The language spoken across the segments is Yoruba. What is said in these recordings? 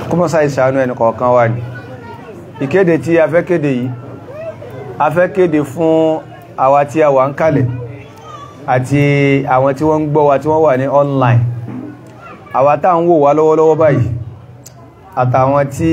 kọmọ́sá ìṣàánú ẹni kọ̀ọ̀kan wà ní ìkéde tí a fẹ́ kéde yìí a fẹ́ kéde fún àwa tí a wà ń kalẹ̀ àti àwọn tí wọ́n ń gbọ́ wa tí wọ́n wà ní online àwa tá ń wò wá lọ́wọ́lọ́wọ́ báyìí àtàwọn tí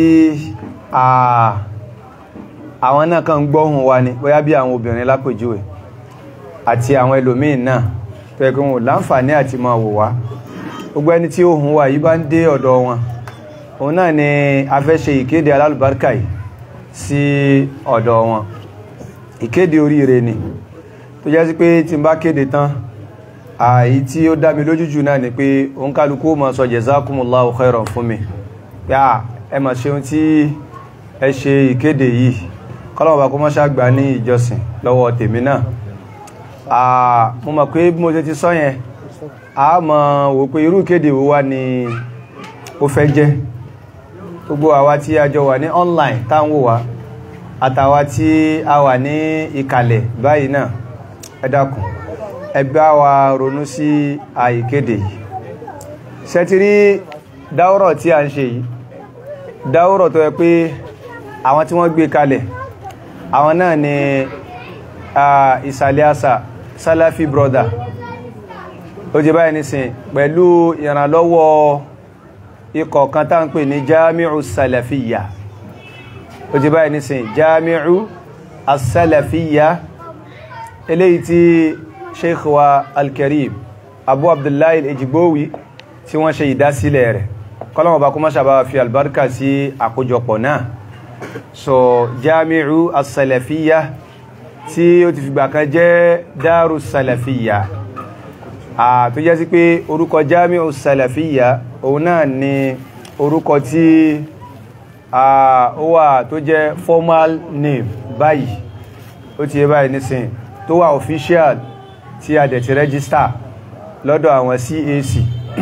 àwọn náà kàn ń gbọ́hùn wa ní bóyá bí àwọn obìnrin lápèjúwe àti àwọn ẹlòmíín náà tó yẹ kí wọn láǹfààní àti máa wò wá gbogbo ẹni tí ohùn wa yìí bá ń dé ọ̀dọ̀ wọn òun náà ni a fẹ́ ṣe ìkéde alálùbáríkà yìí sí ọ̀dọ̀ wọn ìkéde oríire ni tó jẹ́ sí pé tí n bá kéde tán àyí tí ó dá mi lójú jù náà ni pé òun kálukú máa sọ jazakumullahu khairan fún mi yá ẹ mà ṣeun tí ẹ ṣe ìkéde yìí kọ́lọ́wọ́ kó mọ́ ṣàgbà ní ìjọsìn lọ́wọ́ tèmi náà mo mọ̀ pé bí mo ṣe ti sọ yẹn a mọ̀ wò pé irú ìkéde wo wá ni ó fẹ́ jẹ́ gbogbo àwa tí a jọ wà ní online táwọn wò wá àtàwa tí a wà ní ìkàlẹ̀ báyìí náà ẹ dákun ẹ bá wa ronú sí àìkéde yìí ṣẹ́tírí dáwọ́rọ̀ tí a ń ṣe yìí dáwọ́rọ̀ tó yẹ pé àwọn tí wọ́n gbé kalẹ̀ àwọn náà ni ìsàlẹ̀ àṣà Salafi brother ó jẹ báyìí nísìn pẹ̀lú ìrànlọ́wọ́ ikọ̀ kan tá ń pè ní Jami'u Salafiyya ó jẹ báyìí nísìn Jami'u As-Salafiyya eléyìí tí Sheikh wa Al-Karim Abu Abdullahi Al-Ejigbowi tí wọ́n ṣe ìdásílẹ̀ rẹ̀ kọ́lọ́mọ̀ bá kó má ṣàbá fi albarka sí àkójọpọ̀ náà so Jami'u As-Salafiyya tí ó ti fìgbà kan jẹ́ Daru Salafiyya tó jẹ́ sí pé orúkọ Jami'u Salafiyya òun náà ni orúkọ tí ó wà tó jẹ́ formal name báyìí ó ti yẹ báyìí nísìn tó wà official tí a dẹ̀ ti register lọ́dọ̀ àwọn CAC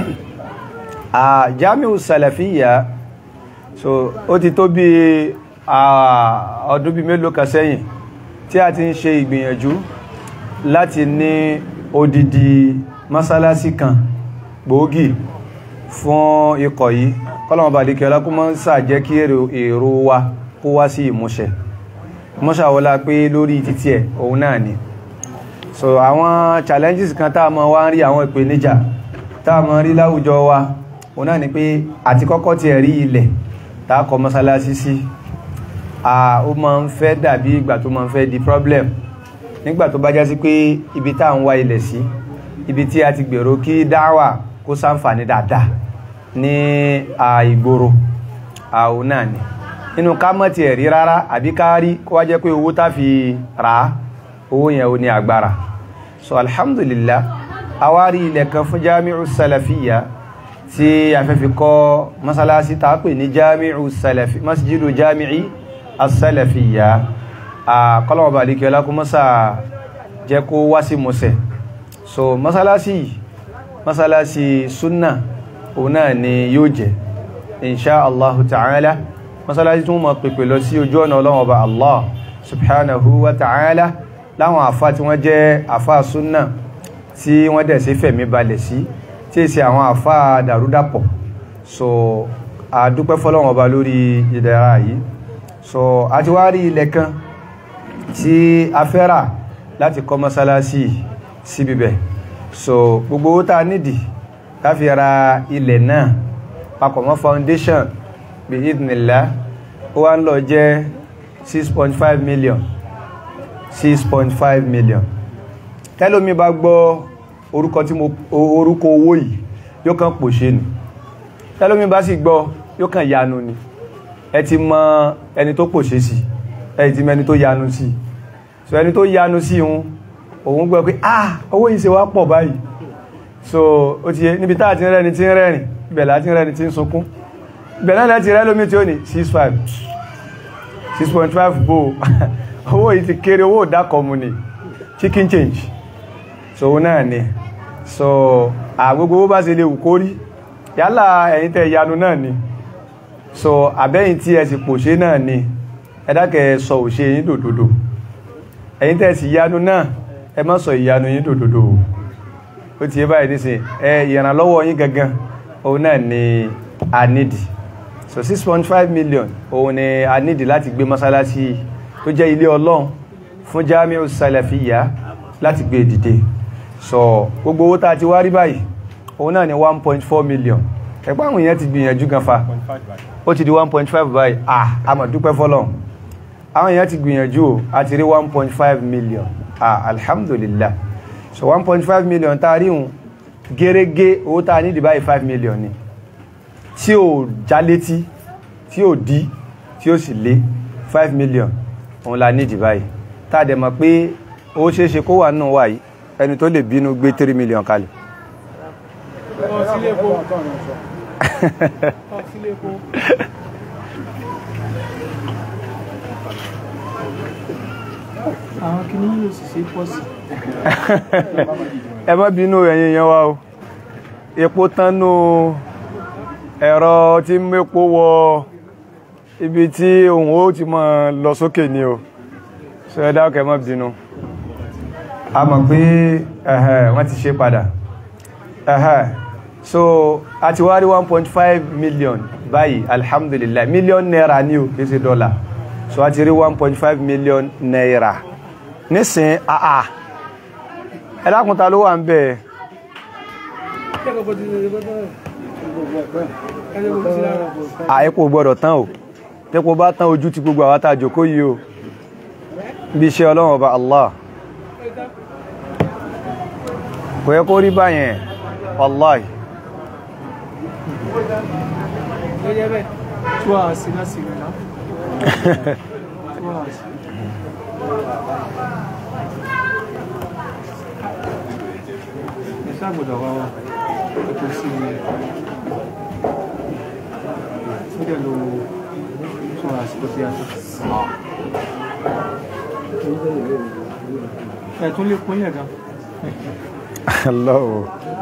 Jami'u Salafiyya so ó ti tó bí ọdún bí mélòó kan sẹ́yìn tí a ti ń ṣe ìgbìyànjú láti ní odidi masalasi kan gbòógì fún ikọ̀ yìí kọ́lọ̀mọ̀ bá díkẹ́ ọlákúnmọ́ ń sàjẹ́ kí èrò wa kó wá sí ìmúṣẹ mọ́ṣàwọ́lá pé lórí títí ẹ̀ òun náà ni so àwọn challenges kan tá a mọ́ wá ń rí àwọn ìpèníjà tá a mọ́ rí láwùjọ wa òun náà ni pé àti kọ́kọ́ ti ẹ̀rí ilẹ̀ tá a kọ́ mọ́sálásí sí ó máa ń fẹ́ dàbí ìgbà tó máa ń fẹ́ di problem nígbà tó bá já sí pé ibi tá à ń wá ilẹ̀ sí ibi tí a ti gbèrò kí dáwà kó ṣàǹfààní dáadáa ní ìgboro àwọn náà ni nínú ká mọ́ ti ẹ̀rí rárá àbí ká rí kó wá jẹ́ pé owó tá fi rà á owó yẹn ò ní agbára so alhamdulillah a wá rí ilẹ̀ kan fún Jami'u Salafiyya tí a fẹ́ fi kọ́ masalasi tá a pè ní Jami'u Salafi masjidu Jami'i as-Salafiyya kọ́lọ̀wọ̀ bá líkẹ́ ọlákúnmọ́sà jẹ́ kó wá sí mọ́sẹ̀ so masalasi masalasi sunna òun náà ni yóò jẹ́ inṣá allahu ta'ala masalasi tún mọ̀ pèpè lọ sí ojú ọ̀nà ọlọ́wọ̀ ọba allah subhanahu wa ta'ala láwọn àfá tí wọ́n jẹ́ àfá sunna tí wọ́n dẹ̀ sí fẹ̀mí balẹ̀ sí tí èsì àwọn àfá dàrúdàpọ̀ so àdúpẹ́ fọ́lọ́wọ̀ ọba lórí ìdẹ̀ra yìí so a ti wá rí ilẹ̀ kan tí a fẹ́ rà láti kọ́ mọ́sálásí sí bíbẹ̀ so gbogbo owó tá nídìí ká fi ra ilẹ̀ náà papọ̀ mọ́ foundation bí idnillah ó wá ń lọ jẹ́ 6.5 million 6.5 million tẹ́lómi bá gbọ́ orúkọ tí mo orúkọ owó yìí yóò kàn pòṣe nù tẹ́lómi bá sì gbọ́ yóò kàn yanu ni ẹ ti mọ ẹni tó pòṣe sí ẹ ti mọ ẹni tó yanu sí so ẹni tó yanu sí òun òun gbọ́ pé ah owó yìí ṣe wá pọ̀ báyìí so ó ti yẹ níbi táà ti ń rẹ́ni tí ń rẹ́rìn ibẹ̀ láti ń rẹ́ni tí ń sunkún ibẹ̀ náà láti rẹ́ lómi tí ó ní 6.5 6.5 bó owó yìí ti kéré owó ìdákọ̀mù ni chicken change so òun náà ni so àgbogbo owó bá ṣe lè wù kó rí yálà ẹ̀yin tẹ́ yanu náà ni so àbẹ́yìn tí ẹ sì pòṣé náà ni ẹ dákẹ́ sọ òṣè yín dòdòdò ẹ̀yin tẹ́ sì yanu náà ẹ má sọ ìyanu yín dòdòdò ó ti yé báyìí nísìn ẹ ìrànlọ́wọ́ yín gangan òun náà ni a nídì so six point five million òun ni a nídìí láti gbé mọ́sálásí tó jẹ́ ilé ọlọ́run fún Jamiu Salafiyya láti gbé dìde so gbogbo owó tá a ti wá rí báyìí òun náà ni one point four million ẹ̀pọ̀ àwọn èèyàn ti gbìyànjú gan fa ó ti di one point five báyìí ah a mà dúpẹ́ fọlọ́run àwọn èèyàn ti gbìyànjú o a ti rí one point five million ah alhamdulillah so one point five million tá a rí òun gẹ́rẹ́gẹ́ owó tá a nídìí báyìí five million ni tí ò já létí tí ò dí tí ó sì lé five million òun la nídìí báyìí tá a dẹ̀ mọ̀ pé ó ṣeé ṣe kó wà nínú wa yìí ẹni tó lè bínú gbé three million kalẹ̀. àwọn kìíní yóò sì ṣe pọ̀ sí. ẹ má bínú ẹ̀yin yẹn wá o epo tánú ẹ̀rọ tí mépo wọ ibi tí òun ó ti máa lọ sókè ni o so ẹ dákẹ́ ẹ má bínú a mọ̀ pé ẹ̀hẹ̀ wọ́n ti ṣe padà ẹ̀hẹ̀ so a ti wá rí 1.5 million báyìí alhamdulillah million naira ní o kìí ṣe dọ́là so a ti rí 1.5 million naira nísìn àà ẹ̀dákùnta ló wà ń bẹ̀ àẹ́kò gbọ́dọ̀ tán o tẹ́kò bá tán ojú ti gbogbo àwọn tàjò kó yí o bí iṣẹ́ ọlọ́run ọba Allah kò yẹ kó rí báyẹn wallahi two hours náà sì rẹ̀ náà two hours. ẹ ṣàgbọ̀dọ̀ wá wá epo sí i ó dẹ̀ lo two hours tó fi àtọ̀. ẹ̀ tún lè kún yẹ̀ gan. Allah o.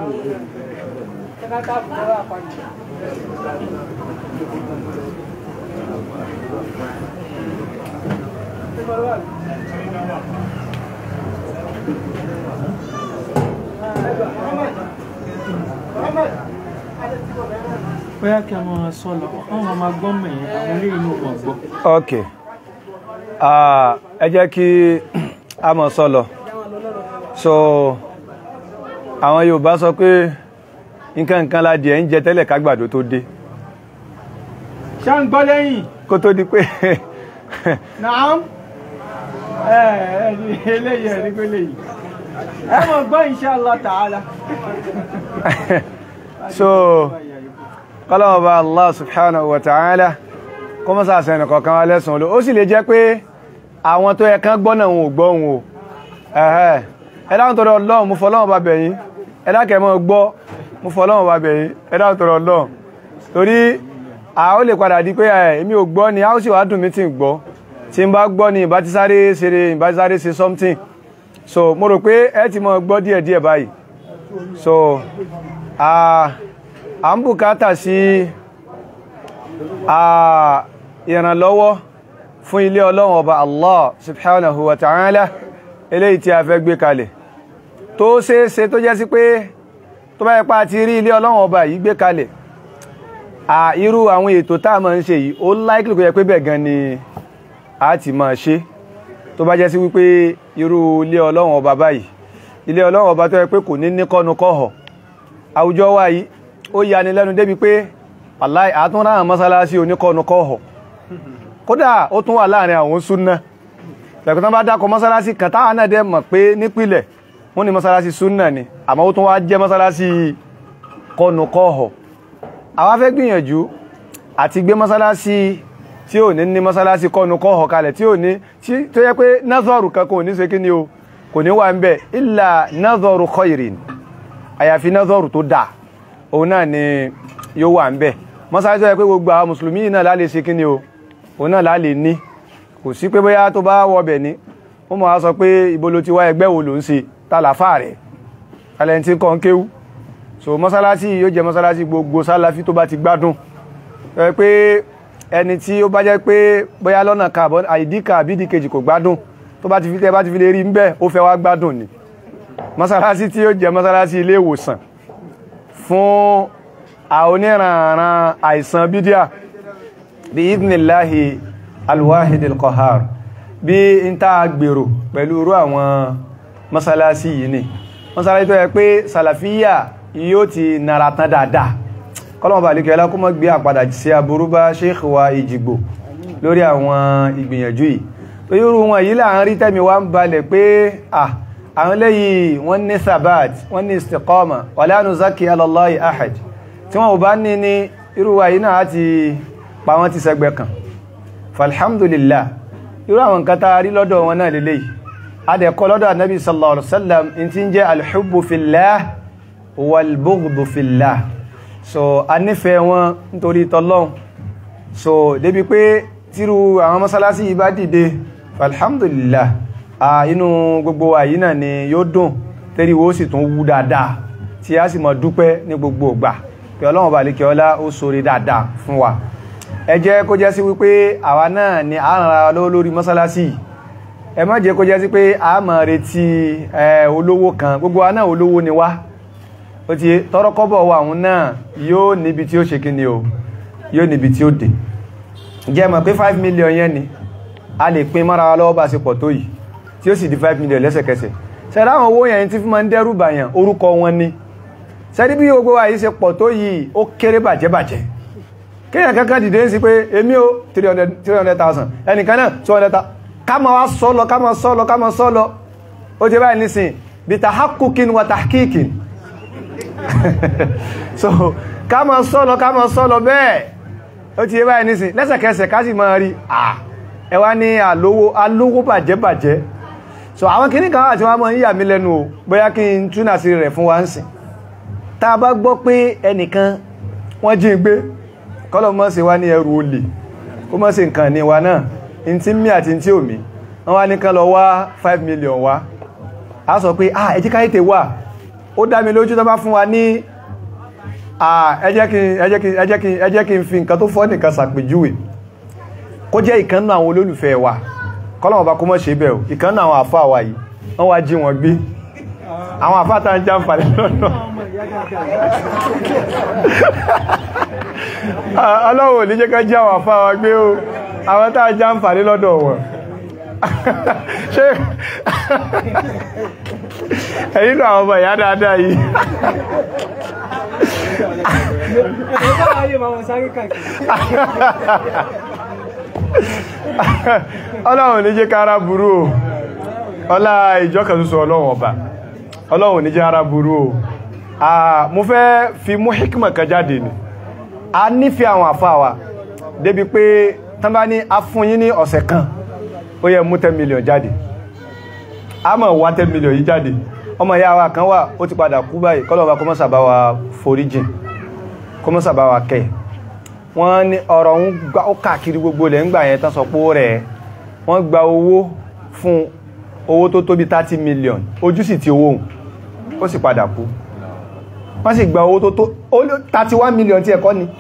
bóyá kí a máa sọ lọ àwọn ọmọ gbọ́ mẹ̀yìn àwọn ilé inú wọn gbọ́. ok Ah, ẹ jẹ́ kí a mọ̀ sọ́lọ so àwọn Yorùbá sọ pé nǹkan nǹkan ládìí ẹ̀ ń jẹ tẹ́lẹ̀ kágbàdo tó dé ṣá ń gbọ́ lẹ́yìn kó tó di pé naam ẹ ẹ ní eléyìí ẹ ní pé léyìí ẹ mọ̀ gbọ́ inshallah ta'ala. so kọ́lọ́wọ́ bá Allah subhanahu wa ta'ala kó mọ́ sàṣẹ ẹnì kọ̀ọ̀kan wa lẹ́sùn olú ó sì lè jẹ́ pé àwọn tó yẹ kán gbọ́ náà wọn ò gbọ́ wọn o ẹ̀hẹ́ ẹ dáhùn tọrọ Ọlọ́run mú fọlọ́run bá bẹ̀yìn ẹ dákẹ́ mọ́ gbọ́ mú fọlọ́run bá bẹ̀yìn ẹ dáhùn tọrọ Ọlọ́run torí a ó lè padà di pé ẹ èmi ò gbọ́ ni a ó sì wá dùn mí tí ń gbọ́ tí n bá gbọ́ ni ìbá ti sáré ṣeré ìbá ti sáré ṣe something so mo rò pé ẹ ti mọ gbọ́ díẹ̀díẹ̀ báyìí so a à ń bùkátà sí a ìrànlọ́wọ́ fún ilé ọlọ́run ọba Allah subhanahu wa ta'ala eléyìí tí a fẹ́ gbé kalẹ̀ tó ṣeéṣe tó jẹ́ sí pé tó bá yẹpa ti rí ilé ọlọ́run ọba yìí gbé kalẹ̀ à irú àwọn ètò tá a máa ń ṣe yìí ó láìkìlì kó yẹ pé bẹ́ẹ̀ gan ni a ti máa ṣe tó bá jẹ́ sí wípé irú ilé ọlọ́run ọba báyìí ilé ọlọ́run ọba tó yẹ pé kò ní ní kọ́nu kọ́họ̀ àwùjọ wa yìí ó yani lẹ́nu débi pé wàláì àtúnrà mọ́sálásí oníkọ́nu kọ́họ̀ kódà ó tún wà láàrin àwọn súnná lẹ́kùn tán bá dákọ mọ́sálásí kan táwọn náà dẹ̀ mọ̀ pé nípìlẹ̀ wọ́n ní mọ́sálásí súnná ni àmọ́ ó tún wá jẹ́ mọ́sálásí kọ́nu kọ́họ̀ àwa fẹ́ gbìyànjú àti gbé mọ́sálásí tí ò ní ní mọ́sálásí kọ́nu kọ́họ̀ kalẹ̀ tí ò ní tó yẹ pé nazọ́rù kan kò ní ṣe kí ni o kò ní wà ń bẹ̀ illa nazọ́rù khairin àyàfi nazọ́rù tó dáa òun náà ni yóò wà ń bẹ̀ mọ́sálásí tó yẹ pé gbogbo àwọn mùsùlùmí náà lálẹ́ ṣe kí ni o òun náà lálẹ́ ní kò sí pé bóyá tó bá wọbẹ̀ ní wọ́n mọ̀ á sọ pé ibo ló ti wá ẹgbẹ́ wo ló ń ṣe tàlàfà rẹ̀ alẹ́ntí kan kéwú so mọ́sálásí yóò jẹ́ mọ́sálásí gbogbo sálàfí tó bá ti gbádùn ẹ pé ẹni tí ó bá jẹ́ pé bóyá lọ́nà kàbọ̀ àìdíkà àbídì kejì kò gbádùn tó bá ti fi tẹ́ bá ti fi lè rí ń bẹ́ ó fẹ́ wá gbádùn ni mọ́sálásí tí yóò jẹ́ mọ́sálásí ilé ìwòsàn fún oníranran àìsàn bídíà bí idhnillahi alwahid alqahar bí n ta gbèrò pẹ̀lú irú àwọn masalasi yìí ni masalasi tó yẹ pé salafiya yóò ti nara tán dáadáa kọ́lọ̀mọ̀bà alìkẹ́ ẹlá kó mọ́ gbé àpadà sí aburú bá sheikh wa ìjìgbò lórí àwọn ìgbìyànjú yìí tó yóò rú wọn yìí láàrin tẹ́mi wá ń balẹ̀ pé ah àwọn lẹ́yìn wọ́n ní sabat wọ́n ní istiqama wala nuzaki ala Allahi ahad tí wọ́n ò bá ní ní irú wa yìí náà ti pa wọ́n ti sẹ́gbẹ̀ kan falhamdulillah irú àwọn nǹkan tá rí lọ́dọ̀ wọn náà lélẹ̀ adẹ̀kọ́ lọ́dọ̀ annabi sallallahu alaihi wasallam in ti ń jẹ́ alhubbu fillah walbughdu fillah so a nífẹ̀ẹ́ wọn nítorí tọ́lọ́n so débi pé tíru àwọn mọ́sálásí yìí bá dìde falhamdulillah a inú gbogbo wa yìí náà ni yóò dùn tẹ́rí wo sì tún wú dáadáa tí a sì mọ̀ dúpẹ́ ní gbogbo ìgbà pé ọlọ́run bá lè kí ọlá ó sóre dáadáa fún wa ẹ jẹ́ kó jẹ́ sí wípé àwa náà ni a ń ra lọ́wọ́ lórí mọ́sálásí ẹ má jẹ́ kó jẹ́ sí pé a máa retí olówó kan gbogbo wa náà olówó ni wá ó ti tọrọ kọ́bọ̀ wa àwọn náà yóò níbi tí ó ṣe kíni o yóò níbi tí ó dé jẹ́ mọ̀ pé 5 million yẹn ni a lè pín mọ́ra wa lọ́wọ́ bá ṣe pọ̀ tó yìí tí ó sì di 5 million lẹ́sẹ̀kẹsẹ̀ ṣẹ̀dá àwọn owó yẹn tí fún ma ń dẹ́rù bàyàn orúkọ wọn ni ṣẹ́dí bí gbogbo wa yìí ṣe pọ̀ tó yìí ó kéré bàjẹ́ bàjẹ́ kéèyàn kankan dìde ń sí pé èmi ó 300,000 ẹnìkan náà 200,000 ká ma wá sọ́lọ ká ma sọ́lọ ká ma sọ́lọ ó ti báyìí nísìn bí tahakukin wa tahkikin so ká ma sọ́lọ ká ma sọ́lọ bẹ́ẹ̀ ó ti báyìí nísìn lẹ́sẹ̀kẹsẹ̀ ká sì máa rí à ẹwà ní àlówó alówó bàjẹ́ bàjẹ́ so àwọn kìíní kan àti wọ́n mọ́ yíyà mí lẹ́nu o bóyá kí n túnà sí rẹ̀ fún wa ń sìn tá a bá gbọ́ pé ẹnìkan wọ́n jí gbé kọ́lọ̀ mọ́ sí wá ní ẹrù olè kó mọ́ sí nǹkan ní wa náà in tí mí àti tí ò mí wọ́n wá ní kán lọ wá 5 million wá a sọ pé ah ẹjí káyé tè wà ó dá mi lójú tó bá fún wa ní ẹ jẹ́ kí n fi nǹkan tó fọ́ nìkan sàpèjúwe kó jẹ́ ìkan náà àwọn olólùfẹ́ wa kọ́lọ̀wọ̀n bá kó mọ́ ṣe bẹ̀ ò ìkan náà àwọn àfáà wa yìí wọ́n wá jí wọn gbé àwọn àfáà tàà ń já ń falẹ̀ lọ́nà ọlọ́wọ̀ ní jẹ́ ká jí àwọn àfáà wa gbé o àwọn tàà já ń falẹ̀ lọ́dọ̀ wọn ṣe ẹ̀yìn náà àwọn ọmọ ìyá dáadáa yìí ọlọ́run ní jẹ́ kára burú o ọlá ìjọkà ṣoṣo ọlọ́run ọba ọlọ́run ní jẹ́ ara burú o mo fẹ́ fi mú hikima kan jáde ni a nífẹ̀ẹ́ àwọn àfáà wa débi pé tán bá ní a fún yín ní ọ̀sẹ̀ kan ó yẹ mú 10 million jáde a mọ̀ wá 10 million yìí jáde ọmọ ìyá wa kan wà ó ti padà kú báyìí kọ́lọ̀wà kọmọ́sàbá wa foríjìn kọmọ́sàbá wa kẹ́ wọ́n ní ọ̀rọ̀ ń gbá ó káàkiri gbogbo lẹ́ ń gbà yẹn tán sọ pé ó rẹ̀ wọ́n gba owó fún owó tó tó bí 30 million ojú sì ti owó ó sì padà kú wọ́n sì gba owó tó tó 31 million tí ẹ̀kọ́ ni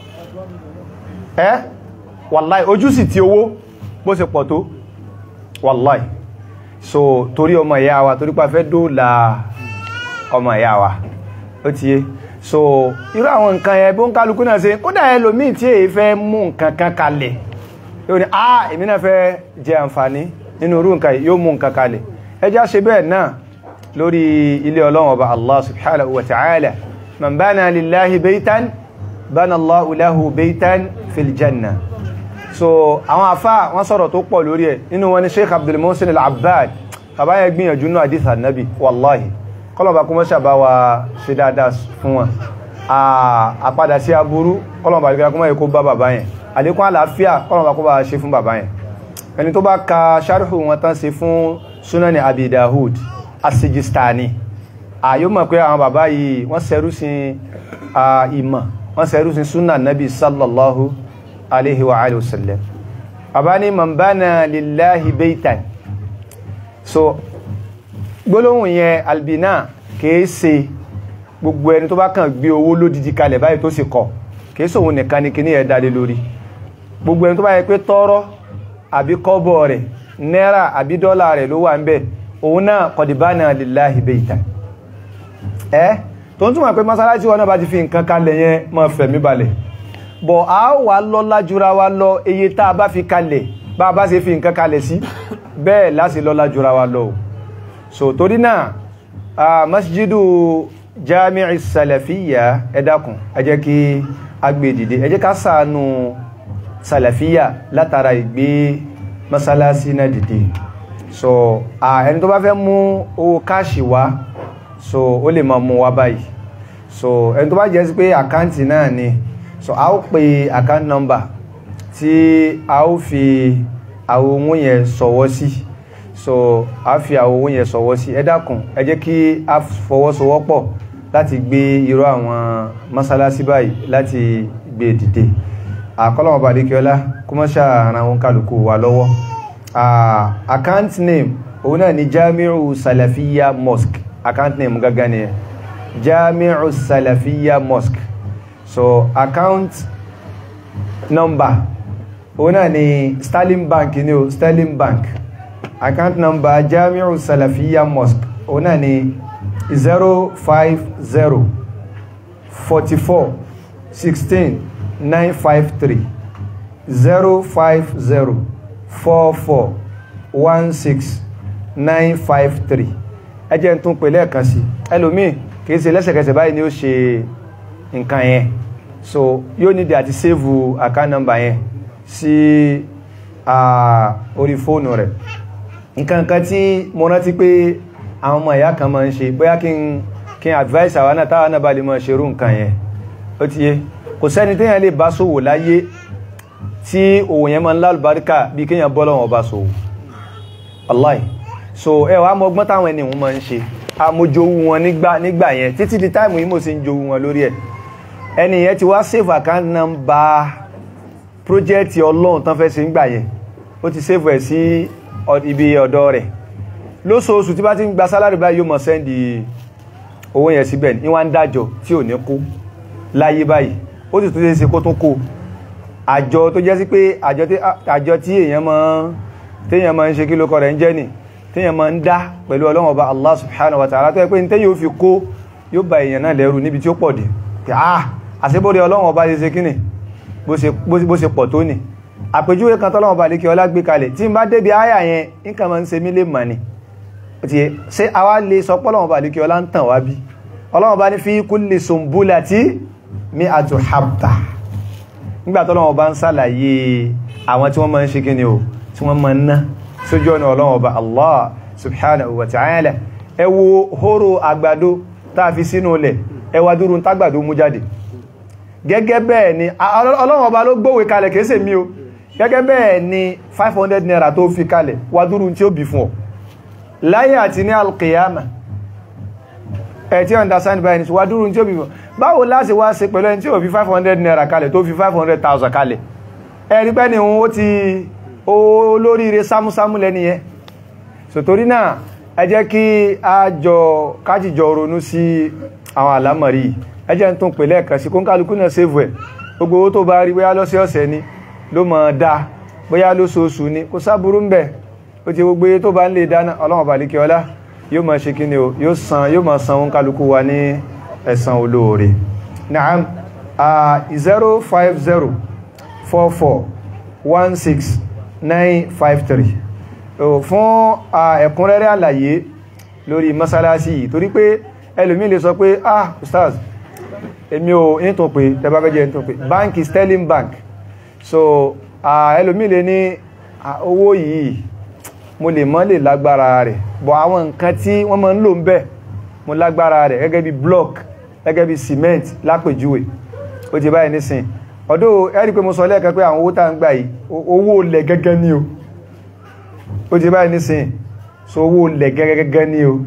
ẹ́ wàláì ojú sì ti owó bó ṣe pọ̀ tó wàláì so torí ọmọ ìyá wa torí pa fẹ́ dóòlà ọmọ ìyá wa ó ti yé so irú àwọn nǹkan ẹ bó ń kálukú náà ṣe kódà ẹlòmíì tí èyí fẹ́ mú nǹkan kan kalẹ̀ yóò ní ah èmi náà fẹ́ jẹ àǹfààní nínú irú nǹkan yóò mú nǹkan kalẹ̀ ẹjá ṣe bẹ́ẹ̀ náà lórí ilé ọlọ́run ọba allah subhanahu wa ta'ala man bana lillahi baytan bana allahu lahu baytan fil janna so àwọn afá wọ́n sọ̀rọ̀ tó pọ̀ lórí ẹ̀ nínú wọn ni sheikh abdul muhsin al-abbad bàbá yẹn gbìyànjú náà hadith annabi wallahi kọlọ̀bà kó mọ́ṣà bá wa ṣe dáadáa fún wọn àpadà sí aburú kọlọ̀bà kó mọ́ ẹ̀kọ́ bá bàbá yẹn àlékún àlàáfíà kọlọ̀bà kó bá ṣe fún bàbá yẹn ẹni tó bá ka sharhu wọn tán ṣe fún sunani abi dahud asijistani àyó mọ̀ pé àwọn bàbá yìí wọ́n ṣẹrú sí ìmọ̀ wọ́n ṣẹrú sí sunna nabi sallallahu alaihi wa alihi wasallam bàbá ní man bana lillahi baytan so gbólóhùn yẹn albina kìí ṣe gbogbo ẹni tó bá kàn gbé owó lódìdí kalẹ̀ báyìí tó sì kọ̀ kìí ṣe òun nìkan ni kí ní ẹ̀ dálé lórí gbogbo ẹni tó bá yẹ pé tọ́rọ́ àbí kọ́bọ̀ rẹ̀ náírà àbí dọ́là rẹ̀ ló wà ń bẹ̀ òun náà kọ̀dìbánà lillahi baytan ẹ́ tó ń túnmọ̀ pé mọ́sálásí wọn náà bá ti fi nǹkan kalẹ̀ yẹn máa fẹ̀mí balẹ̀ bọ̀ a wà lọ́lá jura wa lọ iye tá a bá fi kalẹ̀ bá a bá ṣe fi nǹkan kalẹ̀ sí bẹ́ẹ̀ láti lọ́lá jura wa lọ so torí náà a masjidu jami'i salafiya ẹ dákun ẹ jẹ́ kí a gbé dìde ẹ jẹ́ ká ṣàánú salafiya látara ìgbé masalasi náà dìde so ẹni tó bá fẹ́ mú owó káàṣì wá so ó lè máa mú wá báyìí so ẹni tó bá jẹ́ sí pé àkáǹtì náà ni so a ó pe account number tí a ó fi àwọn owó yẹn sọ̀wọ́ sí so a fi àwọn owó yẹn sọ̀wọ́ sí ẹ dákun ẹ jẹ́ kí a fọwọ́sowọ́pọ̀ láti gbé irú àwọn mọ́sálásí báyìí láti gbé dìde àkọlọ́wọ́ bàdékẹ́ọ́lá kó mọ́ ṣàràn àwọn kálukú wa lọ́wọ́ account name òun náà ni Jamiu Salafiya Mosque account name gangan ni Jamiu Salafiya Mosque so account number òun náà ni Sterling Bank ni o Sterling Bank account number Jamiu Salafiya Mosque òun náà ni zero five zero forty four sixteen nine five three zero five zero four four one six nine five three ẹ jẹ́ n tún pè lẹ́ẹ̀kan sí ẹlòmíì kìí ṣe lẹ́sẹ̀kẹsẹ̀ báyìí ni ó ṣe nǹkan yẹn so yóò nídìí àti save account number yẹn sí orí fóònù rẹ̀ nǹkan kan tí mo rántí pé àwọn ọmọ ìyá kan máa ń ṣe bóyá kí n kí n advice àwọn náà táwọn náà bá lè máa ṣerú nǹkan yẹn ó ti yé kò sẹ́ni téèyàn lè bá ṣòwò láyé tí òwò yẹn máa ń lálùbáríkà bí kéèyàn bọ́ lọ́wọ́ bá ṣòwò Allah so ẹ wàá mọ ọgbọ́n táwọn ẹni wọn máa ń ṣe amójowú wọn nígbà nígbà yẹn títí di táìmù yìí mo sì ń jowú wọn lórí ẹ ẹni yẹn ti wá save account number project ọlọ́run tán fẹ́ ṣe ń gbà yẹn ó ti save ẹ̀ sí ibi ọ̀dọ̀ rẹ̀ lóṣooṣù tí bá ti ń gba sálárì báyìí yóò mọ̀ sẹ́ndì owó yẹn síbẹ̀ ní wọ́n ń dájọ́ tí ò ní kó láyé báyìí ó sì tún lè ṣe kó tún kó àjọ tó jẹ́ sí pé àjọ tí èèyàn máa téèyàn máa ń ṣe kí lókọ rẹ̀ ń jẹ́ nì téèyàn máa ń dá pẹ̀lú ọlọ́run ọba Allah subhanahu wa ta'ala tó yẹ pé ní téèyàn ó fi kó yóò ba èèyàn náà lẹ́rù níbi tí ó pọ̀ dé ah àṣebóde ọlọ́run ọba ṣe ṣe kí ni bó ṣe pọ̀ tó nì àpèjúwe kan tọ́lọ́run ọba lékè ọlá gbé kalẹ̀ tí n bá débi àyà yẹn nǹkan máa ń ṣe mí lè mọ̀ ni ti ṣe àwa lè sọ pé ọlọ́run ọba lékè ọlá ń tàn wá bí ọlọ́run ọba ní fi kulli sumbulati mi'atu habba nígbà tọ́lọ́run ọba ń ṣàlàyé àwọn tí wọ́n máa ń ṣe kí ni o tí wọ́n máa ń ná sójú ọ̀nà ọlọ́run ọba Allah subhanahu wa ta'ala ẹ wo hóró àgbàdo tá a fi sínú ilẹ̀ ẹ wá dúró tágbàdo mú jáde gẹ́gẹ́ bẹ́ẹ̀ ni ọlọ́run ọba ló gbówe kalẹ̀ kéèsè mi o gẹ́gẹ́ bẹ́ẹ̀ ni 500 naira tó fi kalẹ̀ wá dúró tí ó bí fún ọ láyé àti ní alkiyama ẹ̀ tí understand by ní wá dúró tí ó bí fún báwo láti wá ṣe pẹ̀lú ẹni tí ó fi 500 naira kalẹ̀ tó fi 500,000 kalẹ̀ ẹ̀rí pẹ́ ni ó ti olóríire sámúsámú lẹ́ni yẹn so torí náà ẹ jẹ́ kí a jọ kájíjọ ronú sí àwọn àlámọ̀rí ẹ jẹ́ tún pè lẹ́ẹ̀kan sí kónkálukú náà save ẹ̀ gbogbo owó tó bá rí bóyá lọ́sẹ̀ọ̀sẹ̀ ni ló mọ̀ dá bóyá lóṣooṣù ni kò sáburú ń bẹ̀ ó ti gbogbo tó bá ń lè dáná ọlọ́run bàlíkẹ́ ọlá yóò máa ṣe kí ni o yóò san yóò máa san kónkálukú wa ní ẹ̀san olóore naam zero five zero four four one six 953 fún ẹ̀kúnrẹ́rẹ́ àlàyé lórí masalasi yìí torí pé ẹlòmí lè sọ pé ah ustaz èmi ò nítò pé tẹbàbẹ́jẹ́ nítò pé báńkì sterling bank so ẹlòmí lè ní owó yìí mo lè mọ́ lè lágbára rẹ̀ bọ̀ àwọn nǹkan tí wọ́n máa ń lò ń bẹ̀ mo lágbára rẹ̀ gẹ́gẹ́ bí block gẹ́gẹ́ bí cement lápèjúwe ó ti báyìí nísìn ọ̀dọ́ ẹ̀rí pé mo sọ lẹ́ẹ̀kan pé àwọn owó tá ń gbà yìí owó lẹ̀ gẹ́gẹ́ ní o ó ti báyìí nísìn so owó lẹ̀ gẹ́gẹ́ ní o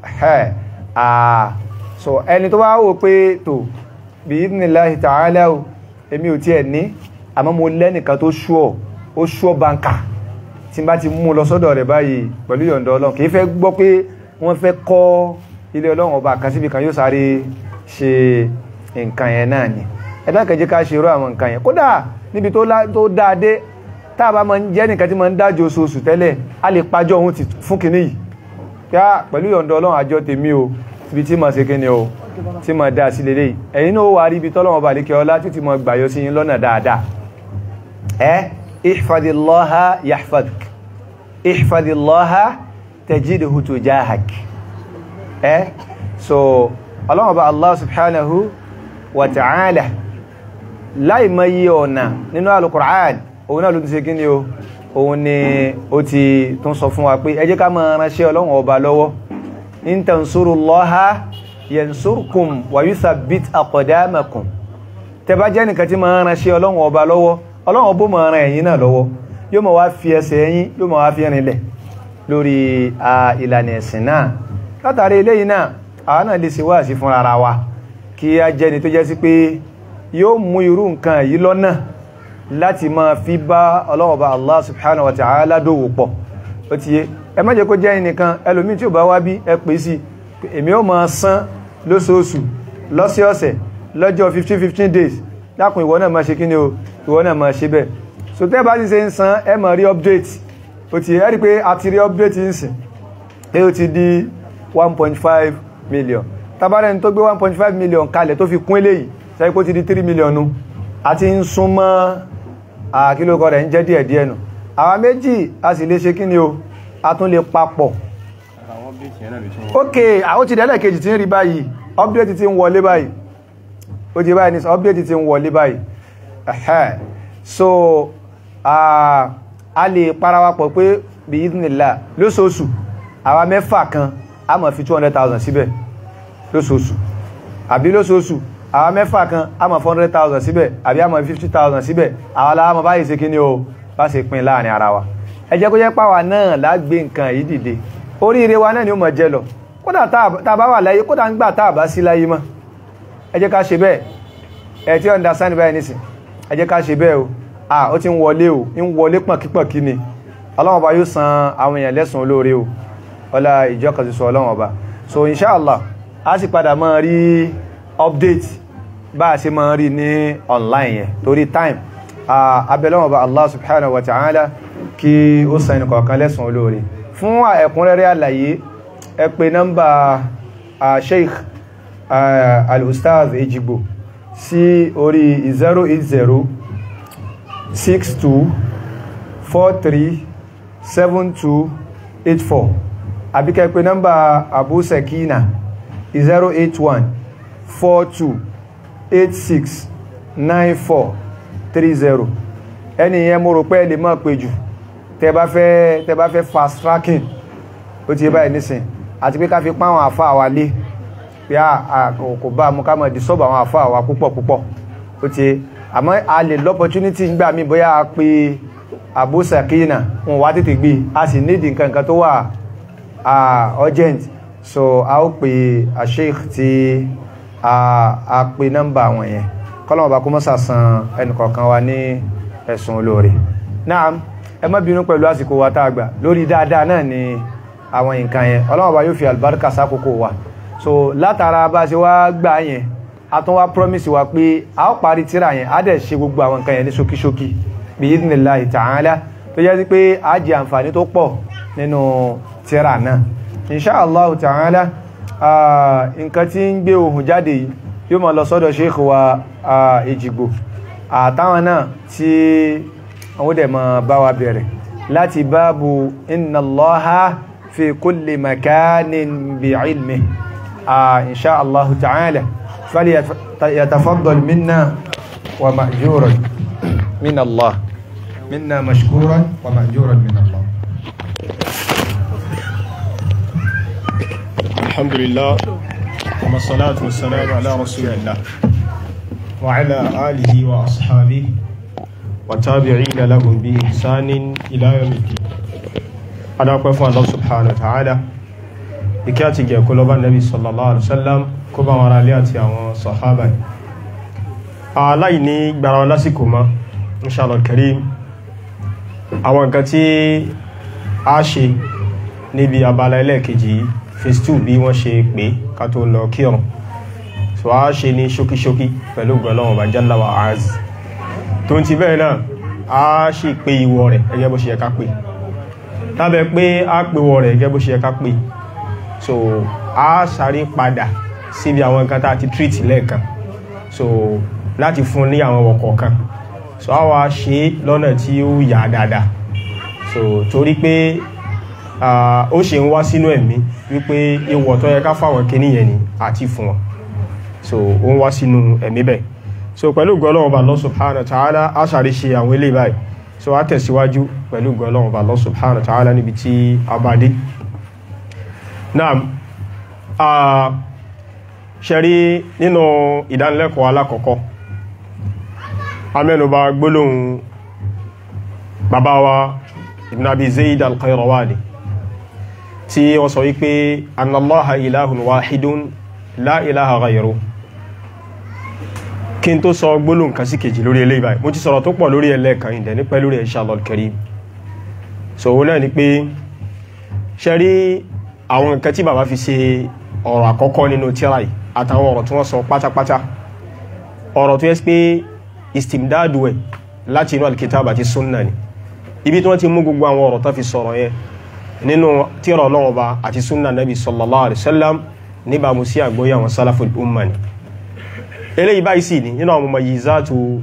so ẹni tó bá wò pé tó bí idhnillahi ta'ala o èmi ò tiẹ̀ ní àmọ́ mo lẹ́nìkan tó ṣúọ̀ ó ṣúọ̀ báńkà tí n bá ti mú lọ sọ́dọ̀ rẹ̀ báyìí pẹ̀lú yọ̀ǹda ọlọ́run kì í fẹ́ gbọ́ pé wọ́n fẹ́ kọ́ ilé ọlọ́run ọba kan síbi kan yóò sáré ṣe nǹkan yẹn náà ni ẹ̀dá kẹjẹ́ ká ṣe irú àwọn nǹkan yẹn kódà níbi tó dáadé táàbá ma ń jẹ́ nìkan tí ma ń dájọ́ oṣooṣù tẹ́lẹ̀ a lè pàjọ́ ohun ti fún kìíní yìí kí á pẹ̀lú yọ̀ǹda ọlọ́run àjọ tèmi o ibi tí ma ṣe kí ni o tí mọ̀ dá sí lélẹ̀ ẹ̀yin náà wà rí ibi tọ́lọ́wọ́ bá lékẹ́ ọlá títí mọ̀ gbàyọ sí yín lọ́nà dáadáa ẹ́ ihfadillaha yahfadk ihfadillaha tajidhu tujahak ẹ́ so ọlọ́wọ́ bá Allah subhanahu wa ta'ala láì mọ̀ yí ọ̀nà nínú al-Qur'an òun náà ló ti ṣe kí ni o òun ni ó ti tún sọ fún wa pé ẹ jẹ́ ká máa ránṣẹ́ ọlọ́run ọba lọ́wọ́ in tansurullaha yansurkum wa yuthabbit aqdamakum tẹ́ bá jẹ́ nìkan tí máa ránṣẹ́ ọlọ́run ọba lọ́wọ́ ọlọ́run ọbọ̀ máa ràn ẹ̀yin náà lọ́wọ́ yóò máa wá fi ẹsẹ̀ ẹ̀yin yóò máa wá fi rinlẹ̀ lórí ìlànà ẹ̀sìn náà látàrí eléyìí náà àwọn náà lè ṣe wáàsí fún ara wa kí a jẹ́ni tó jẹ́ sí pé yóò mú irú nǹkan yìí lọ́nà láti máa fi bá ọlọ́wọ̀bá Allah subhanahu wa ta'ala dòwò pọ̀ ó ti yé ẹ má jẹ́ kó jẹ́ ẹnìkan ẹlòmí tí ó bá wá bí ẹ pè sí èmi ó máa san lóṣooṣù lọ́sẹ̀ọ̀sẹ̀ lọ́jọ́ 15-15 days lákùn ìwọ náà máa ṣe kíni o ìwọ náà máa ṣe bẹ́ẹ̀ so tẹ́ bá ti ṣe ń san ẹ máa rí update ó ti yé ẹ rí pé a ti rí update ń sìn pé ó ti di 1.5 million tabarẹ́ni tó gbé 1.5 million kalẹ̀ tó fi kún eléyìí sẹ́yìn pé ó ti di 3 million nu àti ń súnmọ́ àkílòkọ rẹ̀ ń jẹ́ díẹ̀ díẹ̀ nù àwa méjì a sì lè ṣe kí ni o a tún lè papọ̀ ok àwọn ti dẹ́lẹ̀ kejì tí ń rí báyìí update ti ń wọlé báyìí ó ti báyìí ní update ti ń wọlé báyìí ẹ̀hẹ́ so a lè parawapọ̀ pé bí ìdínlá lóṣooṣù àwa mẹ́fà kan a máa fi 200,000 síbẹ̀ lóṣooṣù àbí lóṣooṣù àwọn mẹ́fà kan a mọ̀ 400,000 síbẹ̀ àbí a mọ̀ 50,000 síbẹ̀ àwọn aláwọ̀ báyìí ṣe kí ní o bá ṣe pín láàrin ara wa ẹ jẹ́ kó jẹ́ pàwà náà lágbé nǹkan yìí dìde oríire wa náà ni ó mọ̀ jẹ lọ kódà tá bá wà láyé kódà ń gbà tá bá sí láyé mọ́ ẹ jẹ́ ká ṣe bẹ́ẹ̀ ẹ tí understand báyìí nísìn ẹ jẹ́ ká ṣe bẹ́ẹ̀ o à ó ti ń wọlé o ń wọlé pọ̀nkípọ̀nkí ni ọlọ́run ọba yóò san àwọn èèyàn lẹ́sùn olóore o ọlá ìjọ kan ti sọ ọlọ́run ọba so inshallah a sì padà máa rí update bá a ṣe máa rí ní online yẹn torí time abẹ́lọ́wọ̀n bá Allah subhanahu wa ta'ala kí ó san ẹni kọ̀ọ̀kan lẹ́sùn olóore fún ẹ̀kúnrẹ́rẹ́ àlàyé ẹ pè nọ́mbà sheikh al-ustaz ejigbo sí orí 080 62 43 72 84 àbíkẹ́ pè nọ́mbà abu sakina 081 42 869430 ẹni yẹn mo rò pé ẹ lè máa pè jù tẹ bá fẹ́ tẹ bá fẹ́ fast tracking ó ti yé báyìí nísìn àti pé ká fi pán àwọn àfá àwà lé pé kò bá mú ká mọ̀ dì sọ́bọ̀ àwọn àfá àwà púpọ̀ púpọ̀ ó ti yé àmọ́ a lè l'opportunity ń gbà mí bóyá a pe Abu Sakina wọn wá tètè gbé a sì nídìí nǹkan kan tó wà urgent so a ó pe a sheikh ti a pe nọ́mbà wọn yẹn kọ́lọ̀mọ̀bá kó mọ́sà san ẹnìkọ̀ọ̀kan wa ní ẹ̀sùn olóore náà ẹ má bínú pẹ̀lú àsìkò wa tá a gbà lórí dáadáa náà ni àwọn nǹkan yẹn ọlọ́mọ̀bá yóò fi àlùbáríkà sákòókò wa so látara bá ṣe wá gbà yẹn a tún wá promise wa pé a ó parí tíra yẹn a dẹ̀ ṣe gbogbo àwọn nǹkan yẹn ní ṣókíṣókí bí idhnillahi ta'ala tó jẹ́ sí pé a jẹ àǹfààní tó pọ̀ nínú tíra náà insha Allah ta'ala nǹkan tí ń gbé ohùn jáde yìí yóò máa lọ sọ́dọ̀ sheikh wa Èjìgbò àtàwọn náà tí àwọn dẹ̀ máa bá wa bẹ̀rẹ̀ láti báàbù inna Allaha fi kulli makanin bi ilmi insha Allah ta'ala falyatafaddal minna wa ma'juran min Allah minna mashkuran wa ma'juran min Allah الحمد لله والصلاة والسلام على رسول الله وعلى آله وأصحابه وتابعين لهم بإحسان إلى يوم الدين أنا أقول الله سبحانه وتعالى ìkíyàtì jẹ́ kó lọ́bá nẹ́bí sallallahu alaihi wasallam kó bá wọn alẹ́ àti àwọn sàhábà aláì ní gbára wọn lásìkò mọ́ inshallah karim àwọn nǹkan tí a ṣe níbi abala ẹlẹ́ẹ̀kejì yìí phase two bí wọ́n ṣe pé ká tó lọ kírun so a ṣe ní ṣókíṣókí pẹ̀lú gbọ́lọ́wọ̀n bá jalla wa az tó ti bẹ́ẹ̀ náà a ṣe pé ìwọ rẹ̀ gẹ́gẹ́ bó ṣe yẹ ká pé lábẹ́ pé a pè wọ rẹ̀ gẹ́gẹ́ bó ṣe yẹ ká pé so a sáré padà síbi àwọn nǹkan tá a ti treat lẹ́ẹ̀kan so láti fún ní àwọn ọkọ̀ kan so a wá ṣe lọ́nà tí ó yà dáadáa so torí pé ó ṣe ń wá sínú ẹ̀mí wípé ìwọ̀ tó yẹ ká fáwọn kíní yẹn ni àti fún wọn so ó ń wá sínú ẹ̀mí bẹ́ẹ̀ so pẹ̀lú gọ́lọ́wọ́ bá Allah subhanahu wa ta'ala a ṣàrí ṣe àwọn ilé báyìí so a tẹ̀síwájú pẹ̀lú gọ́lọ́wọ́ bá Allah subhanahu wa ta'ala níbi tí a bá dé náà ṣẹ̀rí nínú ìdánilẹ́kọ̀ọ́ alákọ̀ọ́kọ́ amẹ́nubà gbólóhùn bàbá wa ibn abi zayd al-qayrawani tí wọ́n sọ wípé annallaha ilahun wahidun la ilaha ghayru kí n tó sọ gbólóhùn kan sí kejì lórí eléyìí báyìí mo ti sọ̀rọ̀ tó pọ̀ lórí ẹlẹ́ẹ̀kan ìdẹ̀ ní pẹ́ lórí inshallah al-karim so òun náà ni pé ṣe rí àwọn nǹkan tí bàbá fi ṣe ọ̀rọ̀ àkọ́kọ́ nínú tírà yìí àtàwọn ọ̀rọ̀ tí wọ́n sọ pátápátá ọ̀rọ̀ tó yẹ pé istimdadu ẹ̀ láti inú alkitab àti sunna ni ibi tí wọ́n ti mú gbogbo àwọn ọ̀rọ̀ tó fi sọ̀rọ̀ yẹn nínú tírà Ọlọ́run Ọba àti sunna nabi sallallahu alaihi wasallam níbàámu sí àgbóyé àwọn salaful umma ni eléyìí báyìí sì ní nínú àwọn mumayyizatu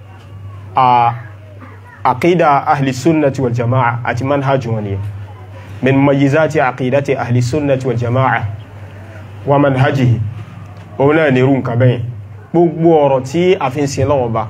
àkídà ahli sunnati wal jama'a àti manhaj wọn ni min mumayyizati àkídàti ahli sunnati wal jama'a wa manhajihi òun náà ní irú nǹkan bẹ́yìn gbogbo ọ̀rọ̀ tí a fi ń sin lọ́wọ́ bá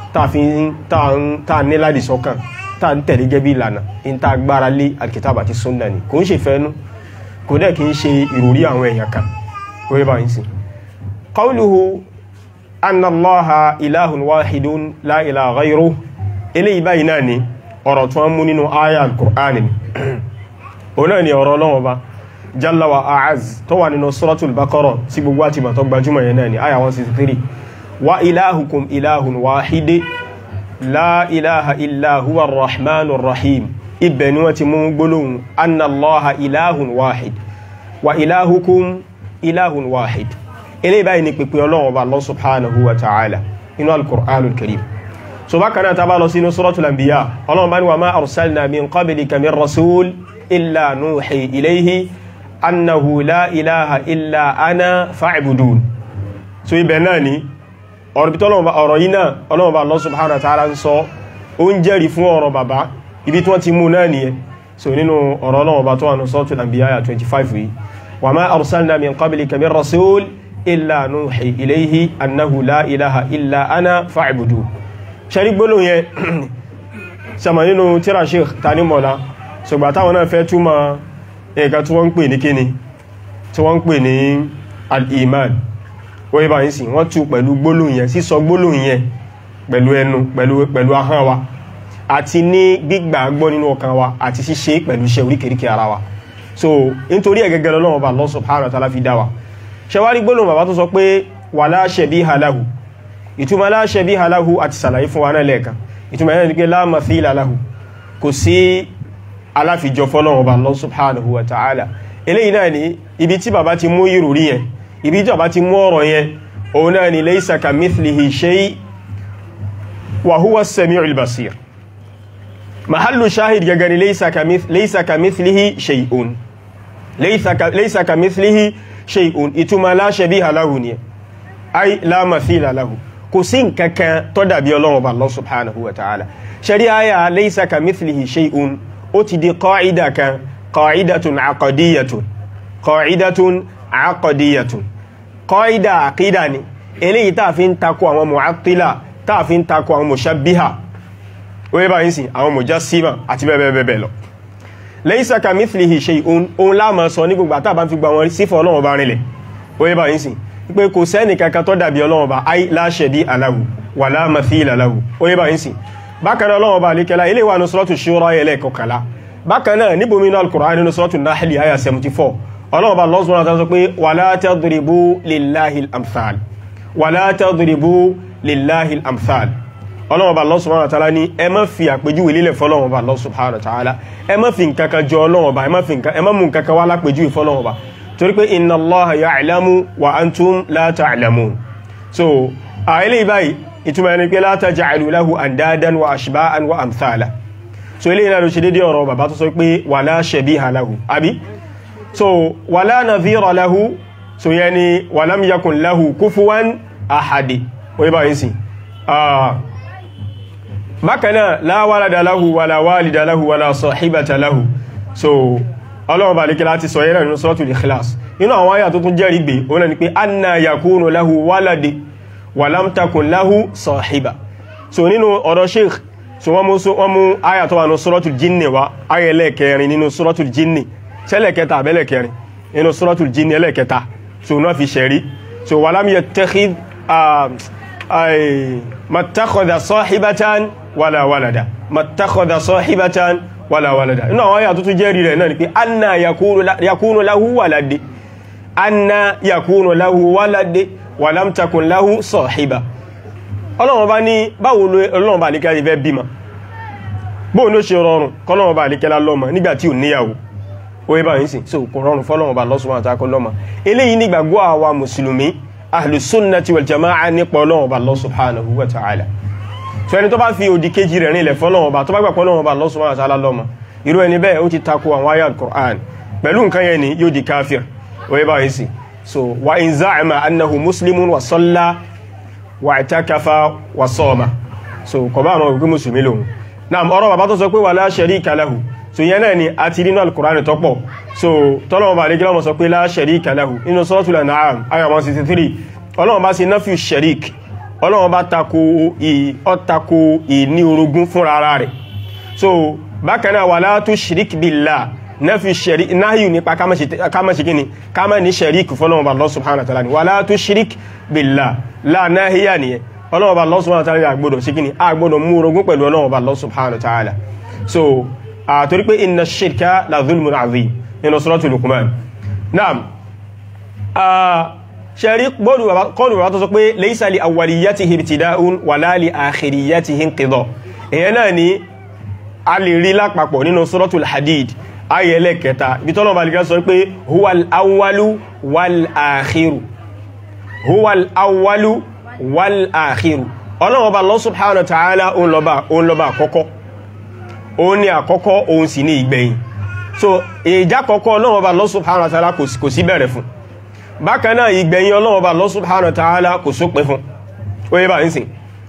ta ní láti sọ́kàn ta ń tẹ̀lé gẹ́bí ìlànà in ta gbára lé alkitaba àti sunna ni kò ń ṣe fẹ́nu kò dẹ̀ kí ń ṣe ìròrí àwọn èèyàn kan ó yẹ bá ń sin qawluhu anna allaha ilahun wahidun la ilaha ghayruhu eléyìí báyìí náà ni ọ̀rọ̀ tó ń mú nínú aya al-Qur'an ni òun náà ni ọ̀rọ̀ Ọlọ́run Ọba jalla wa a'az tó wà nínú suratul baqara sí gbogbo àti ìbàtọ̀ gbajúmọ̀ yẹn náà ni aya 163 wa ilahukum ilahun wahide la ilaha illa huwa rahmanur rahim ibẹ̀ ni wọ́n ti mú gbólóhùn anna allaha ilahun wahid wa ilahukum ilahun wahid eléyìí báyìí ni pèpè Ọlọ́run Ọba Allah subhanahu wa ta'ala inú al-Qur'anul karim so bákan náà tá bá lọ sínú suratul anbiya Ọlọ́run bá ní wa ma arsalna min qablika min rasul illa nuhi ilayhi annahu la ilaha illa ana fa'budun so ibẹ̀ náà ni ọ̀rọ̀ bitọ́ ọ̀rọ̀ yìí náà Ọlọ́run bá Allah subhanahu wa ta'ala ń sọ ó ń jẹ́rìí fún ọ̀rọ̀ bàbá ibi tí wọ́n ti mú náà nìyẹn so nínú ọ̀rọ̀ Ọlọ́run bá tó wà ní suratul anbiya 25 yìí wa ma arsalna min qablika min rasul illa nuhi ilayhi annahu la ilaha illa ana fa'budun ṣarí gbólóhùn yẹn sàmà nínú tíra sheikh tani mọ́lá ṣùgbà táwọn náà fẹ́ túmọ̀ ẹ̀ka tí wọ́n ń pè ní kíni tí wọ́n ń pè ní al-iman wọ́n yíba yìí sí wọ́n tú pẹ̀lú gbólóhùn yẹn sísọ gbólóhùn yẹn pẹ̀lú ẹnu pẹ̀lú ahọ́n wa àti ní gbígbàgbọ́ nínú ọkàn wa àti ṣíṣe pẹ̀lú iṣẹ́ oríkèríkè ara wa so nítorí ẹ̀gẹ́gẹ́ lọ́wọ́ bá Allah subhanahu wa ta'ala fi dá wa ṣẹwárí gbólóhùn bàbá tó sọ pé wala shabiha lahu ìtumọ̀ la shabiha lahu àti sàlàyé fún wa náà lẹ́ẹ̀kan ìtumọ̀ yẹn ni pé la mathila lahu kò sí aláfijọ fọ́lọ́wọ́ bá Allah subhanahu wa ta'ala eléyìí náà ni ibi tí bàbá ti mú ìròrí yẹn ibi tí bàbá ti mú ọ̀rọ̀ yẹn òun náà ni laysa kamithlihi shay wa huwa as-sami'ul basir mahallu shahid gẹ́gẹ́ ni laysa kamithlihi shay'un laysa kamithlihi shay'un ìtumọ̀ la shabiha lahu ni ay la mathila lahu kò sí nǹkankan tó dàbí Ọlọ́run bá Allah subhanahu wa ta'ala ṣẹ́rí ayà laysa kamithlihi shay'un ó ti di qa'ida kan qa'idatun aqadiyyatun qa'idatun aqadiyyatun qa'ida aqida ni eléyìí tá fi ń takò àwọn mu'attila tá fi ń takò àwọn mushabbiha ó yẹ báyìí sí àwọn mujassima àti bẹ́ẹ̀bẹ́ẹ̀ lọ laysa kamithlihi shay'un òun láàmà sọ ní gbogbo àtàbà fi gba wọn sífọ́ Ọlọ́run bá rinlẹ̀ ó yẹ báyìí sí pé kò sẹ́ni kankan tó dàbí Ọlọ́run bá ay la shabiha lahu wala mathila lahu ó yẹ báyìí sí bákanáà Ọlọ́run bá alékẹ́lá ilé wà ní Suratu Shura ẹlẹ́ kọkànlá bákanáà níbo mi náà Al-Qur'an nínú Suratu Nahl àyà 74 Ọlọ́run bá Allah subhanahu wa ta'ala sọ pé wala tadribu lillahi al-amthal wala tadribu lillahi al-amthal Ọlọ́run bá Allah subhanahu wa ta'ala ní ẹ má fi àpèjúwe lílẹ̀ fọ́lọ́run bá Allah subhanahu wa ta'ala ẹ má fi nǹkankan jọ Ọlọ́run bá ẹ má mú nǹkankan wá lápèjúwe fọ́lọ́run bá torí pé inna Allaha ya'lamu wa antum la ta'lamun so àìlè báyìí ìtumọ̀ ẹni pé la taj'alu lahu andadan wa ashba'an wa amthala so ilé ìlànà ṣe dédé ọ̀rọ̀ bàbá tó sọ pé wala shabiha lahu àbí so wala nadhira lahu so yẹn ni walam yakun lahu kufuwan ahadi oye bá yìí sí bákanáà la walada lahu wala walida lahu wala sahibata lahu so ọlọ́run bá lékẹ́ láti sọ yẹ́rẹ̀ nínú suratul ikhlas inú àwọn ayà tó tún jẹ́rìí gbé òun ni pé anna yakunu lahu waladi walam takun lahu sahiba so nínú ọ̀rọ̀ sheikh so wọ́n mú wọ́n mú ayà tó wà ní suratul jinni wa ayà ẹlẹ́kẹrin nínú suratul jinni sẹ́lẹ̀kẹta àbẹ́lẹ̀kẹrin nínú suratul jinni ẹlẹ́kẹta so náà fi ṣẹ̀rí so walam yattakhidh mattakhadha sahibatan wala walada mattakhadha sahibatan wala walada inú àwọn ayà tó tún jẹ́rìí rẹ̀ náà ni pé anna yakunu lahu walade anna yakunu lahu walade walam takun lahu sahiba ọlọ́run bá ní báwo ọlọ́run bá ní kẹ́lá ìfẹ́ bímọ bóò ní ó ṣe rọrùn kọ́lọ́run bá ní kẹ́lá lọ́mọ nígbàtí ò níyàwó ó yẹ báyìí sí so kò rọrùn fọ́lọ́run bá lọ́sùn àtàkọ́ lọ́mọ eléyìí nígbàgbọ́ àwa mùsùlùmí ahlùsúnnàtí wal jama'a nípa ọlọ́run bá Allah subhanahu wa ta'ala so ẹni tó bá fi òdì kejì rẹ̀ rìnlẹ̀ fọ́lọ́run bá tó bá gbàpọ̀ ọlọ́run bá Allah subhanahu wa ta'ala lọ́mọ irú ẹni bẹ́ẹ̀ ó ti tako àwọn ayat Qur'an pẹ̀lú nǹkan yẹn ni yóò di káfíìr ó yẹ báyìí sí so wa in za'ama annahu muslimun wa salla wa i'takafa wa soma so kò bá àwọn òkú musulmi lòun náà ọ̀rọ̀ bàbá tó sọ pé wala sharika lahu so yẹn náà ni a ti rí náà al-Qur'an tó pọ̀ so tọ́lọ́wọ́ bá lẹ́gbẹ̀rẹ̀ mọ̀ sọ pé la sharika lahu inú suratul An'am aya 163 ọlọ́wọ́ bá sí nafiu sharik ọlọ́wọ́ bá tako ìní orogún fúnra ara rẹ̀ so bákan náà wala tushrik billah nafiu sharik náhíù nípa kámẹ́ṣe kíni kámẹ́ ní sharik fọ́lọ́wọ́ bá Allah subhanahu wa ta'ala ni wala tushrik billah la náhíyà nìyẹn ọlọ́wọ́ bá Allah subhanahu wa ta'ala àgbọ́dọ̀ sí kíni àgbọ́dọ̀ mú orogún pẹ̀lú ọlọ́wọ́ bá Allah subhanahu wa ta'ala so àtorí pé inna shirka la zulmun azim nínú suratul Luqman naam ṣẹ̀rí kọlù bàbá tó sọ pé laysa li awwaliyatihi ibtida'un wala li akhiriyatihi inqida èyàn náà ni a lè rí lápapọ̀ nínú suratul Hadid ayẹlẹ́ kẹta ibi tọ́lọ̀ bá lè sọ pé huwal awwalu wal akhiru huwal awwalu wal akhiru ọlọ́wọ́ bá Allah subhanahu wa ta'ala òun lọ́ba àkọ́kọ́ òun ni àkọ́kọ́ òun sì ní ìgbẹ̀yìn so ìjà kọ́kọ́ ọlọ́wọ́ bá Allah subhanahu wa ta'ala kò sí bẹ̀rẹ̀ fún bákan náà ìgbẹ̀yìn ọlọ́wọ́ bá Allah subhanahu wa ta'ala kò sópin fún oye bá ń sìn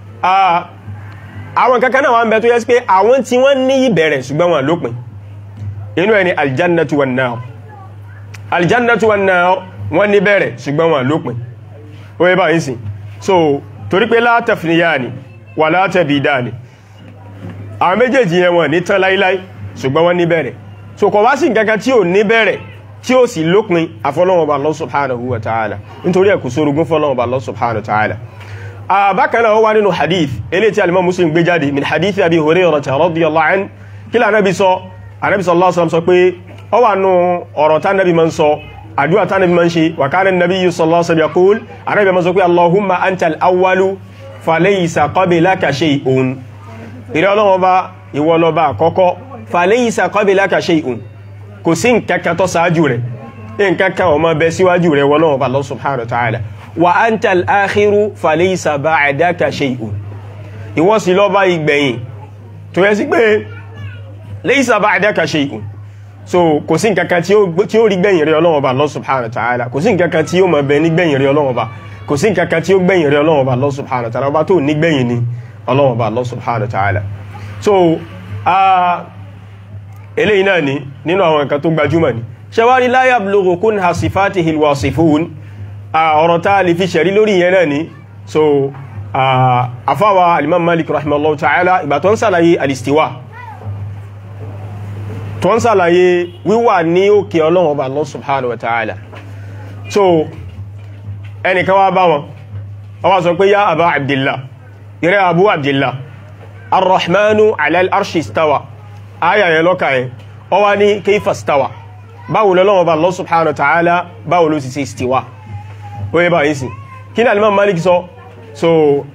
àwọn kankan náà wọ́n bẹ tó yẹ sí pé àwọn tí wọ́n ní ìbẹ̀rẹ̀ ṣùgbọ́n wọn lópin inú ẹni aljannatu wan nar aljannatu wan nar wọ́n ní bẹ̀rẹ̀ ṣùgbọ́n wọn lópin oye bá ń sìn so torí pé la tafniyani wà la tabidani àwọn méjèèjì yẹn wọn ní tán láíláí ṣùgbọ́n wọ́n ní bẹ̀rẹ̀ so kò wá sí nǹkankan tí ò ní bẹ̀rẹ̀ tí ó sì lópin àfọlọ́wọ̀n Allah subhanahu wa ta'ala nítorí ẹ̀kù sórogún fọlọ́wọ̀n Allah subhanahu wa ta'ala bákan náà ó wá nínú hadith eléyìí tí alimọ́ muslim gbé jáde min hadith abi hurairah radiyallahu anhu kí lá anábi sọ anábi sallallahu alaihi wasallam sọ pé ó wà nù ọ̀rọ̀ tá nábi ma ń sọ àdúrà tá nábi ma ń ṣe wa kana an-nabiyyu sallallahu alaihi wasallam yaqul anábi ma sọ pé allahumma antal awwalu falaysa qablaka shay'un ìrẹ́ ọlọ́wọ́ bá ìwọ lọ́ba àkọ́kọ́ falaysa qablaka shay'un kò sí nǹkankan tó sáájú rẹ̀ nǹkankan ó máa bẹ síwájú rẹ̀ wọ́n lọ́wọ́ bá Allah subhanahu wa ta'ala wa anta al-akhiru falaysa ba'daka shay'un ìwọ sí lọ́ba ìgbẹ̀yìn tó yẹ sí pé laysa ba'daka shay'un so kò sí nǹkankan tí ó rí gbẹ̀yìn rẹ̀ ọlọ́wọ́ bá Allah subhanahu wa ta'ala kò sí nǹkankan tí ó máa bẹ ní gbẹ̀yìn rẹ̀ ọlọ́wọ́ bá kò sí nǹkankan tí ó gbẹ̀yìn rẹ̀ ọlọ́wọ́ bá Allah subhanahu wa ta'ala ọba tó ní gbẹ̀yìn ni ọlọ́wọ́ bá Allah subhanahu wa ta'ala so eléyìí náà ni nínú àwọn nǹkan tó gbajúmọ̀ ni ṣẹwárí la yablughu kunha sifatihil wasifun ọ̀rọ̀ tá lè fi ṣẹ̀rí lórí yẹn náà ni so afáwa alimam malik rahimahullahu ta'ala ìgbà tó ń sàlàyé alistiwa tó ń sàlàyé wíwà ní òkè ọlọ́run ọba Allah subhanahu wa ta'ala so ẹnìkan wá bá wọn wọ́n wá sọ pé ya aba abdillah ìrẹ́ abu abdillah arrahmanu alal arshi istawa aya yẹn lọ́ka yẹn ọ wá ní kayfa istawa báwo lọ́lọ́wọ́ bá Allah subhanahu wa ta'ala báwo ló sì ṣe istiwa ó yẹ bá yìí sí kí ní alimam malik sọ so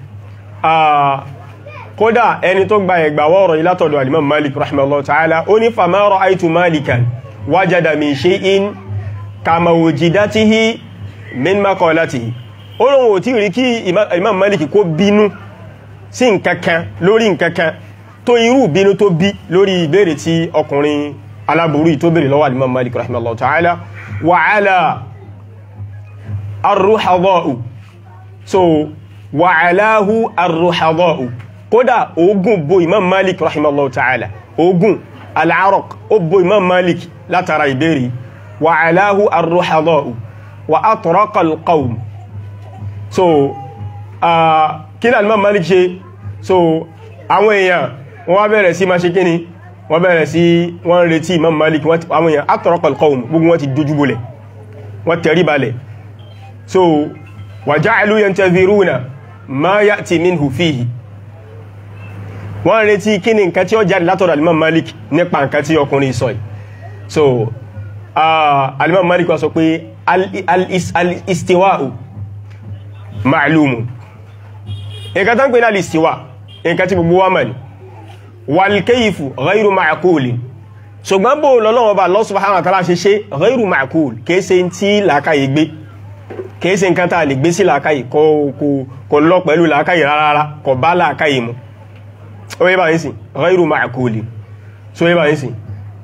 kódà ẹni tó gba ẹgbà wọ́rọ̀ ilátọ̀dọ̀ alimam malik rahimahullah ta'ala ó ní fama ra'aytu malikan wajada min shay'in kama wujidatihi min maqalatihi ó lóun ò tí rí kí imam malik kó bínú sí nkankan lórí nkankan tó irú bínú tó bí lórí ìbéèrè tí ọkùnrin aláburú tó béèrè lọ́wọ́ alimam malik rahimahullah ta'ala wa ala arruhadọ́ù so wà aláhù arruhadọ́ù kódà ogun bo imam malik rahimallahu ta'ala ogun al'araq ó bo imam malik látara ìbéèrè wà aláhù arruhadọ́ù wà atraqal qawm so kí náà imam malik ṣe so àwọn èèyàn wọ́n wá bẹ̀rẹ̀ sí máa ṣe kíni wọ́n bẹ̀rẹ̀ sí wọ́n retí imam malik àwọn èèyàn atraqal qawm gbogbo wọn ti dojúbolẹ̀ wọ́n tẹ̀rí balẹ̀ so wa ja'alu yantaziruna ma ya'ti minhu fihi wọ́n retí kí ni nǹkan tí ó jáde látọ̀dọ̀ alimam malik nípa nǹkan tí ọkùnrin sọ yìí so alimam malik wá sọ pé al-istiwa'u ma'lumun nǹkan tán pè ní al-istiwa nǹkan tí gbogbo wa mọ̀ ní wal-kayfu ghayru ma'qulin ṣùgbọ́n bó lọ́lọ́wọ́ bá Allah subhanahu wa ta'ala ṣe ṣe ghayru ma'qul kéèsè tí làákàyè gbé kéèsè nǹkan tàà lè gbé sí làákàyè kò lọ pẹ̀lú làákàyè rárá kò bá làákàyè mu ó yẹ bá yìí sí ghayru ma'qul so yẹ bá yìí sí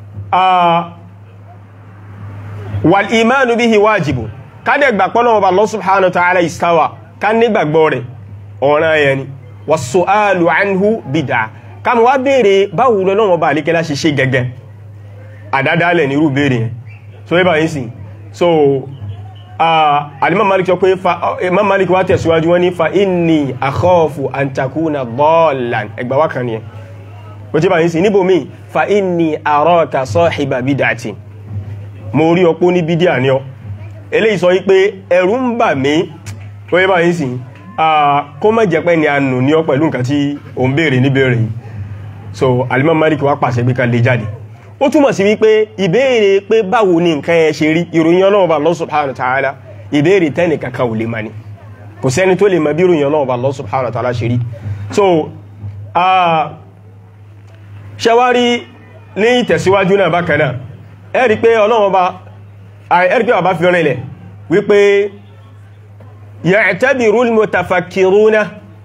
wal imanu bihi wajibu kádẹ̀ gbàgbọ́ lọ́wọ́ bá Allah subhanahu wa ta'ala istawa ká nígbàgbọ́ rẹ̀ ọ̀ràn yẹn ni was-su'alu anhu bid'ah ká mọ̀ wá béèrè báwo lọ́wọ́ bá àlékẹ́lá ṣe ṣe gẹ́gẹ́ àdádálẹ̀ ní irú béèrè yẹn so yíba yìí sí so alimam malik sọ pé imam malik wá tẹ̀síwájú wọ́n ní fa inni akhafu an takuna dallan ẹgbà wá kan yẹn o tí bá yìí sí níbò mí fa inni araka sahiba bid'ati mo rí ọpó ní bídíà ní ọ eléyìí sọ wípé ẹ̀rù ń bà mí o yíba yìí sí kó má jẹ́ pé ni a nù ní ọ pẹ̀lú nǹkan tí o ń béèrè ní béèrè yìí so alimam malik wá pàṣẹ pé ká lè jáde ó túmọ̀ sí wípé ìbéèrè pé báwo ni nǹkan ẹ ṣe rí ìròyìn Ọlọ́run bá Allah subhanahu wa ta'ala ìbéèrè tẹ́nì kankan ò lè ma ní kò sẹ́ni tó lè ma bí ìròyìn Ọlọ́run bá Allah subhanahu wa ta'ala ṣe rí so ṣẹwárí ní ìtẹ̀síwájú náà bákan náà ẹ rí pé Ọlọ́run bá ẹ rí pé bàbá fi rìnlẹ̀ wípé ya'tabiru al-mutafakkiruna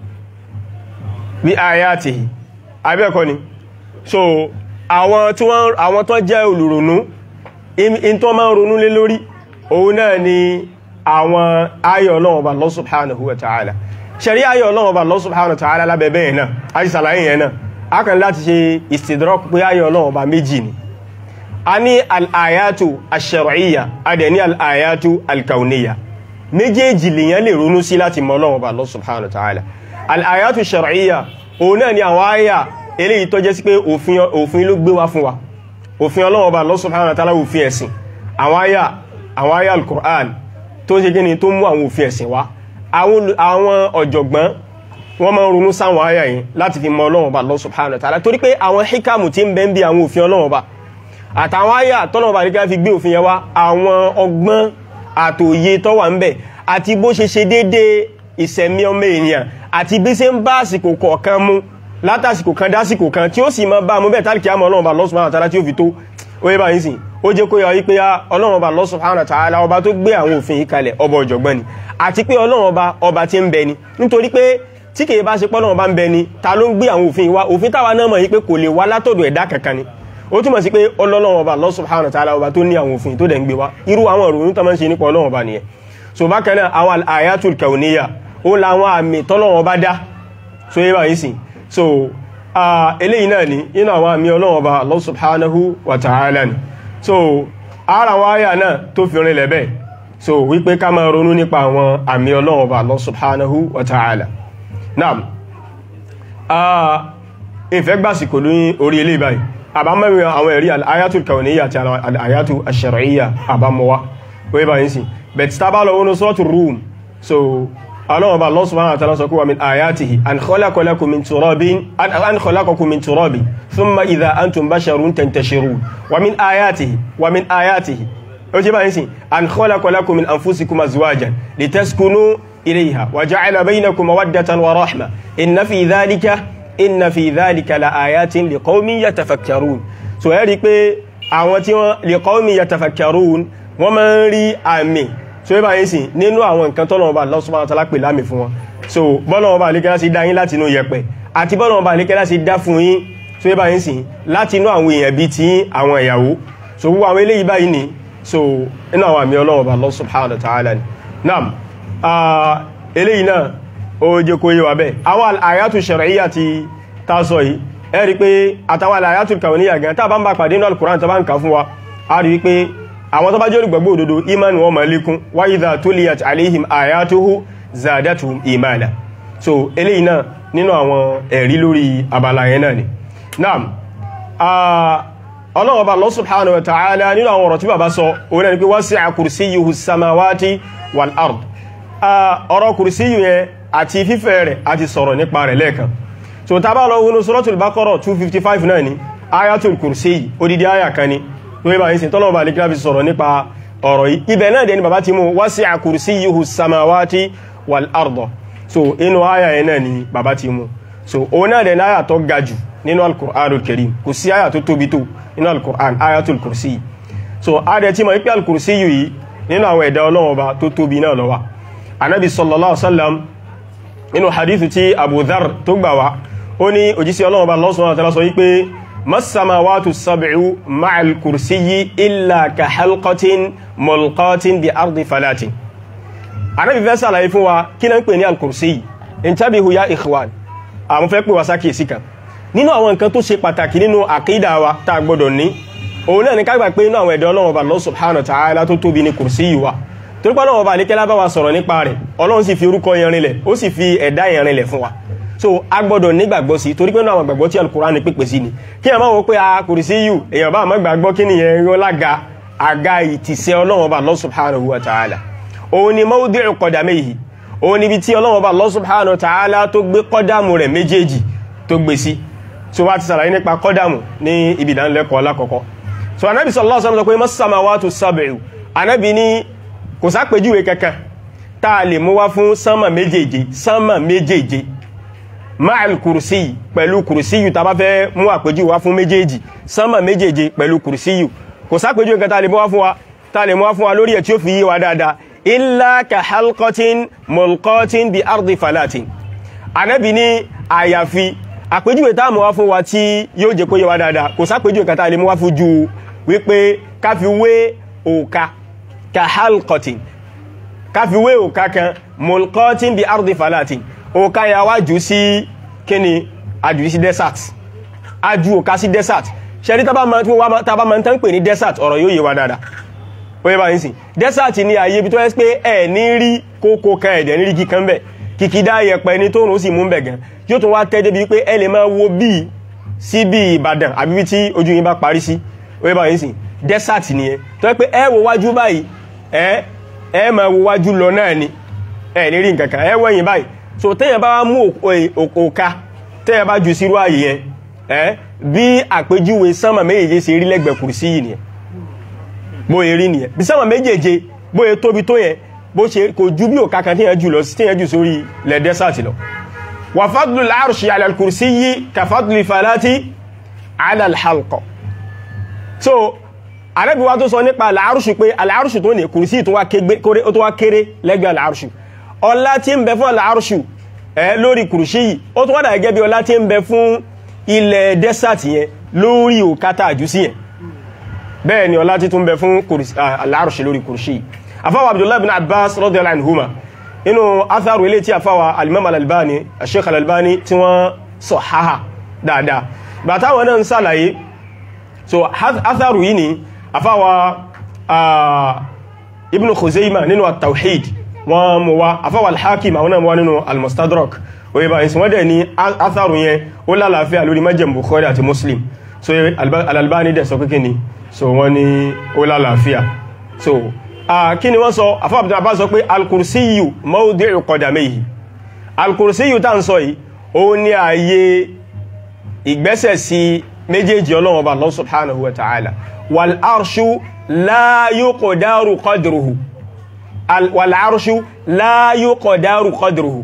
bi ayatihi abẹ́ẹ̀kọ́ ni so àwọn tí wọ́n àwọn tó jẹ́ olùrònú in tó máa ń ronú lé lórí òun náà ni àwọn ayọ̀ Ọlọ́run Ọba Allah subhanahu wa ta'ala ṣẹ̀rí ayọ̀ Ọlọ́run Ọba Allah subhanahu wa ta'ala lábẹ̀bẹ̀ yẹn náà a ti sàlàyé yẹn náà a kàn láti ṣe istidrak pé ayọ̀ Ọlọ́run Ọba méjì ni a ní al-ayatu ash-shar'iyya a dẹ̀ ní al-ayatu al-kawniyya méjèèjì lèyàn lè ronú sí láti mọ̀ Ọlọ́run Ọba Allah subhanahu wa ta'ala al-ayatu ash-shar'iyya òun náà ni àwọn ayà eléyìí tó jẹ́ sí pé òfin ló gbé wá fún wa òfin Ọlọ́run bá Allah subhanahu wa ta'ala òfin ẹ̀sìn àwọn àyà àwọn àyà al-Qur'an tó ń ṣe gíní tó mú àwọn òfin ẹ̀sìn wá àwọn ọ̀jọ̀gbọ́n wọ́n máa ń ronú sáwọn àyà yìí láti fi mọ Ọlọ́run bá Allah subhanahu wa ta'ala torí pé àwọn hikamu tí ń bẹ ń bí àwọn òfin Ọlọ́run bá àtàwọn àyà tọ́lọ́run bá nígbà fi gbé òfin yẹn wá àwọn ọgbọ́n àtòye tó wà ń bẹ àti bó ṣe ṣe déédéé ìṣẹ̀mí ọmọ ènìyàn àti bí ṣe ń bá àsìkò kọ̀ọ̀kan mú látàsìkò kan dásìkò kan tí ó sì máa bá mú bẹ́ẹ̀ tàbí kí á mọ̀ ọlọ́run bá Allah subhanahu wa ta'ala tí ó fi tó oye bá yìí sí ó jẹ́ kó yọ wípé ọlọ́run bá Allah subhanahu wa ta'ala ọba tó gbé àwọn òfin yìí kalẹ̀ ọba ọ̀jọ̀gbọ́n ni àti pé ọlọ́run ọba ọba tí ń bẹ ni nítorí pé tí kìí bá ṣe pé ọlọ́run bá ń bẹ ni ta ló ń gbé àwọn òfin yìí wá òfin táwa náà mọ̀ yìí pé kò lè wá látọ̀dọ̀ ẹ̀dá kankan ni ó túmọ̀ sí pé ọlọ́run ọba Allah subhanahu wa ta'ala ọba tó ní àwọn òfin tó dẹ̀ ń gbé wá irú àwọn ìròyìn tó máa ń ṣe nípa ọlọ́run ọba nìyẹn so bákan náà àwọn ayatul kauniyya ó làwọn àmì tọ́lọ́run ọba dá so yé báyìí sí so eléyìí náà ni inú àwọn àmì Ọlọ́run Ọba Allah subhanahu wa ta'ala ni so ara wọn àyà náà tó fi rin lẹ́bẹ̀ so wípé ká máa ronú nípa àwọn àmì Ọlọ́run Ọba Allah subhanahu wa ta'ala naam ìfẹ́ gbàsìkò ní orí ilé báyìí àbámẹ́rin àwọn ẹ̀rí al-ayatul kawniyya àti al-ayatul ash-shar'iyya àbámọ́wá wọ́n bá yín sí bẹ̀tí tábà lọ wọnú suratul Rum so ọlọ́run ọba Allah subhanahu wa ta'ala sọ kúwà min ayatihi an khalaqa lakum min turabin an khalaqakum min turabin thumma idha antum basharun tantashirun wa min ayatihi wa min ayatihi ó jẹ́ báyìí sí an khalaqa lakum min anfusikum azwajan litaskunu ilayha wa ja'ala baynakum mawaddatan wa rahma inna fi dhalika inna fi dhalika la ayatin liqaumin yatafakkarun so ẹ rí pé àwọn tí wọ́n liqaumin yatafakkarun wọ́n máa ń rí àmì so ẹ bá yín sí nínú àwọn nǹkan tọ́lọ́wọ́ bá Allah subhanahu wa ta'ala pè lámì fún wọn so bọ́lọ́wọ́ bá alékẹ́lá sí dá yín láti inú yẹ̀pẹ̀ àti bọ́lọ́wọ́ bá alékẹ́lá sí dá fún yín so ẹ bá yín sí láti inú àwọn èèyàn bí ti àwọn ìyàwó so gbogbo àwọn eléyìí báyìí ni so inú àwọn àmì Ọlọ́run bá Allah subhanahu wa ta'ala ni naam eléyìí náà ó jẹ́ kó yé wa bẹ́ẹ̀ àwọn àyàtù shar'iyya ti ta sọ yìí ẹ rí pé àtàwọn àyàtù kauniyya gan tá bá ń bá pàdé nínú al-Qur'an tó bá ń kà fún wa a rí pé àwọn tó bá jẹ́ olùgbàgbọ́ òdodo iman wọn ma lékún wa idha tuliyat alaihim ayatuhu zadatuhum imana so eléyìí náà nínú àwọn ẹ̀rí lórí abala yẹn náà ni naam ọlọ́wọ́ bá Allah subhanahu wa ta'ala nínú àwọn ọ̀rọ̀ tí bàbá sọ òun náà ni pé wasi'a kursiyyuhu samawati wal ard ọ̀rọ̀ kùrìsíyù yẹn àti fífẹ̀ rẹ̀ àti sọ̀rọ̀ nípa rẹ̀ lẹ́ẹ̀kan so ta bá lọ wọnú suratul Baqara 255 náà ni ayatul kùrìsíyù odidi aya kan ni tó yíba yìí sí tọ́lọ̀ bá lè kíláfi sọ̀rọ̀ nípa ọ̀rọ̀ yìí ibẹ̀ náà dẹ̀ ni bàbá ti mú wasi'a kursiyyuhu samawati wal ard so inú aya yẹn náà ni bàbá ti mú so òun náà dẹ̀ ní aya tó ga jù nínú al-Qur'anul Karim kò sí aya tó tóbi tó nínú al-Qur'an ayatul kùrìsíyù so a dẹ̀ ti mọ̀ wípé al-kùrìsíyù yìí nínú àwọn ẹ̀dá Ọlọ́run ọba tó tóbi náà ló wà anabi sallallahu alaihi wasallam inú hadithu tí abu dhar tó gbà wá ó ní òjísí ọlọ́run bá Allah subhanahu wa ta'ala sọ wípé masamawatu sab'u ma'al kursiyyi illa ka halqatin mulqatin bi ardi falatin anabi fẹ́ sàlàyé fún wa kí náà ń pè ní al-kursiyyi intabihu ya ikhwan àwọn fẹ́ pè wá sákèsí kan nínú àwọn nǹkan tó ṣe pàtàkì nínú àkídà wa tá a gbọ́dọ̀ ní òun náà ní ká gbà pé inú àwọn ẹ̀dọ́ ọlọ́run bá Allah subhanahu wa ta'ala tó tóbi ní kursiyyi wa torí pé ọlọ́run ọba àlékẹ́lá bá wa sọ̀rọ̀ nípa rẹ̀ ọlọ́run sì fi orúkọ yẹn rinlẹ̀ ó sì fi ẹ̀dá yẹn rinlẹ̀ fún wa so a gbọ́dọ̀ nígbàgbọ́ sí torí pé náà àwọn gbàgbọ́ tí alukuran ní pípẹ́ sí ni kí ẹ máa wọ pé a kursiyyu èèyàn bá àmọ́ gbàgbọ́ kí nìyẹn yọ lága àga ìtìsẹ́ ọlọ́run ọba Allah subhanahu wa ta'ala òun ni mawdi'u qadamayhi òun níbi tí ọlọ́run ọba Allah subhanahu wa ta'ala tó gbé kọ́dàmù rẹ̀ méjèèjì tó gbé sí so wá ti sàlàyé nípa kọ́dàmù ní ibi ìdánilẹ́kọ̀ọ́ alákọ̀ọ́kọ́ so anábì sallallahu alaihi wasallam sọ pé mas-samawatu sab'u anábì ní kò sápèjúwe kankan tá a lè mú wá fún sánmà méjèèje sánmà méjèèje máàlì kùrùsíyì pẹ̀lú kùrùsíyù tá bá fẹ́ mú àpèjúwe wá fún méjèèjì sánmà méjèèje pẹ̀lú kùrùsíyù kò sápèjúwe kankan tá a lè mú wá fún wa tá a lè mú wá fún wa lórí ẹ̀ tí ó fi yé wa dáadáa illa ka halqatin mulqatin bi ardi falatin anábì ní àyàfi àpèjúwe tá a mú wá fún wa tí yóò jẹ́ kó yé wa dáadáa kò sápèjúwe kankan tá a lè mú wá fún ju wípé ká fi wé òka ka halqatin ká fi wé òka kan mulqatin bi ardi falatin òka ya wá jù sí kíni àjù sí desert àjù òka sí desert ṣẹ́rí tàbá ma ń tán pè ní desert ọ̀rọ̀ yóò yé wa dáadáa ó yé bá yín sí desert ni àyè ibi tó ẹ́ pé ẹ̀ ní rí kókó kan ẹ̀dẹ̀ ní rí kíkan bẹ̀ kìkìdá yẹpẹ ní tó rùn sí mú bẹ̀ gan yóò tún wá tẹ́ débi pé ẹ lè máa wo bí sí bí Ìbàdàn àbí bí tí ojú yín bá parí sí ó yé bá yín sí desert nìyẹn tó ẹ́ pé ẹ wo wájú báyìí ẹ ẹ ma wo wájú lọ náà ni ẹ ní rí nǹkankan ẹ wẹ́yìn báyìí so tẹ́yàn bá wá mú òka tẹ́yàn bá jù sírú ààyè yẹn ẹ bí àpèjúwe sánmà méjèèje ṣe rí lẹ́gbẹ̀ẹ́ kùrùsí yìí nìyẹn bóyẹ rí nìyẹn bí sánmà méjèèje bóyẹ tóbi tó yẹn bó ṣe kò ju bí òka kan tíyàn jù lọ tíyàn jù sórí lẹ̀ dẹ́sàtì lọ wà fadlu al-arshi ala al-kursiyyi ka fadli falati ala al-halqa so àrẹ́bí wá tó sọ nípa àlàárùsù pé àlàárùsù tó ní kùrìsí tó wá kéré lẹ́gbẹ̀ẹ́ àlàárùsù ọlá tí ń bẹ fún àlàárùsù ẹ lórí kùrìsí yìí ó tún wádà gẹ́gẹ́ bí ọlá tí ń bẹ fún ilẹ̀ desert yẹn lórí òkátà àjúsí yẹn bẹ́ẹ̀ ni ọlá tí tún bẹ fún àlàárùsù lórí kùrìsí yìí afáwà abdullahi bin abbas radiyallahu anhuma inú atharu ilé tí afáwà alimam al-albani sheikh al-albani tí wọ́n sọ haha dáadáa bàtàwọn náà ń sàlàyé so atharu yìí ni afáwa ibn khuzaima nínú at-tawhid wọ́n mú wá afáwa al-hakim àwọn náà mú wá nínú al-mustadrak oye bá ìsìn wọ́n dẹ̀ ní atharu yẹn ó lálàáfíà lórí májẹ̀m bukhari àti muslim so al-albani dẹ̀ sọ pé ni so wọ́n ní ó lálàáfíà so kí ni wọ́n sọ afáwa abdul abbas sọ pé al-kursiyyu mawdi'u qadamayhi al-kursiyyu tá ń sọ yìí ó ní ààyè ìgbésẹ̀ sí méjèèjì ọlọ́wọ́ bá Allah subhanahu wa ta'ala والعرش لا يقدر قدره والعرش لا يقدر قدره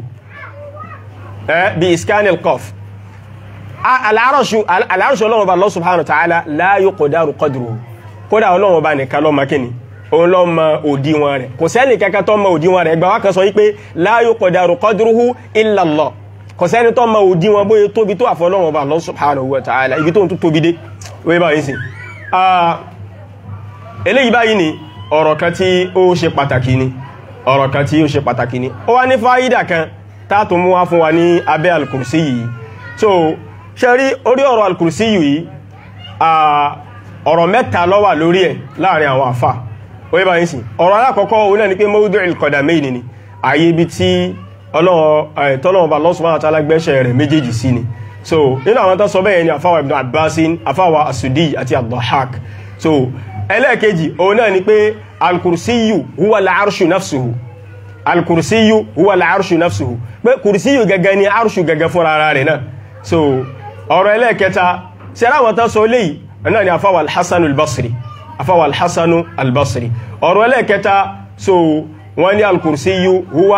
بإسكان القاف العرش العرش الله الله سبحانه وتعالى لا يقدر قدره kódà Ọlọ́run bá nìkan ló mọ̀ kíni òun ló mọ̀ òdiwọ̀n rẹ̀ kò sẹ́ni kankan tó mọ̀ òdiwọ̀n rẹ̀ ẹgbà wá kan sọ wípé la yuqdaru qadruhu illa Allah kò sẹ́ni tó mọ̀ òdiwọ̀n bóyá tóbi tó àfọlọ́run bá Allah subhanahu wa ta'ala ibi tó ń tó tóbi dé wé báyìí sí eléyìí báyìí ni ọ̀rọ̀ kan tí ó ṣe pàtàkì ni ọ̀rọ̀ kan tí ó ṣe pàtàkì ni ó wá ní fáyídà kan tààtù mú wá fún wa ní abẹ́ alkùrsí yìí so ṣe rí orí ọ̀rọ̀ alkùrsí yìí ọ̀rọ̀ mẹ́ta ló wà lórí ẹ̀ láàrin àwọn àfà ó yẹ́ bá yín sí ọ̀rọ̀ alákọ̀ọ́kọ́ òun náà ni pé mawdu'il qadamayn ni àyè ibi tí tọ́lọ́wọ́ bá Allah subhanahu wa ta'ala gbẹ́ṣẹ̀ rẹ̀ méjèèjì sí ni so nínú àwọn tó sọ bẹ́ẹ̀ ni àfáwà ibn abbasin àfáwà asudi àti ad-Dahhak so ẹlẹ́ẹ̀kejì òun náà ni pé alkùrsíyù huwa al-arshu nafsuhu alkùrsíyù huwa al-arshu nafsuhu pé kùrsíyù gẹ́gẹ́ ni arshu gẹ́gẹ́ fún ara rẹ̀ náà so ọ̀rọ̀ ẹlẹ́ẹ̀kẹta sẹ́rá àwọn tán sọ léyìí náà ni àfáwà al-Hasan al-Basri àfáwà al-Hasan al-Basri ọ̀rọ̀ ẹlẹ́ẹ̀kẹta so wọ́n ní alkùrsíyù huwa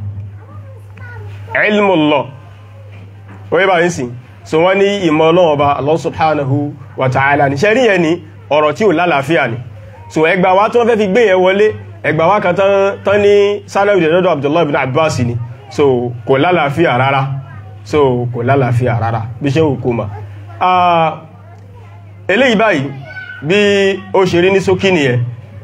ilmullah wọ́n bá ń sìn so wọ́n ní ìmọ̀ Ọlọ́run Ọba Allah subhanahu wa ta'ala ní ṣẹ́rí yẹn ni ọ̀rọ̀ tí ò lálàáfíà ni so ẹgbà wá tó wọ́n fẹ́ fi gbé yẹn wọlé ẹgbà wá kan tán ní sanawi dẹ̀dọ́dọ̀ Abdullahi ibn Abbas ni so kò lálàáfíà rárá so kò lálàáfíà rárá bí ṣe òkú ma eléyìí báyìí bí ó ṣe rí ní ṣókí nìyẹn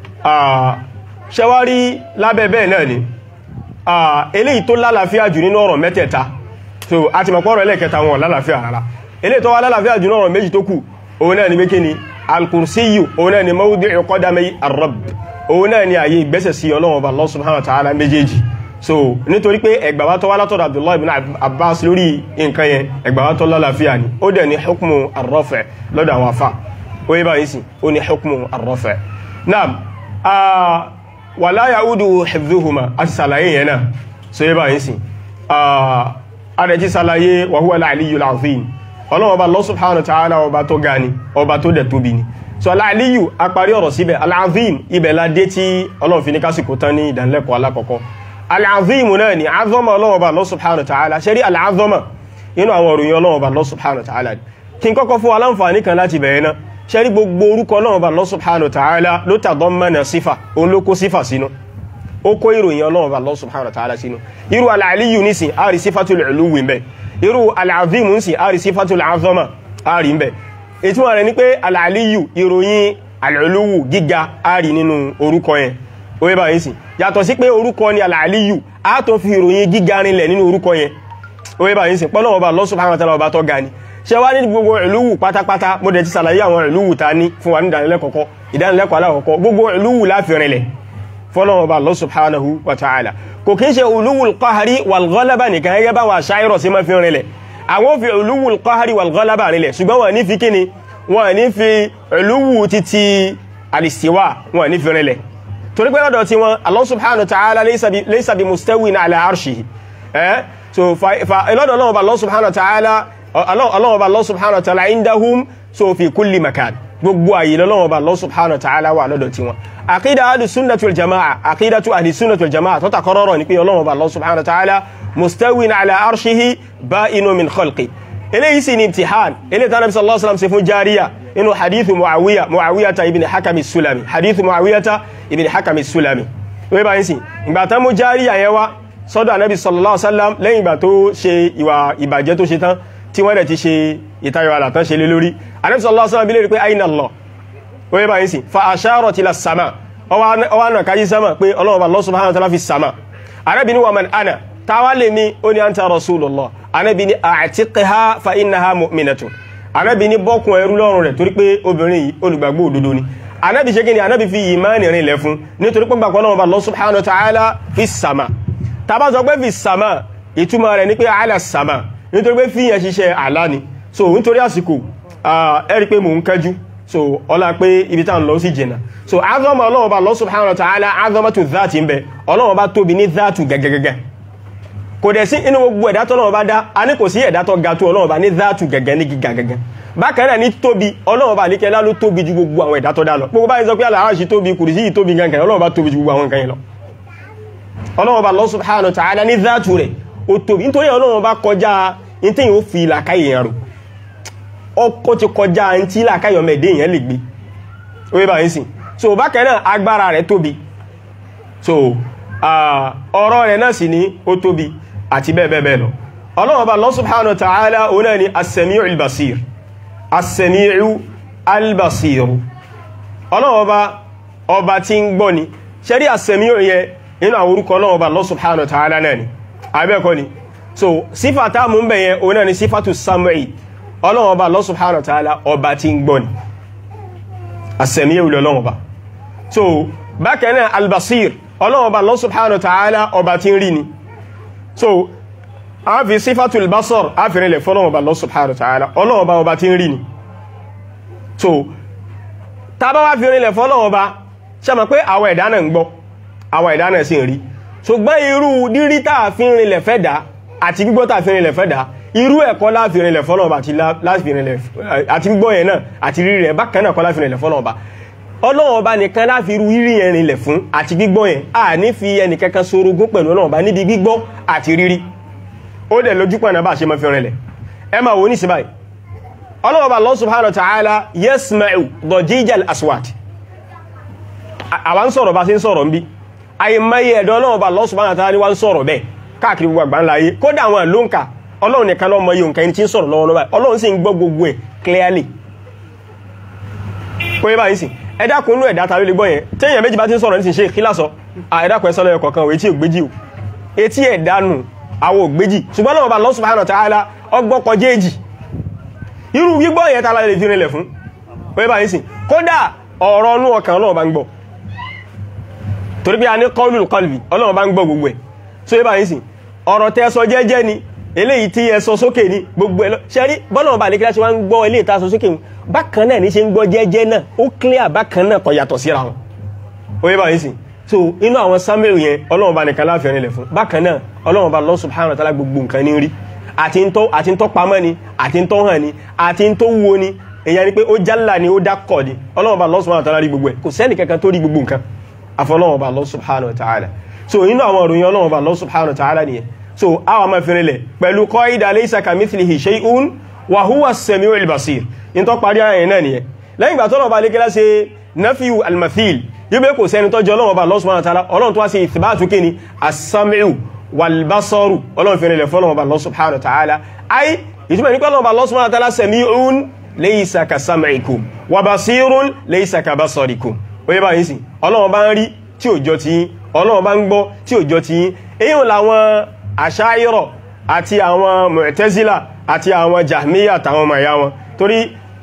ṣẹwárí lábẹ́ bẹ́ẹ̀ náà ni eléyìí tó lálàáfíà jù nínú ọ̀rọ̀ mẹ́tẹ̀ẹ̀ta so a ti mọ̀pọ̀ ọ̀rọ̀ ẹlẹ́kẹta wọn lálàáfíà rárá eléyìí tó wá lálàáfíà jù nínú ọ̀rọ̀ méjì tó kù òun náà ni mékè ni alkùrsíyù òun náà ni mawdi'u qadamay ar-rabb òun náà ni àyè ìgbẹ́sẹ̀ sí Ọlọ́run Ọba Allah subhanahu wa ta'ala méjèèjì so nítorí pé ẹgbàwá tó wá látọ̀dọ̀ Abdullahi ibn Abbas lórí nǹkan yẹn ẹgbàwá tó lálàáfíà ni ó dẹ̀ ní hukmu ar-raf' lọ́dọ̀ àwọn afá ó yẹ báyìí sí ó ní hukmu ar-raf' naam wala ya'udu hifdhuhuma àti sàlàyé yẹn náà so yẹ báyìí sí àrẹ̀jí sàlàyé wa huwa al-aliyyul azim ọlọ́wọ́ bá Allah subhanahu wa ta'ala ọba tó ga ni ọba tó dẹ̀ tóbi ni so al-aliyyu apari ọ̀rọ̀ síbẹ̀ al-azim ibẹ̀ ládé tí ọlọ́wọ́ fi ní kásìkò tán ní ìdánilẹ́kọ̀ọ́ alákọ̀ọ́kọ́ al-azim náà ni azọ́mà ọlọ́wọ́ bá Allah subhanahu wa ta'ala ṣe rí al-azọ́mà inú àwọn òròyìn ọlọ́wọ́ bá Allah subhanahu wa ta'ala kí n kọ́kọ́ fún aláǹfààní kan láti bẹ̀rẹ̀ náà ṣe rí gbogbo orúkọ ọlọ́wọ́ bá Allah subhanahu wa ta'ala ló tadammana sífà òun ló kó sífà sínú ó kó ìròyìn ọlọ́wọ́ bá Allah subhanahu wa ta'ala sínú irú al-aliyyu nísìn a rí sífàtul uluwi ń bẹ irú al-azim ń sìn a rí sífàtul azama a rí ń bẹ ìtumọ̀ rẹ̀ ní pé al-aliyyu ìròyìn al-uluwu gíga a rí nínú orúkọ yẹn ó yẹ báyìí sìn yàtọ̀ sí pé orúkọ ni al-aliyyu a tó fi ìròyìn gíga rinlẹ̀ nínú orúkọ yẹn ó yẹ báyìí sìn pọ́lọ́wọ́ bá Allah subhanahu wa ta'ala ọba tó ga ni ṣe wá ní gbogbo ìlúwù pátápátá mo dẹ̀ ti sàlàyé àwọn ìlúwù ta ní fún wa ní ìdánilẹ́kọ̀ọ́kọ́ ìdánilẹ́kọ̀ọ́ alákọ̀ọ́kọ́ gbogbo ìlúwù láfìrinlẹ̀ fọ́lọ́wọ́ bá Allah subhanahu wa ta'ala kò kí ń ṣe ulúwul qahari wal ghalaba nìkan gẹ́gẹ́ bá wà ṣáírọ̀ sí ma fi rinlẹ̀ àwọn fi ulúwul qahari wal ghalaba rinlẹ̀ ṣùgbọ́n wọ́n ní fi kíni wọ́n ní fi ulúwù títí alistiwa wọ́n ní fi rinlẹ̀ torí pé lọ́dọ̀ tí wọ́n Allah subhanahu wa ta'ala laysa bi mustawin ala arshihi eh so lọ́dọ̀ Allah Allah subhanahu wa ta'ala Allah Allah subhanahu wa ta'ala indahum so fi kulli makan gbogbo àyè lọ́wọ́ bá Allah subhanahu wa ta'ala wà lọ́dọ̀ tí wọn àkídà ahli sunnati wal jama'a àkídà tó ahli sunnati wal jama'a tó takọrọrọ ní pé ọlọ́wọ́ bá Allah subhanahu wa ta'ala mustawin ala arshihi ba'inu min khalqi eléyìí sì ni imtihan eléyìí tánàbí sallallahu alaihi wasallam ṣe fún jariya inú hadithu muawiya muawiyata ibn hakam sulami hadithu muawiyata ibn hakam sulami wọ́n bá yín sí ìgbà tán mú jariya yẹn wá sọ́dọ̀ anabi sallallahu alaihi wasallam lẹ́yìn ìgbà tó ṣe ìwà ìbàjẹ́ tó ṣe tán tí wọ́n dẹ̀ ti ṣe ìtayọ̀ àlàtán ṣe lé lórí Ànábì sallallahu alaihi wasallam bí lè rí pé aina Allah ó yẹ báyìí sí fa asharat ila sama ọwá náà kájí sama pé Ọlọ́run Allah subhanahu wa ta'ala fi sama Ànábì ní wa man ana táwa lè mi ó ní anta rasulullah Ànábì ní a'tiqha fa innaha mu'minatun Ànábì ní bọ́kùn ẹrú lọ́rùn rẹ̀ torí pé obìnrin yìí olùgbàgbọ́ òdodo ni Ànábì ṣe kíni Ànábì fi ìmáànì rìn lẹ̀ fún nítorí pé gbàgbọ́ Ọlọ́run Allah subhanahu wa ta'ala fi sama tàbá sọ pé fi sama ìtumọ̀ rẹ̀ ní pé ala sama nítorí pé fíyàn ṣiṣẹ́ àlá ni so nítorí àsìkò ẹ̀rí pé mò ń kẹjú so ọlá pé ibi tá ń lọ sí jìnà so azọ́mọ̀ ọlọ́wọ́ bá Allah subhanahu wa ta'ala azọ́mọ̀ tó záàtì ń bẹ ọlọ́wọ́ bá tóbi ní záàtù gẹ́gẹ́gẹ́gẹ́ kò dẹ̀ sí inú gbogbo ẹ̀dá tọ́lọ́wọ́ bá dá a ní kò sí ẹ̀dá tó ga tó ọlọ́wọ́ bá ní záàtù gẹ́gẹ́ ní gíga gẹ́gẹ́ bákan náà ní tóbi ọlọ́wọ́ bá ní kẹlá ló tóbi ju gbogbo àwọn ẹ̀dá tó dá lọ gbogbo báyìí sọ pé aláàṣì tóbi kùrìsí yìí tóbi gangan ọlọ́wọ́ bá tóbi ju gbogbo àwọn nǹkan yìí lọ ọlọ́wọ́ bá Allah subhanahu wa ta'ala ní záàtù rẹ̀ ó tóbi nítorí ọlọ́wọ́ bá kọjá ní tí yíò fi làkáyè yẹn rò ọkọ̀ ti kọjá ní tí làkáyè ọmọ ẹ̀dẹ́ yẹn lè gbé orí bá yín sí so bákan náà agbára rẹ̀ tóbi so ọ̀rọ̀ rẹ̀ náà sì ní ó tóbi àti bẹ́ẹ̀ bẹ́ẹ̀ lọ ọlọ́wọ́ bá Allah subhanahu wa ta'ala òun náà ni as-sami'u al-basir as-sami'u al-basir ọlọ́wọ́ bá ọba tí ń gbọ́ ni ṣẹ́rí as-sami'u yẹn inú àwọn orúkọ Ọlọ́run Ọba Allah subhanahu wa ta'ala náà ni abẹ́ẹ̀kọ́ ni so sífà tá mú ń bẹ̀yẹn òun náà ni sífàtù sam'i Ọlọ́run Ọba Allah subhanahu wa ta'ala ọba tí ń gbọ́ ni àsẹ̀míyẹ̀ wùlọ Ọlọ́run Ọba so bákan náà albasir Ọlọ́run Ọba Allah subhanahu wa ta'ala ọba tí ń rí ni so a fi sífàtù albasar a fi rinlẹ̀ fọ́lọ́run Ọba Allah subhanahu wa ta'ala Ọlọ́run Ọba ọba tí ń rí ni so tá bá wá fi rinlẹ̀ fọ́lọ́run Ọba ṣe mọ̀ pé àwọn ẹ̀dá náà ń gbọ́ àwọn ẹ̀dá náà sì ń rí ṣùgbọ́n irú dírí tàà fi rinlẹ̀ fẹ́ dá àti gbígbọ́ tàà fi rinlẹ̀ fẹ́ dá irú ẹ̀kọ́ láti rinlẹ̀ fọ́lọ́ọ̀bá àti gbígbọ́ yẹn náà àti rírí rẹ̀ bákan náà kọ́ láti rinlẹ̀ fọ́lọ́ọ̀bá ọlọ́run ọba nìkan láfi irú rírí yẹn rinlẹ̀ fún àti gbígbọ́ yẹn a ní fi ẹnì kankan sorogún pẹ̀lú ọlọ́run ọba níbi gbígbọ́ àti rírí ó dẹ̀ lójú pọ̀nà bá ṣe mọ́ fi rinlẹ̀ ẹ máa wo ní sí báyìí ọlọ́run ọba Allah subhanahu wa ta'ala yasma'u dajijal aswat àwa ń sọ̀rọ̀ bá sí ń sọ̀rọ̀ ń bí àìmọye ẹ̀dọ́ ọlọ́run bá Allah subhanahu wa ta'ala ní wá ń sọ̀rọ̀ bẹ́ẹ̀ káàkiri gbogbo àgbà ńlá ayé kódà àwọn ló ń kà ọlọ́run nìkan lọ́mọ yóò nǹkan ẹni tí ń sọ̀rọ̀ lọ́wọ́ lọ́wọ́ ọlọ́run sì ń gbọ́ gbogbo ẹ̀ clearly kó yẹ báyìí sì ẹ̀dá kun nú ẹ̀dá ta ló lè gbọ́ yẹn téèyàn méjì bá ti ń sọ̀rọ̀ nísìn ṣe kílásọ ẹ̀dá kan sọ́lọ́ ẹ̀kọ̀ kan etí ògbéjì o etí ẹ̀dá nù àwọn ògbéjì ṣùgbọ́n ọlọ́run bá Allah subhanahu wa ta'ala ọgbọ́ kọjá èjì irú gbígbọ́ yẹn ta la lè fi rinlẹ̀ fún kó yẹ báyìí sì kódà ọ̀rọ̀ ọnú ọkàn ọlọ́run bá ń gbọ́ torí bí a ní kọlù kọlùbì ọlọ́run bá ń gbọ́ gbogbo ẹ̀ so yíba yìí sí ọ̀rọ̀ tẹ́ sọ jẹ́jẹ́ ni eléyìí tí ẹ sọ sókè ní gbogbo ẹ̀ lọ ṣe rí bọ́lọ̀run bá ní kíláṣí wá ń gbọ́ ilé ìta sọ sókè bákan náà ní ṣe ń gbọ́ jẹ́jẹ́ náà ó clear bákan náà kò yàtọ̀ síra wọn ó yíba yìí sí so inú àwọn samuel yẹn ọlọ́run bá nìkan láàfin ẹni lẹ̀ fún bákan náà ọlọ́run bá Allah subhanahu wa ta'ala gbogbo nǹkan ní rí àti ń tọ́ àti ń tọ́ pamọ́ ni àti ń tọ́ hàn ni àti ń tó wo ni èyàn ni pé ó jálà ni ó dákọ̀ ni ọlọ́run bá Allah subhanahu wa ta'ala rí gbogbo ẹ̀ kò sẹ́nì kankan tó rí gbogbo nǹkan afọlọ́wọ́ bá Allah subhanahu wa ta'ala so inú àwọn òròyìn ọlọ́wọ́ bá Allah subhanahu wa ta'ala nìyẹn so àwọn ma fẹ́rẹ̀ lẹ̀ pẹ̀lú qaida laysa kamithlihi shay'un wa huwa as-sami'ul basir in tó parí ayẹyẹ náà nìyẹn lẹ́yìn ìgbà tọ́lọ̀ bá lé kílá ṣe nafiyu al-mathil yóò bẹ́ kò sẹ́ni tọ́jọ́ ọlọ́wọ́ bá Allah subhanahu wa ta'ala ọlọ́run tó wá sí ìthbatu kí ni as-sami'u wal-basaru ọlọ́run fẹ́rẹ̀ lẹ̀ fọ́lọ́wọ́ bá Allah subhanahu wa ta'ala ay ìtumọ̀ ní pẹ́lọ́wọ́ bá Allah subhanahu wa ta'ala sami'un laysa ka sam'ikum wa basirun laysa ka basarikum oye bá yìí sí ọlọ́run bá ń rí tí ò jọ ti yín ọlọ́run bá ń gbọ́ tí ò jọ ti yín èyí làwọn àṣáyírọ̀ àti àwọn mọ̀tẹ́zílà àti àwọn jahmiya àtàwọn ọmọ ìyá wọn torí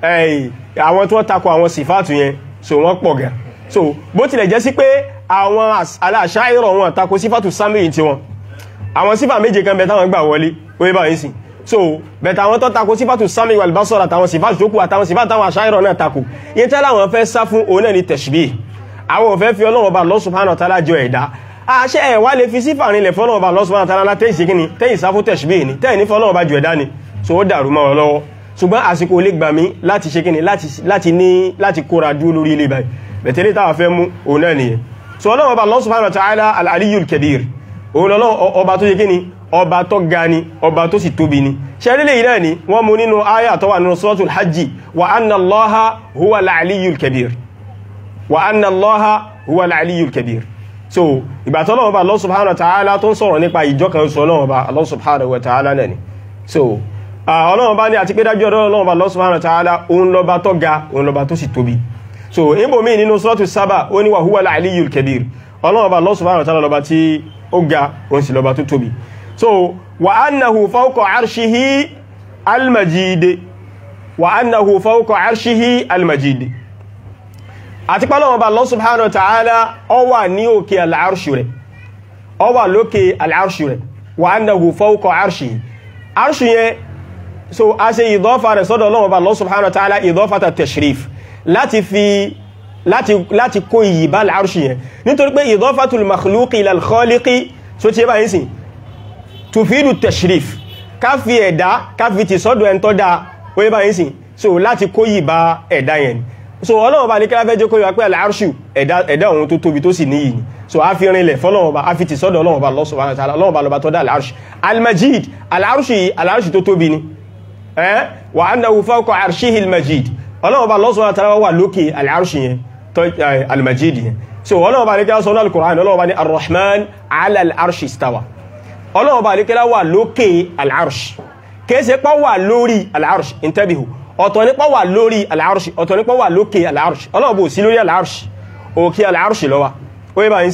àwọn tó takò àwọn sífàtù yẹn so wọ́n pọ̀ gan so bó tilẹ̀ jẹ́ sí pé àwọn aláṣáyírọ̀ wọn takò sífàtù sámìyìn tí wọn àwọn sífà méje kan bẹ táwọn gbà wọlé oye bá yìí sí so bẹ̀tà àwọn tó takò sífàtù sámìyìn wal basar àtàwọn sífàtù tó kù àtàwọn sífàtù táwọn àṣáyírọ̀ náà takò yẹn tẹ́lá àwọn fẹ́ sá fún òun náà ni tashbih àwọn òfẹ́ fi ọlọ́wọ́ bá Allah subhanahu wa ta'ala jọ ẹ̀dá àṣẹ ẹ̀ wá lè fi sífà rinlẹ̀ fọ́lọ́wọ́ bá Allah subhanahu wa ta'ala tẹ́yìn sí kíni tẹ́yìn sáfú tashbih ni tẹ́yìn ní fọ́lọ́wọ́ bá jọ ẹ̀dá ni so ó dàrú mọ́ ọ lọ́wọ́ ṣùgbọ́n àsìkò lè gbà mí láti ṣe kíni láti ní láti kóra dúró lórí ilé báyìí bẹ̀tẹ̀lẹ́ táwà fẹ́ mú òun náà nìyẹn so ọlọ́wọ́ bá Allah subhanahu wa ta'ala al-aliyyul kabir òun lọ́lọ́ ọba tó ṣe kíni ọba tó ga ni ọba tó sì tóbi ni ṣẹ́rílẹ̀ yìí náà ni wọ́n mú nínú áyà tó wà nínú suratul hajji wa anna Allaha huwa al-aliyyul kabir wa anna Allaha huwa al-aliyyul kabir so ìgbà tó lọ́wọ́ bá Allah subhanahu wa ta'ala tó ń sọ̀rọ̀ nípa ìjọ kan sọ lọ́wọ́ bá Allah subhanahu wa ta'ala náà ni so ọlọ́wọ́ bá ní àti pé dájú ọ̀dọ́ lọ́wọ́ bá Allah subhanahu wa ta'ala òun lọ́ba tó ga òun lọ́ba tó sì tóbi so ibò míì nínú suratu Saba ó ní wa huwa al-aliyyul kabir ọlọ́wọ́ bá Allah subhanahu wa ta'ala lọ́ba tí ó ga òun sì lọ́ba tó tóbi so wa annahu fawqa arshihi al-majid wa annahu fawqa arshihi al-majid àti pàlọ́wọ́ bá Allah subhanahu wa ta'ala ó wà ní òkè al'arṣì rẹ̀ ó wà lókè al'arṣì rẹ̀ wa annahu fawqa arshihi arṣì yẹn so a ṣe ìdọ́fà rẹ̀ sọ́dọ̀ Ọlọ́run bá Allah subhanahu wa ta'ala ìdọ́fàta tashrif láti fi láti láti kó iyì bá al'arṣì yẹn nítorí pé ìdọ́fàtul makhluqi ila al-khaliqi so ti bá yín sí tufidu tashrif ká fi ẹ̀dá ká fi ti sọ́dọ̀ ẹn tó dá ó yẹ bá yín sí so láti kó iyì bá ẹ̀dá yẹn so ọlọ́run bá ní kí láfẹ́ jẹ́ kó yíwa pé al'arṣù ẹ̀dá ohun tó tóbi tó sì níyì ni so a fi rinlẹ̀ fọ́lọ́run bá a fi ti sọ́dọ̀ ọlọ́run bá Allah subhanahu wa ta'ala ọlọ́run bá lọba tó dá al'arṣù al-majid al'arṣù yìí al'arṣù tó tóbi ni ẹ́ wa annahu fawqa arshihi al-majid ọlọ́run bá Allah subhanahu wa ta'ala wà lókè al'arṣù yẹn tó al-majid yẹn so ọlọ́run bá ní kí lásán al-Qur'an ọlọ́run bá ní ar-Rahman ala al-arshi istawa ọlọ́run bá ní kí lá wà lókè al'arṣ kéèsè pá wà lórí al'arṣ intabihu ọ̀tọ̀ nípa wà lórí al'arṣì ọ̀tọ̀ nípa wà lókè al'arṣì ọlọ́run bó sí lórí al'arṣì òkè al'arṣì ló wà ó yẹ bá yín sí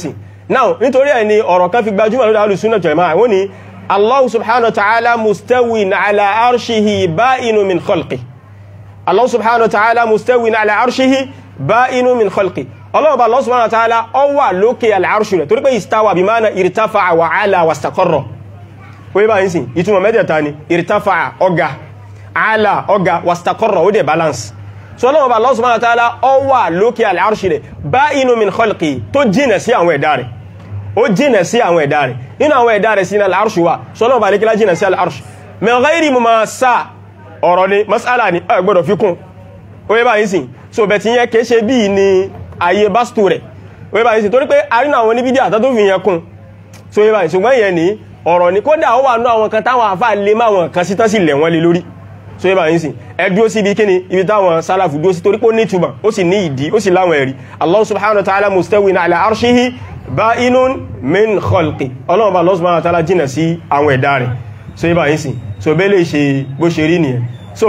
now nítorí ẹ̀ ni ọ̀rọ̀ kan fi gbajúmọ̀ lórí alùsúnà jama'a wọ́n ni Allah subhanahu wa ta'ala mustawin ala arshihi ba'inu min khalqi Allah subhanahu wa ta'ala mustawin ala arshihi ba'inu min khalqi Allah ba Allah subhanahu wa ta'ala ó wà lókè al-arshi rẹ̀ torí pé istawa bí mana irtafa'a wa ala wa istaqarra ó yẹ bá yín sí ìtumọ̀ mẹ́tẹ̀ẹ̀ta ni irtafa'a ọga ala ọga wa istaqarra ó dẹ̀ balance so Allah ba Allah subhanahu wa ta'ala ó wà lókè al-arshi rẹ̀ ba'inu min khalqi tó jìnà sí àwọn ẹ̀dá rẹ̀ ó jìnà sí àwọn ẹ̀dá rẹ̀ nínú àwọn ẹ̀dá rẹ̀ sí ní al-arshi wa so Allah ba lè kílá jìnà sí al-arshi min ghairi mumassa ọ̀rọ̀ ni mas'ala ni ẹ gbọ́dọ̀ fi kún ó yẹ bá yín sí so bẹ̀ tí yẹn kìí ṣe bí ní ayé bástò rẹ̀ ó yẹ bá yín sí torí pé arínà àwọn oníbídí àtà tó fi yẹn kún so yẹ bá yín ṣùgbọ́n yẹn ní ọ̀rọ̀ ni kódà ó wà ní àwọn kan táwọn àfáà lè má wọn kan sí tán sì lẹ̀ wọ́n lé lórí so yẹ bá yín sí ẹ dúró sí ibi kíni ibi táwọn sálàfù dúró sí torí pé ó ní ìtumọ̀ ó sì ní ìdí ó sì láwọn ẹ̀rí Allah subhanahu wa ta'ala mustawin ala arshihi ba'inun min khalqi ọlọ́run bá Allah subhanahu wa ta'ala jìnà sí àwọn ẹ̀dá rẹ̀ so yẹ bá yín sí so bẹ́ẹ̀ lè ṣe bó ṣe rí nìyẹn so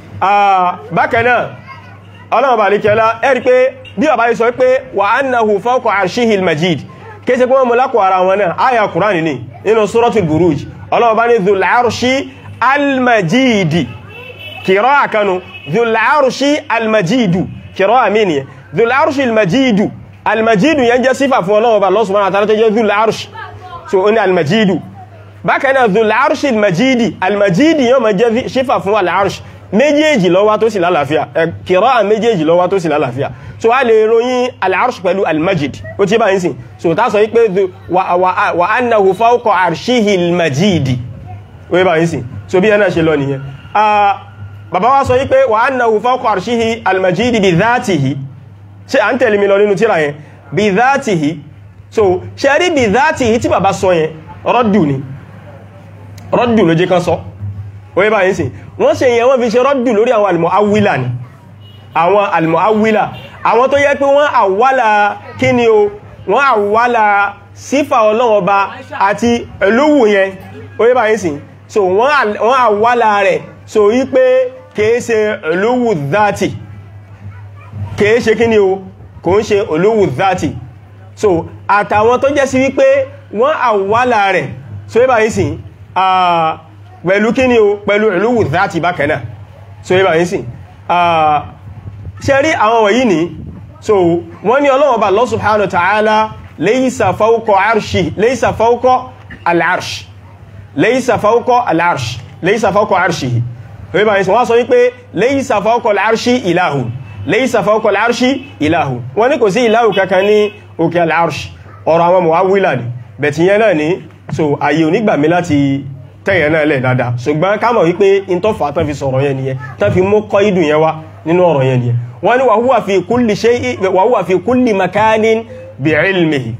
bákan náà ọlọ́run bá alékẹ́lá ẹ̀rí pé bí ọba yìí sọ pé wa annahu fawqa arshihil majid kéèsẹ́ pé wọ́n mú lákọ̀ ara wọn náà àyà kùránì ní nínú suratul buruj ọlọ́run bá ní dhul arshi almajidi kìrọ́ àkanu dhul arshi almajidu kìrọ́ àmìnì dhul arshi almajidu almajidu yẹn jẹ́ sífà fún ọlọ́run bá Allah subhanahu wa ta'ala tó jẹ́ dhul arshi so ó ní almajidu bákan náà dhul arshi almajidi almajidi yóò máa jẹ́ sífà fún al-arshi méjèèjì ló wà tó sì lálàáfíà kìrọ́ méjèèjì ló wà tó sì lálàáfíà so a lè ròyìn al-arsh pẹ̀lú al-majid ó tí bá ń sìn so ta sọ wípé wa annahu fawqa arshihi al-majidi ó bá ń sìn so bí ẹ̀nà ṣe lọ nìyẹn bàbá wa sọ wípé wa annahu fawqa arshihi al-majidi bi dhatihi ṣe à ń tẹ̀lé mi lọ nínú tíra yẹn bi dhatihi so ṣe rí bi dhatihi tí bàbá sọ yẹn rọ́dù ni rọ́dù ló jẹ́ kan sọ oye báyìí sí wọ́n ṣe yẹn wọ́n fi ṣe rọ́dù lórí àwọn almu'awwila ni àwọn almu'awwila àwọn tó yẹ pé wọ́n àwálà kí ni o wọ́n àwálà sífà ọlọ́wọ́ba àti ẹlówù yẹn oye báyìí sí so wọ́n àwálà rẹ̀ so yí pé kìí ṣe ẹlówù dhati kìí ṣe kí ni o kò ń ṣe ẹlówù dhati so àtàwọn tó jẹ́ sí wípé wọ́n àwálà rẹ̀ so yí báyìí sí pẹ̀lú kí ni o pẹ̀lú ìlúwù dáti bákanáà so yíba yìí sí ṣe rí àwọn wọ̀nyí ni so wọ́n ní Ọlọ́hun Ọba Allah subhanahu wa ta'ala laysa fawqa arshi laysa fawqa al-arsh laysa fawqa al-arsh laysa fawqa arshihi yíba yìí sí wọ́n sọ wípé laysa fawqa al-arshi ilahun laysa fawqa al-arshi ilahun wọ́n ní kò sí ilahu kankan ní òkè al-arsh ọ̀rọ̀ àwọn mu'awwila ni bẹ̀tìyẹn náà ni so ayé onígbàmí láti tẹ́yẹ̀ náà lẹ̀ dáadáa ṣùgbọ́n ká mọ̀ wípé in tó fà tán fi sọ̀rọ̀ yẹn nìyẹn tán fi mú kọ́ ìdù yẹn wá nínú ọ̀rọ̀ yẹn nìyẹn wọ́n ní wa huwa fi kulli shay'in wa huwa fi kulli makanin bi ilmihi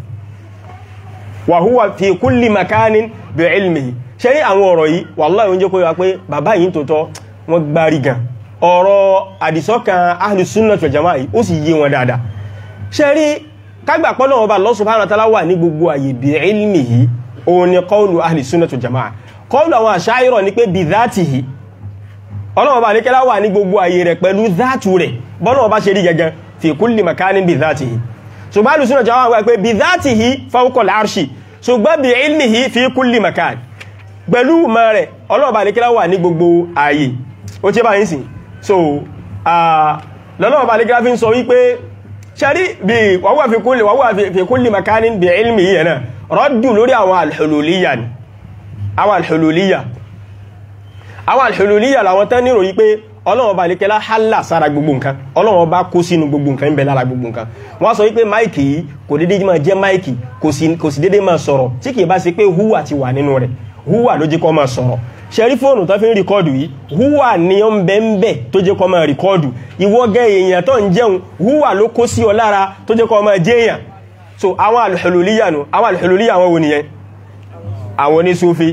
wa huwa fi kulli makanin bi ilmihi ṣe rí àwọn ọ̀rọ̀ yìí wallahi oúnjẹ kó yọ pé bàbá yìí tó tọ́ wọ́n gbárí gan ọ̀rọ̀ àdìsọ́kan ahlus sunnah wal jama'ah yìí ó sì yé wọn dáadáa ṣe rí kágbà pọ́lọ̀ ọba Allah subhanahu wa ta'ala wà ní gbogbo àyè bi ilmihi òun ni qawlu ahlus sunnah wal jama'ah kọlù àwọn àṣáyírọ̀ ní pé bí záàtì yìí ọlọ́wọ́ bá ní kẹ́lá wà ní gbogbo ayé rẹ̀ pẹ̀lú záàtù rẹ̀ bọ́lọ́wọ́ bá ṣe rí gẹ́gẹ́ fi kulli makanin bí záàtì yìí ṣùgbọ́n alùsùnà jẹ́ wọ́n pé bí záàtì yìí fawqa al-arshi ṣùgbọ́n bí ilmihi fi kulli makan pẹ̀lú mọ́ rẹ̀ ọlọ́wọ́ bá ní kẹ́lá wà ní gbogbo ayé ó tí bá yín sìn so lọ́lọ́wọ́ bá ní kẹ́lá fi ń sọ wípé ṣẹ́rí bí wàwà fi kulli makanin bí ilmihi yẹn náà rọ́dù lórí àwọn al-hululiyya ni àwọn alhululiyya àwọn alhululiyya làwọn tán nírò yí pé ọlọ́wọ́ bá lékẹ́lá hálà sára gbogbo nǹkan ọlọ́wọ́ bá kó sínú gbogbo nǹkan ń bẹ lára gbogbo nǹkan wọ́n sọ wípé máìkì yìí kò dédé máa jẹ́ máìkì kò sì dédé máa sọ̀rọ̀ tí kìí bá ṣe pé húwà ti wà nínú rẹ̀ húwà ló jẹ́ kó máa sọ̀rọ̀ ṣẹ́rí fóònù tó fi ń rìkọ́ọ̀dù yìí húwà ni ó ń bẹ ń bẹ tó jẹ́ kó máa rìkọ́ọ̀dù ìwọ gẹ́ èèyàn tó ń jẹun húwà ló kó sí ọ lára tó jẹ́ kó máa jẹ́ èèyàn so àwọn alhululiyya nù àwọn alhululiyya àwọn wo nìyẹn àwọn onísúfí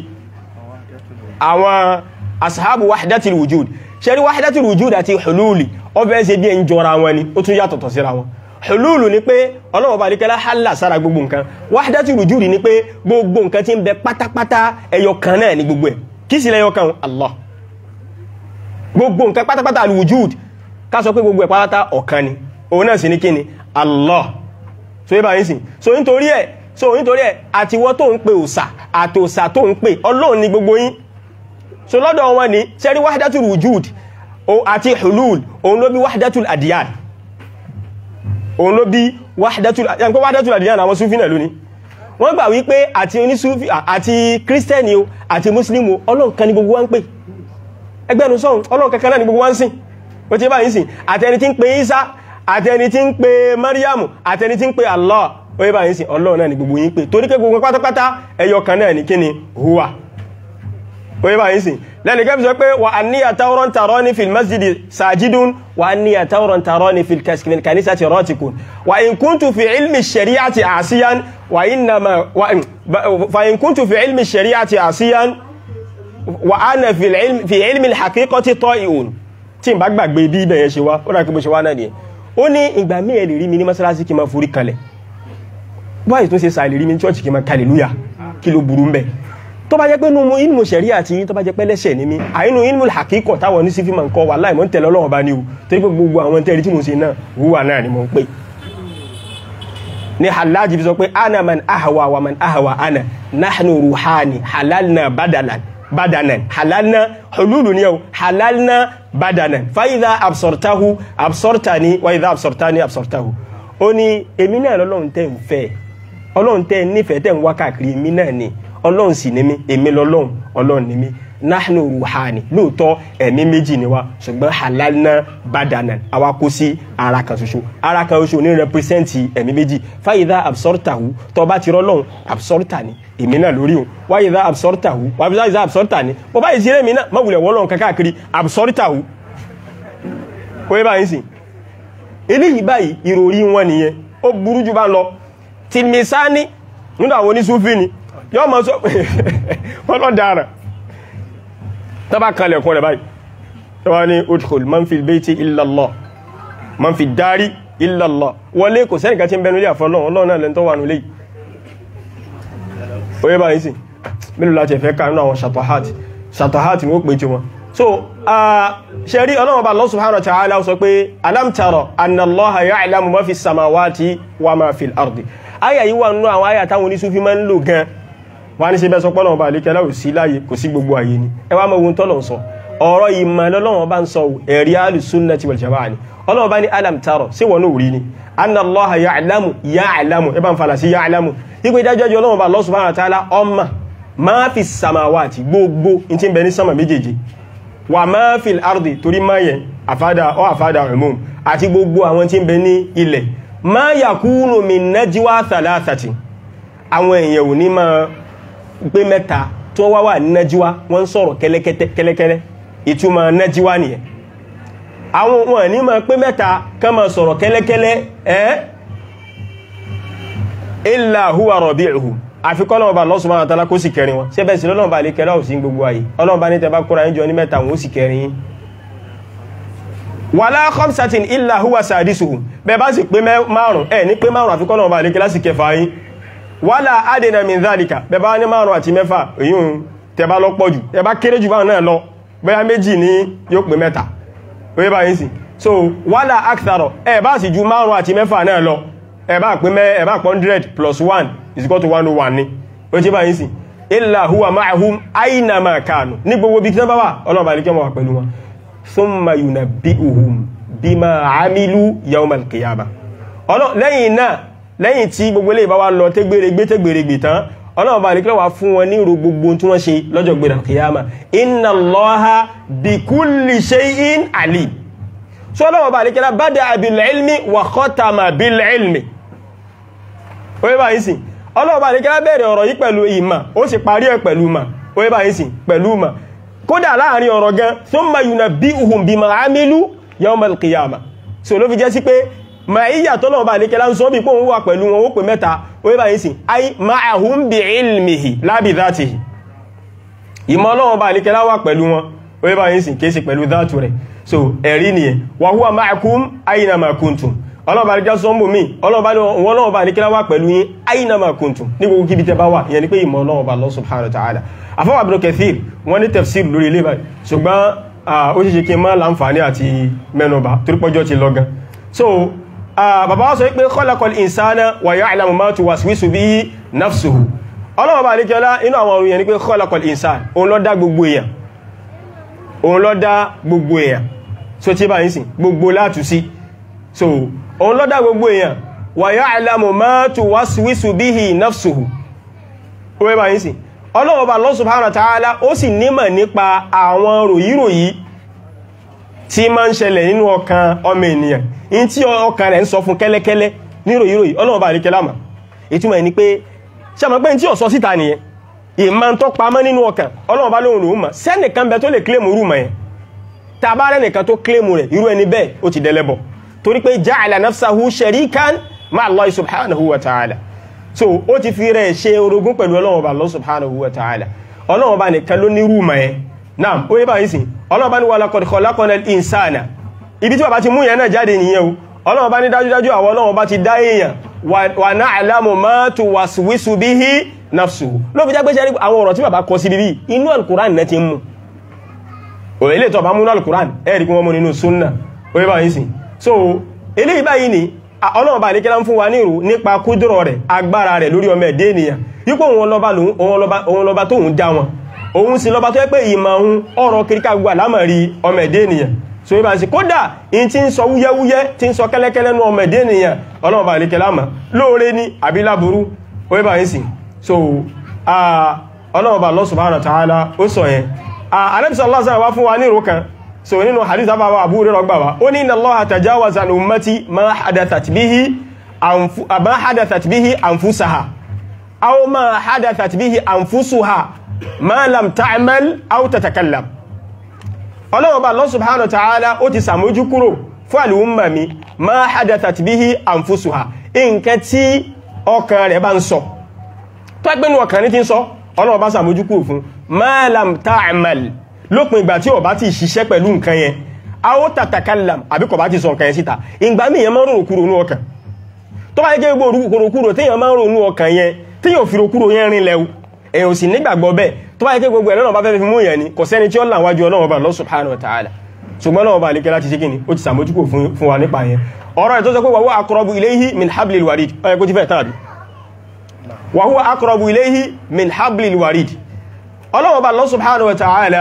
àwọn asahabu wahdatil wujud ṣẹ́rí wahdatil wujud àti hululi ó fẹ́ ṣe bí ẹn jọra wọn ni ó tún yàtọ̀tọ̀ síra wọn hululu ni pé ọlọ́wọ́ bá ní kẹ́lá hálà sára gbogbo nǹkan wahdatil wujud ni pé gbogbo nǹkan tí ń bẹ pátápátá ẹyọ kan náà ni gbogbo ẹ̀ kí sí lẹ́yọ kan Allah gbogbo nǹkan pátápátá al-wujud ká sọ pé gbogbo ẹ̀ pátá ọ̀kan ni òun náà sì ní kí ni Allah so yíba yín sìn so nítorí ẹ̀ so nítorí ẹ̀ àtiwọ́ tó ń pe òsà àti òsà tó ń pe ọlọ́run ní gbogbo yín so lọ́dọ̀ wọn ni sẹ́rí wahdatul wujud àti hulul òun ló bí wahdatul adiyan òun ló bí wahdatul adiyan pé wahdatul adiyan àwọn súfì náà lónìí wọ́n gbà wípé àti onísúfì àti kírísítẹ́nì o àti mùsùlùmí o ọlọ́run kan ní gbogbo wa ń pè ẹgbẹ́nu sọ́run ọlọ́run kankan náà ní gbogbo wa ń sìn ó ti bá yín sìn àtẹni tí ń pe Isa àtẹni tí ń pe Mariam àtẹni tí ń pe Allah ó yẹ bá yín sìn ọlọ́run náà ní gbogbo yín pè torí pé gbogbo pátápátá ẹyọ kan náà ní kíni huwa ó yẹ bá yín sìn lẹ́nu kẹ́bí sọ pé wà á ní àtàwọn tààrọ́ ní fil masjidi sajidun wà á ní àtàwọn tààrọ́ ní fil kanisa ti rọ́tikun wà in kuntu fi ilmi shari'ati asiyan wà innama fa in kuntu fi ilmi shari'ati asiyan wà á na fi ilmi haqiqati ta'i'un tí n bá gbàgbé bí ibẹ̀ yẹn ṣe wá ó dà kí bó ṣe wá náà nìyẹn ó ní ìgbà mí ẹ̀ lè rí mi ní mọ́sálásí kí n máa forí kalẹ̀ báyìí tó ṣe sàì lè rí mi ní chọ́ọ̀chì kí n máa hallelujah kí ló burú ń bẹ̀ tó bá jẹ́ pé nínú ilmu ṣẹ̀rí àti tó bá jẹ́ pé lẹ́ṣẹ̀ ní mi àínú ilmu hakíkọ̀ táwọn ní sífí ma ń kọ́ wà láì mọ́ ń tẹ̀lé ọlọ́run bá ní o torí pé gbogbo àwọn tẹ́rí tí mo ṣe náà wúwà náà ni mo ń pè ní halaji fi sọ pé ana man ahawa wa man ahawa ana nahnu ruhani halalna badalan badanan halalna hululu ni yau halalna badanan fa idha absortahu absortani wa idha absortani absortahu ó ní èmi náà lọ́lọ́run tẹ́ ń fẹ́ ọlọ́run tẹ́ nífẹ̀ẹ́ tẹ́ ń wá káàkiri èmi náà ni ọlọ́run sì ní mí èmi lọ́lọ́run ọlọ́run ní mí nahnu ruhani lóòótọ́ ẹ̀mí méjì ni wá ṣùgbọ́n halalna badanan àwa kó sí ara kan ṣoṣo ara kan ṣoṣo ní rẹpírẹsẹ́ǹtì ẹ̀mí méjì fáyidá absortahu tó bá ti rọ́lọ́run absorta ni èmi náà lórí o wáyidá absortahu wáyidá absorta ni bó bá yìí sí èmi náà má wulẹ̀ wọ́lọ́run káàkiri absortahu ó yẹ báyìí sìn eléyìí báyìí ìròrí wọn nìyẹn ó burú jù bá lọ tìmísání nínú àwọn oníṣúfì ni yọ́ ma sọ wọ́n lọ dára tọ́bá kalẹ̀ kún rẹ̀ báyìí tọ́bá ní udkhul man fi bayti illa Allah man fi dari illa Allah wọlé kò sẹ́nìkà tí ń bẹnu ilé àfọ́lọ́ ọlọ́run náà lẹ́ntọ́ wà nílé oye báyìí sí mélòó láti ẹ̀fẹ́ ká nínú àwọn ṣàtọ̀hátì ṣàtọ̀hátì ní ó pè tí wọn so ṣe rí ọlọ́run bá Allah subhanahu wa ta'ala sọ pé alam tara anna Allaha ya'lamu ma fi samawati wa ma fi al-ardi aya yìí wà nínú àwọn aya táwọn oníṣúfí máa ń lò gan wọ́n ní ṣe bẹ́ sọ pọ́lọ̀ ọba àlékẹ́lá ò sí láyé kò sí gbogbo ayé ni ẹ wá mọ̀ ohun tọ́lọ̀ ń sọ ọ̀rọ̀ ìmọ̀ lọ́lọ́wọ́ bá ń sọ ẹ̀rí alùsúnnàtì wal jamaa ni ọlọ́wọ́ bá ní alam taro sí wọn ò rí ni anna Allaha ya'lamu ya'lamu ẹ bá ń falà sí ya'lamu ipò ìdájọ́ ọlọ́wọ́ bá Allah subhanahu wa ta'ala ọmọ ma fi samawati gbogbo in ti ń bẹ ní sama méjèèjì wà ma fi ardi torí máa yẹn àfádà ọ àfádà umum àti gbogbo àwọn tí ń bẹ ní ilẹ̀ ma yakunu min najwa thalathati àwọn èèyàn ò ní máa pé mẹ́ta tó wá wà ní nájíwá wọ́n sọ̀rọ̀ kẹ́lẹ́kẹ́lẹ́ ìtumọ̀ nájíwá nìyẹn àwọn wọn ní máa pé mẹ́ta kán máa sọ̀rọ̀ kẹ́lẹ́kẹ́lẹ́ ẹ́ illa huwa rabi'uhum àfikọ́ lọ́wọ́ bá Allah subhanahu wa ta'ala kó sì kẹrin wọn ṣẹ́bẹ̀ sí lọ́wọ́ bá lè kẹrẹ òsì gbogbo ayé ọlọ́wọ́ bá ní tẹbá kóra yín jọ ní mẹ́ta wọn ó sì kẹrin yín wala khamsatin illa huwa sadisuhum bẹ́ẹ̀ bá sì pé márùn ẹ̀ ní pé márùn àfikọ́ lọ́wọ́ bá lè kẹrẹ sí kẹfà yín wala adena min dhalika bẹ́ẹ̀ bá ní márùn àti mẹ́fà èyí tẹbá lọ pọ̀ jù tẹbá kéré jù báwọn náà lọ bóyá méjì ní yóò pé mẹ́ta oye bá yín sí so wala aktharo ẹ̀ bá sì ju márùn àti mẹ́fà náà lọ ẹ̀ bá pé mẹ́ ẹ̀ bá 100 plus 1 is equal to 101 ní ó tí bá yín sí illa huwa ma'ahum aina ma kanu ní gbogbo bí kí tán bá wà ọlọ́ọ̀bá ní kí wọ́n wà pẹ̀lú wọn thumma yunabbi'uhum bima amilu yawmal qiyamah lẹ́yìn náà lẹ́yìn tí gbogbo ilé ìbáwá lọ tẹ́gbèrègbè tẹ́gbèrègbè tán ọlọ́run bá nìkílẹ̀ wà fún wọn ní ìrò gbogbo tí wọ́n ṣe lọ́jọ́ gbèrè kìyàmà inna Allaha bi kulli shay'in alim so ọlọ́run bá nìkílẹ̀ bada bil ilmi wa khatama bil ilmi oye bá yìí sìn ọlọ́run bá nìkílẹ̀ bẹ̀rẹ̀ ọ̀rọ̀ yìí pẹ̀lú ìmà ó sì parí ẹ̀ pẹ̀lú mà oye bá yìí sìn pẹ̀lú mà kódà láàrin ọ̀rọ̀ gan thumma yunabbi'uhum bima amilu yawmal qiyamah so ló fi jẹ́ sí pé ma iya tọ́lọ̀ bá ní kẹlá ń sọ bí pòun wà pẹ̀lú wọn ó pè mẹ́ta orí bá yìí sí ay ma'ahum bi ilmihi la bi dhatihi ìmọ̀ Ọlọ́run bá ní kẹlá wà pẹ̀lú wọn orí bá yìí sí kéèsì pẹ̀lú dhatu rẹ̀ so ẹ̀rí nìyẹn wa huwa ma'akum aina ma kuntum Ọlọ́run bá ní kẹlá sọ́mbò mí Ọlọ́run bá ní kẹlá wà pẹ̀lú yín aina ma kuntum ní gbogbo kíbi tẹ bá wà ìyẹn ni pé ìmọ̀ Ọlọ́run bá Allah subhanahu wa ta'ala afọwà Ibn Kathir wọ́n ní tafsir lórí ilé báyìí ṣùgbọ́n ó ṣe ṣe kí n má láǹfààní àti mẹ́nubà torípọ́jọ́ ti lọ gan so bàbá wá sọ wípé khalaqal insana wa ya'lamu ma tuwaswisu bihi nafsuhu ọlọ́wọ́ bá alékẹ́lá inú àwọn orun yẹn ni pé khalaqal insan òun ló dá gbogbo èèyàn òun ló dá gbogbo èèyàn so tí bá yín sìn gbogbo látù sí so òun ló dá gbogbo èèyàn wa ya'lamu ma tuwaswisu bihi nafsuhu ó wẹ́ bá yín sìn ọlọ́wọ́ bá Allah subhanahu wa ta'ala ó sì nímọ̀ nípa àwọn ròyíròyí tí ma ń ṣẹlẹ̀ nínú ọkàn ọmọ ènìyàn in tí ọkàn rẹ̀ ń sọ fún kẹ́lẹ́kẹ́lẹ́ ní ròyíròyí ọlọ́wọ́ bá alékẹ́lá mà ìtumọ̀ ní pé ṣàmọ́ pé tí ò sọ síta nìyẹn ìmọ̀ tó pamọ́ nínú ọkàn ọlọ́run bá lóhun rùn mọ̀ sẹ́nìkan bẹ tó lè kílèmù rú mọ̀ yẹn ta bá rẹ̀ nìkan tó kílèmù rẹ̀ irú ẹni bẹ́ẹ̀ ó ti dẹlẹ́bọ̀ torí pé ja'ala nafsahu sharikan ma Allah subhanahu wa ta'ala so ó ti fi rẹ̀ ṣe orogún pẹ̀lú ọlọ́run bá Allah subhanahu wa ta'ala ọlọ́run bá nìkan ló ní rú mọ̀ yẹn náà ó yẹ bá yìí sìn ọlọ́run bá ní wa laqad khalaqnal insana ibi tí bàbá ti mú yẹn náà jáde nìyẹn o ọlọ́run bá ní dájúdájú àwọn ọlọ́run bá ti dá èèyàn wà na'lamu ma tuwaswisu bihi nafsuhu ló fi jágbé ṣẹ́rí àwọn ọ̀rọ̀ tí bàbá kọ sí bíbí inú al-Qur'an náà ti mú o ilé tọba múnú al-Qur'an ẹ̀rí kún wọ́n mú nínú súnnà orí báyìí sí so ilé ìbáyìí ni ọlọ́run bá níkẹ́lá ń fún wa ní ìrù nípa kúdùrọ̀ rẹ̀ agbára rẹ̀ lórí ọmọ ẹ̀dẹ́ ènìyàn yípo òun lọba tóun dá wọn òun sì lọba tó yẹ pé ìmọ̀ ohun ọ̀rọ̀ kìríkà gbà lámàrí ọmọ ẹ̀dẹ́ ènìyàn so ibà sí kódà in ti ń sọ wúyẹ́wúyẹ́ tí ń sọ kẹ́lẹ́kẹ́lẹ́ nú ọmọ ẹ̀dẹ́ ènìyàn ọlọ́run bá níkẹ́lá mọ̀ lóore ní àbí láburú orí báyìí sí so ọlọ́ọ̀bà Allah subhanahu wa ta'ala ó sọ yẹn alẹ́bìsọ̀ Allah sára wá fún wa ní ìrò kan so nínú hadith àbáwà Abu Hurairah gbà wá ó ní inna Allaha tajawaza an ummati ma hadathat bihi ma hadathat bihi anfusaha aw ma hadathat bihi anfusuha ma lam ta'mal aw tatakallam ọlọ́ọ̀bà Allah subhanahu wa ta'ala ó ti sàmójú kúrò fún al-umma mi ma hadathat bihi anfusuha nǹkan tí ọkàn rẹ̀ bá ń sọ tó ẹgbẹ́nu ọkàn ní ti ń sọ ọlọ́wọ́ bá sàmójúkú fún malam ta'amal lópin ìgbà tí ó bá ti ṣiṣẹ́ pẹ̀lú nǹkan yẹn a ó tatakallam àbí kò bá ti sọ nǹkan yẹn síta ìgbà míì yẹn máa ń rò kúrò ní ọkàn tó bá jẹ́ gbogbo kúrò tí yẹn máa ń rò ní ọkàn yẹn tí yóò fi kúrò yẹn rin lẹ́wù èyàn sì nígbàgbọ́ bẹ́ẹ̀ tó bá jẹ́ gbogbo ẹ̀lọ́nà bá fẹ́ fi mú yẹn ni kò sẹ́ni tí ó là wájú ọlọ́wọ́ bá Allah subhanahu wa ta'ala ṣùgbọ́n náà bá lékẹ́ láti ṣe kíni ó ti sàmójúkú fún wa nípa yẹn ọ̀rọ̀ ẹ̀ tó sọ pé wa huwa aqrabu ilayhi min hablil warid ọ̀yẹ́ kó ti fẹ́ tàbí wa huwa aqrabu ilayhi min hablil warid ọlọ́wọ́ bá Allah subhanahu wa ta'ala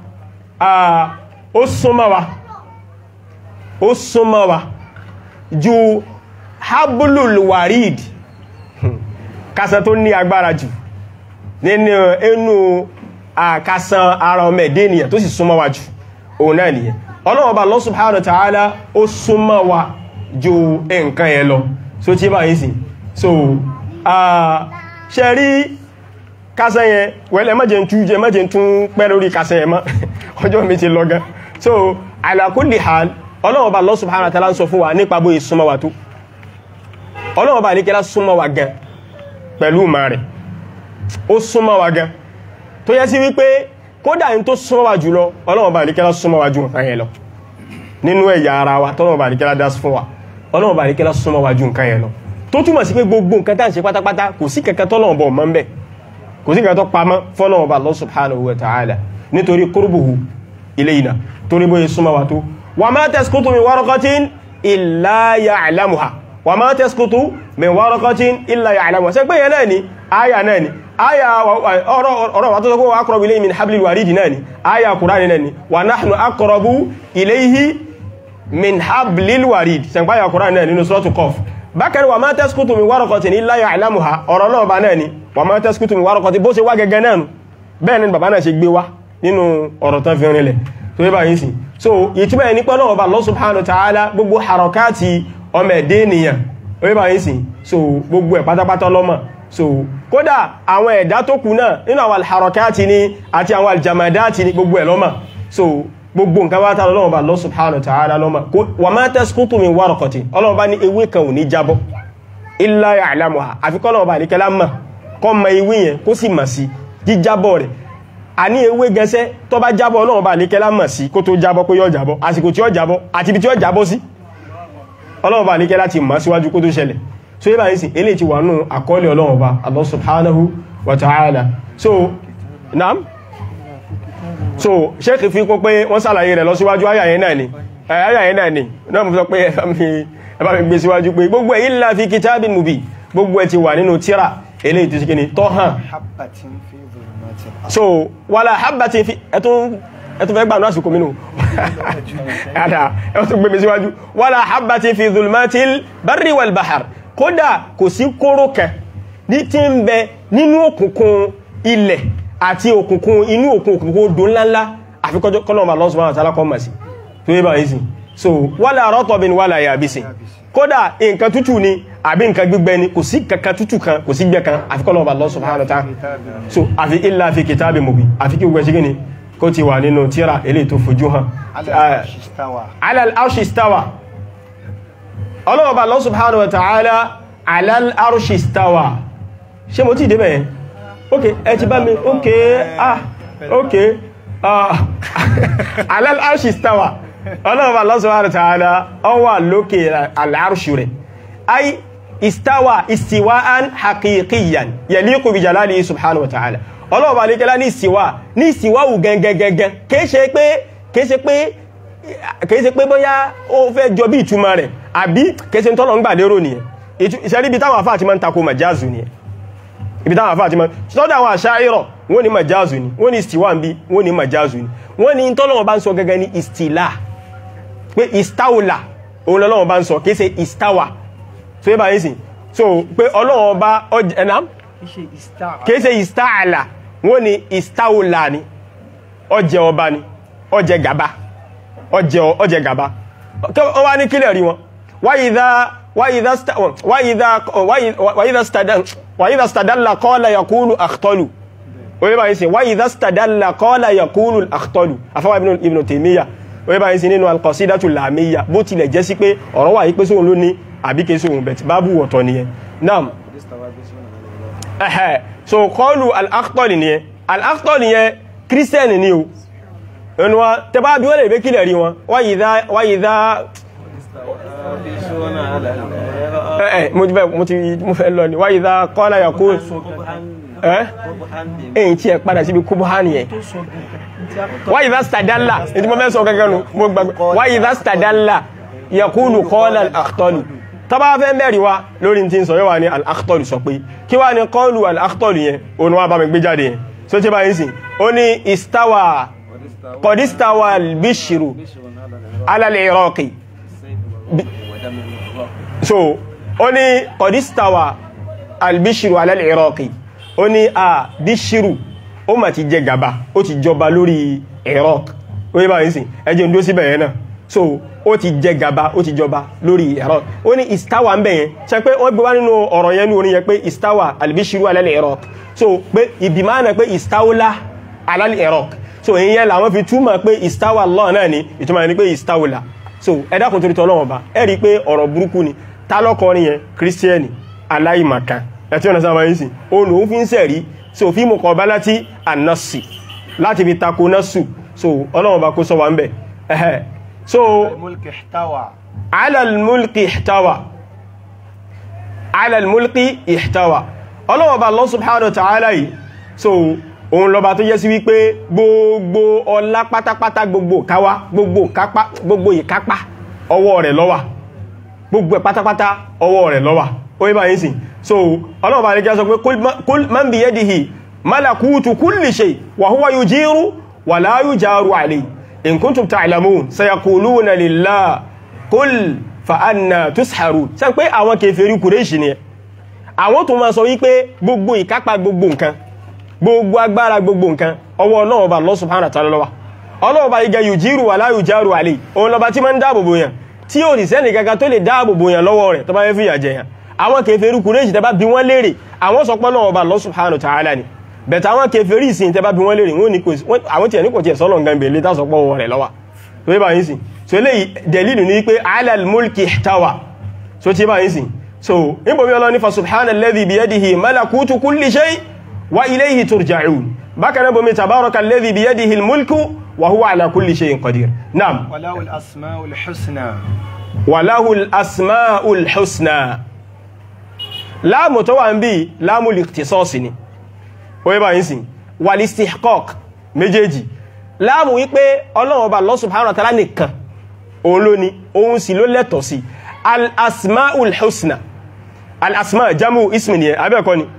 ó súnmọ́ wa ó súnmọ́ wa ju hablul warid kásán tó ní agbára jù nínú inú àkásán ara ọmọ ẹ̀dẹ́ ènìyàn tó sì súnmọ́ wa jù òun náà nìyẹn ọlọ́wọ́ bá Allah subhanahu wa ta'ala ó súnmọ́ wa ju nǹkan yẹn lọ so tí bá yìí sí so ṣe rí kásán yẹn wẹ́lẹ̀ mẹ́jẹ̀ tún jẹ mẹ́jẹ̀ tún pẹ́ lórí kásán yẹn mọ́ ọjọ́ mi ti lọ gan so ala kulli hal ọlọ́wọ́ bá Allah subhanahu wa ta'ala ń sọ fún wa nípa bóyí súnmọ́ wa tó ọlọ́wọ́ bá níkẹ́lá súnmọ́ wa gan pẹ̀lú ma rẹ̀ ó súnmọ́ wa gan tó yẹ sí wípé kódà ní tó súnmọ́ wa jùlọ ọlọ́wọ́ bá níkẹ́lá súnmọ́ wa jù nǹkan yẹn lọ nínú ẹ̀yà ara wa tọ́lọ́wọ́ bá níkẹ́lá dá fún wa ọlọ́wọ́ bá níkẹ́lá súnmọ́ wa jù nǹkan yẹn lọ tó túmọ̀ sí pé gbogbo nǹkan tá à ń ṣe pátápátá kò sí kankan tọ́lọ́wọ́ bọ̀ mọ́ ń bẹ̀ kò sí kankan tó pamọ́ fọ́lọ́wọ́ bá Allah subhanahu wa ta'ala nítorí qurbuhu ilayna torí bóyá súnmọ́ wa tó wa ma tasqutu min waraqatin illa ya'lamuha wa ma tasqutu min waraqatin illa ya'lamuha ṣé pé yẹn náà ni aya náà ni aya ọ̀rọ̀ wa tó sọ pé wa aqrabu ilayhi min hablil waridi náà ni aya Qur'ani náà ni wa nahnu aqrabu ilayhi min hablil warid ṣe pé aya Qur'ani náà nínú suratu Qaf bákan wa ma tasqutu min waraqatin illa ya'lamuha ọ̀rọ̀ náà bá náà ni wa ma tasqutu min waraqatin bó ṣe wá gẹ́gẹ́ náà bẹ́ẹ̀ ni bàbá náà ṣe gbé wá nínú ọ̀rọ̀ tán fi rinlẹ̀ tó yẹ báyìí sí so ìtumọ̀ ẹni pẹ́ náà bá Allah subhanahu wa ta'ala gbogbo harakati ọmọ ẹ̀dẹ́ ènìyàn ó yẹ báyìí sí so gbogbo ẹ̀ pátápátá lọ́mọ̀ so kódà àwọn ẹ̀dá tó kù náà nínú àwọn harakati ni àti àwọn aljamadati ni gbogbo ẹ̀ lọ́mọ̀ so gbogbo nǹkan bá tààrà lọ́wọ́ bá Allah subhanahu wa ta'ala lọ́mọ̀ wa ma tasqutu min waraqatin ọlọ́wọ́ bá ní ewé kan ò ní jábọ́ illa ya'lamuha àfikọ́ lọ́wọ́ bá ní kẹlá mọ̀ kọ́ mọ ewé yẹn kó sì mọ̀ sí jíjábọ̀ rẹ̀ a ní ewé gẹsẹ́ tó bá jábọ́ ọlọ́run bá ní kẹlá mọ̀ sí kó tó jábọ́ pé yóò jábọ́ àsìkò tí ó jábọ́ àti ibi tí ó jábọ́ sí ọlọ́run bá ní kẹlá ti mọ̀ síwájú kó tó ṣẹlẹ̀ so yíba yìí sí ilé ti wà nù àkọọ́lẹ̀ ọlọ́run bá Allah subhanahu wa ta'ala so naam so ṣéèkì fi kún pé wọ́n sàlàyé rẹ̀ lọ síwájú àyà yẹn náà ni àyà yẹn náà ni náà mo sọ pé ẹ bá mi gbé síwájú pé gbogbo ẹ̀ illa fi kitabin mubin gbogbo ẹ̀ ti wà nínú tíra eléyìí tó ṣe kíni tó hàn حبة في ظلمات الأرض so wàlá habbatin fi ẹtún ẹtún fẹ́ gbà náà sùkú mínú ẹ̀dà ẹtún gbé mi síwájú wàlá habbatin fi dhulmatil barri wal bahr kódà kò sí kóró kẹ ní tí ń bẹ nínú òkùnkùn ilẹ̀ àti òkùnkùn inú òkun òkùnkùn odò ńláńlá àfikọ́jọ́ kọ́lọ̀mà Allah subhanahu wa ta'ala kọ́ mọ̀ sí tó yé bá yìí sí so wàlá ratbin wàlá yabisin kódà nǹkan tútù ni àbí nǹkan gbígbẹ ni kò sí kankan tútù kan kò sí gbẹ kan àfikọ́lọ̀mà Allah subhanahu wa ta'ala so àfi illa fi kitabin mubin àfi kí gbogbo ẹ̀ṣẹ́ gíní kó ti wà nínú tíra eléyìí tó fojú hàn على العرش استوى ala al-arshi istawa ọlọ́ọ̀bá Allah subhanahu wa ta'ala ala al-arshi istawa ṣe mo ti débẹ̀ yẹn ok ẹ ti bá mi ok ah ok ah ala al-arshi istawa ọlọ́ọ̀bá Allah subhanahu wa ta'ala ó wà lókè al-arshi rẹ̀ ay istawa istiwa'an haqiqiyan yaliqu bi jalalihi subhanahu wa ta'ala ọlọ́ọ̀bá alékẹ́lá ní ìsìwá ní ìsìwá wù gẹngẹngẹngẹn kìí ṣe pé kìí ṣe pé kìí ṣe pé bóyá ó fẹ́ jọ bí ìtumọ̀ rẹ̀ àbí kìí ṣe tọ́lọ̀ ń gbà lérò nìyẹn ìṣẹ́rí ibi táwọn àfáà ti máa ń takò màjáàzù nìyẹn ibi táwọn àfáà ti máa sọ́dọ̀ àwọn àṣáírọ̀ wọ́n ní màjáàzù ni wọ́n ní ìsìwá ń bí wọ́n ní màjáàzù ni wọ́n ní tọ́lọ̀ bá ń sọ gẹ́gẹ́ ní ìstìlá pé ìstáwòlà òun lọ́wọ́ bá ń sọ kìí ṣe ìstáwà so yẹ́ bá yín sìn so pé ọlọ́wọ́ bá ẹ̀nà شيء استوى kìí ṣe ìstáàlà wọ́n ní ìstáwòlà ni ọjẹ́ ọba ni ọjẹ́ gàba ọjẹ́ ọjẹ́ gàba wọ́n wá ní kílẹ̀ rí wọn wáyídá stadalla kọ́lá yakúlù àktọ́lù oye báyìí sí wáyídá stadalla kọ́lá yakúlù àktọ́lù afọ́wà ibn Taymiyyah oye báyìí sí nínú alqasidatu lamiyya bó tilẹ̀ jẹ́ sí pé ọ̀rọ̀ wà yí pé sóhun ló ní àbíké sóhun bẹ̀tì bábù wọ̀tọ̀ nìyẹn naam ẹ̀hẹ́ so kọlu al-akhtọ́lì ni ẹ al-akhtọ́lì yẹ kírísítẹ́nì ni o ẹnu wa tẹbá bí wọ́n lè bẹ́ kílẹ̀ rí wọn wáyìdá ẹ̀ mo ti fẹ́ mo ti mo fẹ́ lọ ní wáyìdá kọ́lá yà kó ẹ́ èyí tí ẹ padà síbi kúbọ̀hánì ẹ̀ wáyìdá stadalla ètí mo fẹ́ sọ gẹ́gẹ́ nu mo gbàgbé wáyìdá stadalla yakulu kọ́lá al-akhtọ́lì tọba fẹ́ mẹ́rin wá lórí tí ń sọ yíwa ní al-akhtọ́lù sọ pé kí wá ní kọlù al-akhtọ́lù yẹn òun wá bá mi gbé jáde yẹn so tí bá yín sí ó ní istawa kọ̀dístawa al-bishru ala al-iraqi so ó ní kọ̀dístawa al-bishru ala al-iraqi ó ní a bishru ó mà ti jẹ gàba ó ti jọba lórí iraq ó yí bá yín sí ẹjẹ́ ń dó síbẹ̀ yẹn náà so ó ti jẹ gàba ó ti jọba lórí ẹ̀rọ ó ní istawa ń bẹ̀ yẹn ṣe pé wọ́n gbé wá nínú ọ̀rọ̀ yẹn ní orin yẹn pé istawa albishiru alal iraq so pé ìbìmá náà pé istawla alal iraq so èyí yẹn làwọn fi túmọ̀ pé istawa Allah náà ni ìtumọ̀ yẹn ni pé istawla so ẹ dákun torí tọ́lọ́wọ́ bá ẹ rí i pé ọ̀rọ̀ burúkú ni ta lọ́kọrin yẹn kírísítíẹ́nì aláìmọ̀kan ẹ tí wọ́n sábà yín sìn òun lòun fi ń sẹ̀rí so fi muqabalati an-nassi láti fi tako nasu so ọlọ́wọ́ bá kó sọ wa ń bẹ̀ ẹ̀hẹ́ so الملك احتوى على الملك احتوى على الملك احتوى ọlọ́wọ́ bá Allah subhanahu wa ta'ala yìí so òun lọba tó yẹ sí wípé gbogbo ọlá pátápátá gbogbo káwá gbogbo kápá gbogbo ìkápá ọwọ́ rẹ̀ ló wà gbogbo ẹ̀ pátápátá ọwọ́ rẹ̀ ló wà ó yí bá yìí sí so ọlọ́wọ́ bá lẹ́kẹ́ sọ pé kul man biyadihi malakutu kulli shay wa huwa yujiru wa la yujaru alayhi in kuntum ta'lamun sayaquluna lillah qul fa anna tusharun ṣé pé àwọn kèfèrí Kùrẹ́ṣì ni àwọn tó máa sọ wípé gbogbo ìkápá gbogbo nǹkan gbogbo agbára gbogbo nǹkan ọwọ́ Ọlọ́run bá Allah subhanahu wa ta'ala ló wà Ọlọ́run bá igẹ yujiru wa la yujaru alayhi òun lọba tí máa ń dáàbò bò yàn tí ò ní sẹ́ni kankan tó lè dáàbò bò yàn lọ́wọ́ rẹ̀ tó bá fẹ́ fìyà jẹ yàn àwọn kèfèrí Kùrẹ́ṣì tẹ́ bá bí wọ́n léèrè àwọn sọ pé Ọlọ́run bá Allah subhanahu wa ta'ala ni bẹ̀tẹ̀ àwọn kèfèrí ìsìn tẹ́ bá bí wọ́n léèrè àwọn tí ẹ̀ ní kò tí ẹ̀ sọ́lọ̀ nǹkan bèèrè tásọpọ̀ wọ rẹ̀ lọ́wà tó yí bá yín sí so lè dẹ̀lìlù ní pé alal mulki ihtawa so tí bá yín sí so níbo bí ọlọ́ ní fa subhana alladhi biyadihi malakutu kulli shay wa ilayhi turja'un bákan náà bomi tabaraka alladhi biyadihi almulku wa huwa ala kulli shay'in qadir naam وله الأسماء الحسنى walahu al-asma'ul husna láàmù tó wà ń bí láàmù likhtisasi ni oye bá yín sí wal-istihqaq méjèèjì láàmù wípé ọlọ́run ọba Allah subhanahu wa ta'ala nìkan òun ló ní òun sì ló lẹ́tọ̀ sí al-asma'ul husna al-asma jamu ismi ni abẹ́ẹ̀kọ́ ni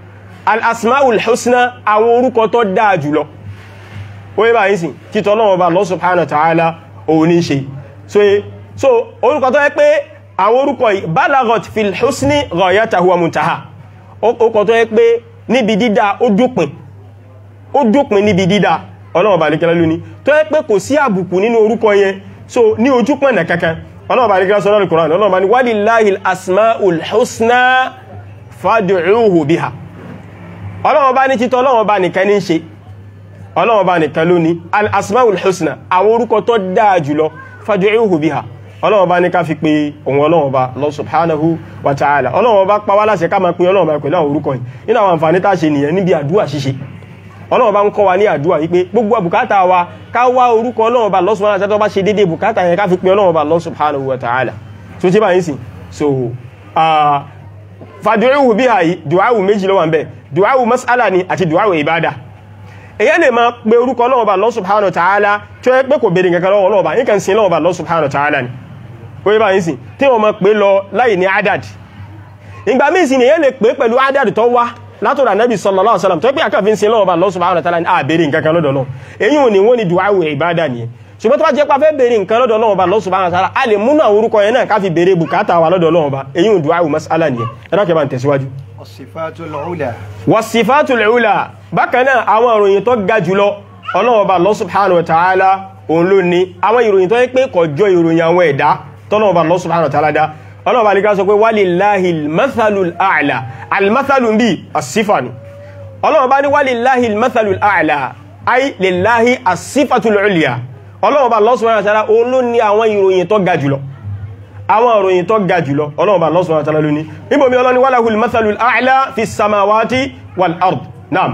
al-asmaul husna àwọn orúkọ tó dáa jùlọ ó yẹ báyìí sí títọ́ Ọlọ́run bá Allah subhanahu wa ta'ala òun ní ṣe so so orúkọ tó yẹ pé àwọn orúkọ yìí balagot fil husni ghayatahu wa muntaha orúkọ tó yẹ pé níbi dídá ó dópin ó dópin níbi dídá Ọlọ́run bá lékẹ́lá lóní tó yẹ pé kò sí àbùkù nínú orúkọ yẹn so ní ojú pọ̀nà kankan Ọlọ́run bá lékẹ́lá sọ lọ́rùn Qur'an Ọlọ́run bá ní walillahil asmaul husna fad'uhu biha Ọlọ́run bá ní títọ́ Ọlọ́run bá nìkan ní ṣe Ọlọ́run bá nìkan ló ní al-asmaul husna àwọn orúkọ tó dáa jùlọ fad'uhu biha Ọlọ́run bá ní ká fi pé ohun Ọlọ́run bá lọ subhanahu wa ta'ala Ọlọ́run bá pa wá láṣẹ ká máa pè Ọlọ́run bá pẹ̀lú àwọn orúkọ yìí nínú àwọn àǹfààní tá ṣe nìyẹn níbi àdúrà ṣíṣe Ọlọ́run bá ń kọ́ wa ní àdúrà wípé gbogbo bùkátà wa ká wá orúkọ Ọlọ́run bá lọ subhanahu wa ta'ala tó bá ṣe dédé bùkátà yẹn ká fi pé Ọlọ́run bá lọ subhanahu wa ta'ala so tí bá yín sìn so fad'uhu biha yìí du'awu méjì ló wà ń bẹ du'awu mas'ala ni àti du'awu ibada èyàn lè máa pe orúkọ Ọlọ́run bá Allah subhanahu wa ta'ala tí ó yẹ pé kò bèèrè nǹkan lọ́wọ́ Ọlọ́run bá yín kan sin Ọlọ́run bá Allah subhanahu wa ta'ala ni ó yẹ bá yín sìn tí wọ́n máa pe lọ láì ní adad ìgbà míì sì ni èyàn lè pe pẹ̀lú adad tó wá látọ̀dọ̀ Ànábì sallallahu alaihi wasallam tó pé àkàfin sin Ọlọ́run bá Allah subhanahu wa ta'ala ni a bèèrè nǹkan kan lọ́dọ̀ Ọlọ́run èyí ò ní wọ́n ni du'awu ibada nìyẹn ṣùgbọ́n tó bá jẹ́ pé a fẹ́ bèèrè nǹkan lọ́dọ̀ Ọlọ́run bá Allah subhanahu wa ta'ala a lè múnú àwọn orúkọ yẹn náà ká fi bèèrè bùkátà wa lọ́dọ̀ Ọlọ́run bá èyí ò du'awu mas'ala nìyẹn ẹ̀rọ kẹba ń tẹ̀síwájú As-sifatul ula. wàsífàtùl ula bákan náà àwọn ìròyìn tó ga jùlọ Ọlọ́run Ọba Allah subhanahu wa ta'ala òun ló ní àwọn ìròyìn tó yẹ pé kọjọ ìròyìn àwọn ẹ̀dá tọ́lọ́run Ọba Allah subhanahu wa ta'ala dá Ọlọ́run Ọba nìkan sọ pé walillahil mathalul a'la al-mathalu bí as-sifa ni Ọlọ́run Ọba ní walillahil mathalul a'la ay lillahi as-sifatul ulya Ọlọ́run Ọba Allah subhanahu wa ta'ala òun ló ní àwọn ìròyìn tó ga jùlọ àwọn ìròyìn tó ga jùlọ Ọlọ́run Ọba Allah subhanahu wa ta'ala ló ní níbo mi Ọlọ́run walahul mathalul a'la fi samawati wal ard naam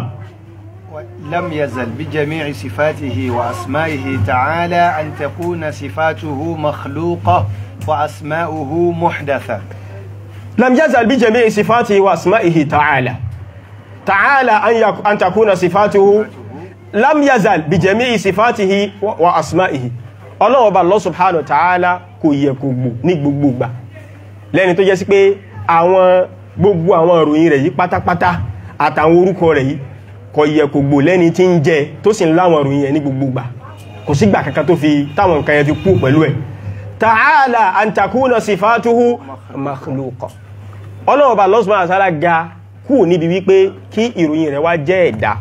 لم يزل بجميع صفاته وأسمائه تعالى أن تكون صفاته مخلوقة وأسماؤه محدثة لم يزل بجميع صفاته واسمائه تعالى تعالى أن, يك... أن تكون صفاته لم يزل بجميع صفاته و... واسمائه Ọlọ́run Ọba Allah subhanahu wa ta'ala kò yẹ kò gbò ní gbogbo gbà lẹ́ni tó jẹ́ sí pé àwọn gbogbo àwọn ìròyìn rẹ̀ yìí pátápátá àtàwọn orúkọ rẹ̀ yìí kò yẹ kò gbò lẹ́ni tí ń jẹ tó sì ń láwọn ìròyìn ẹ̀ ní gbogbo gbà kò sígbà kankan tó fi táwọn nǹkan yẹn fi kú pẹ̀lú ẹ̀ ta'ala an takuna sifatuhu makhluqa Ọlọ́run Ọba Allah subhanahu wa ta'ala ga kú níbi wípé kí ìròyìn rẹ̀ wá jẹ́ ẹ̀dá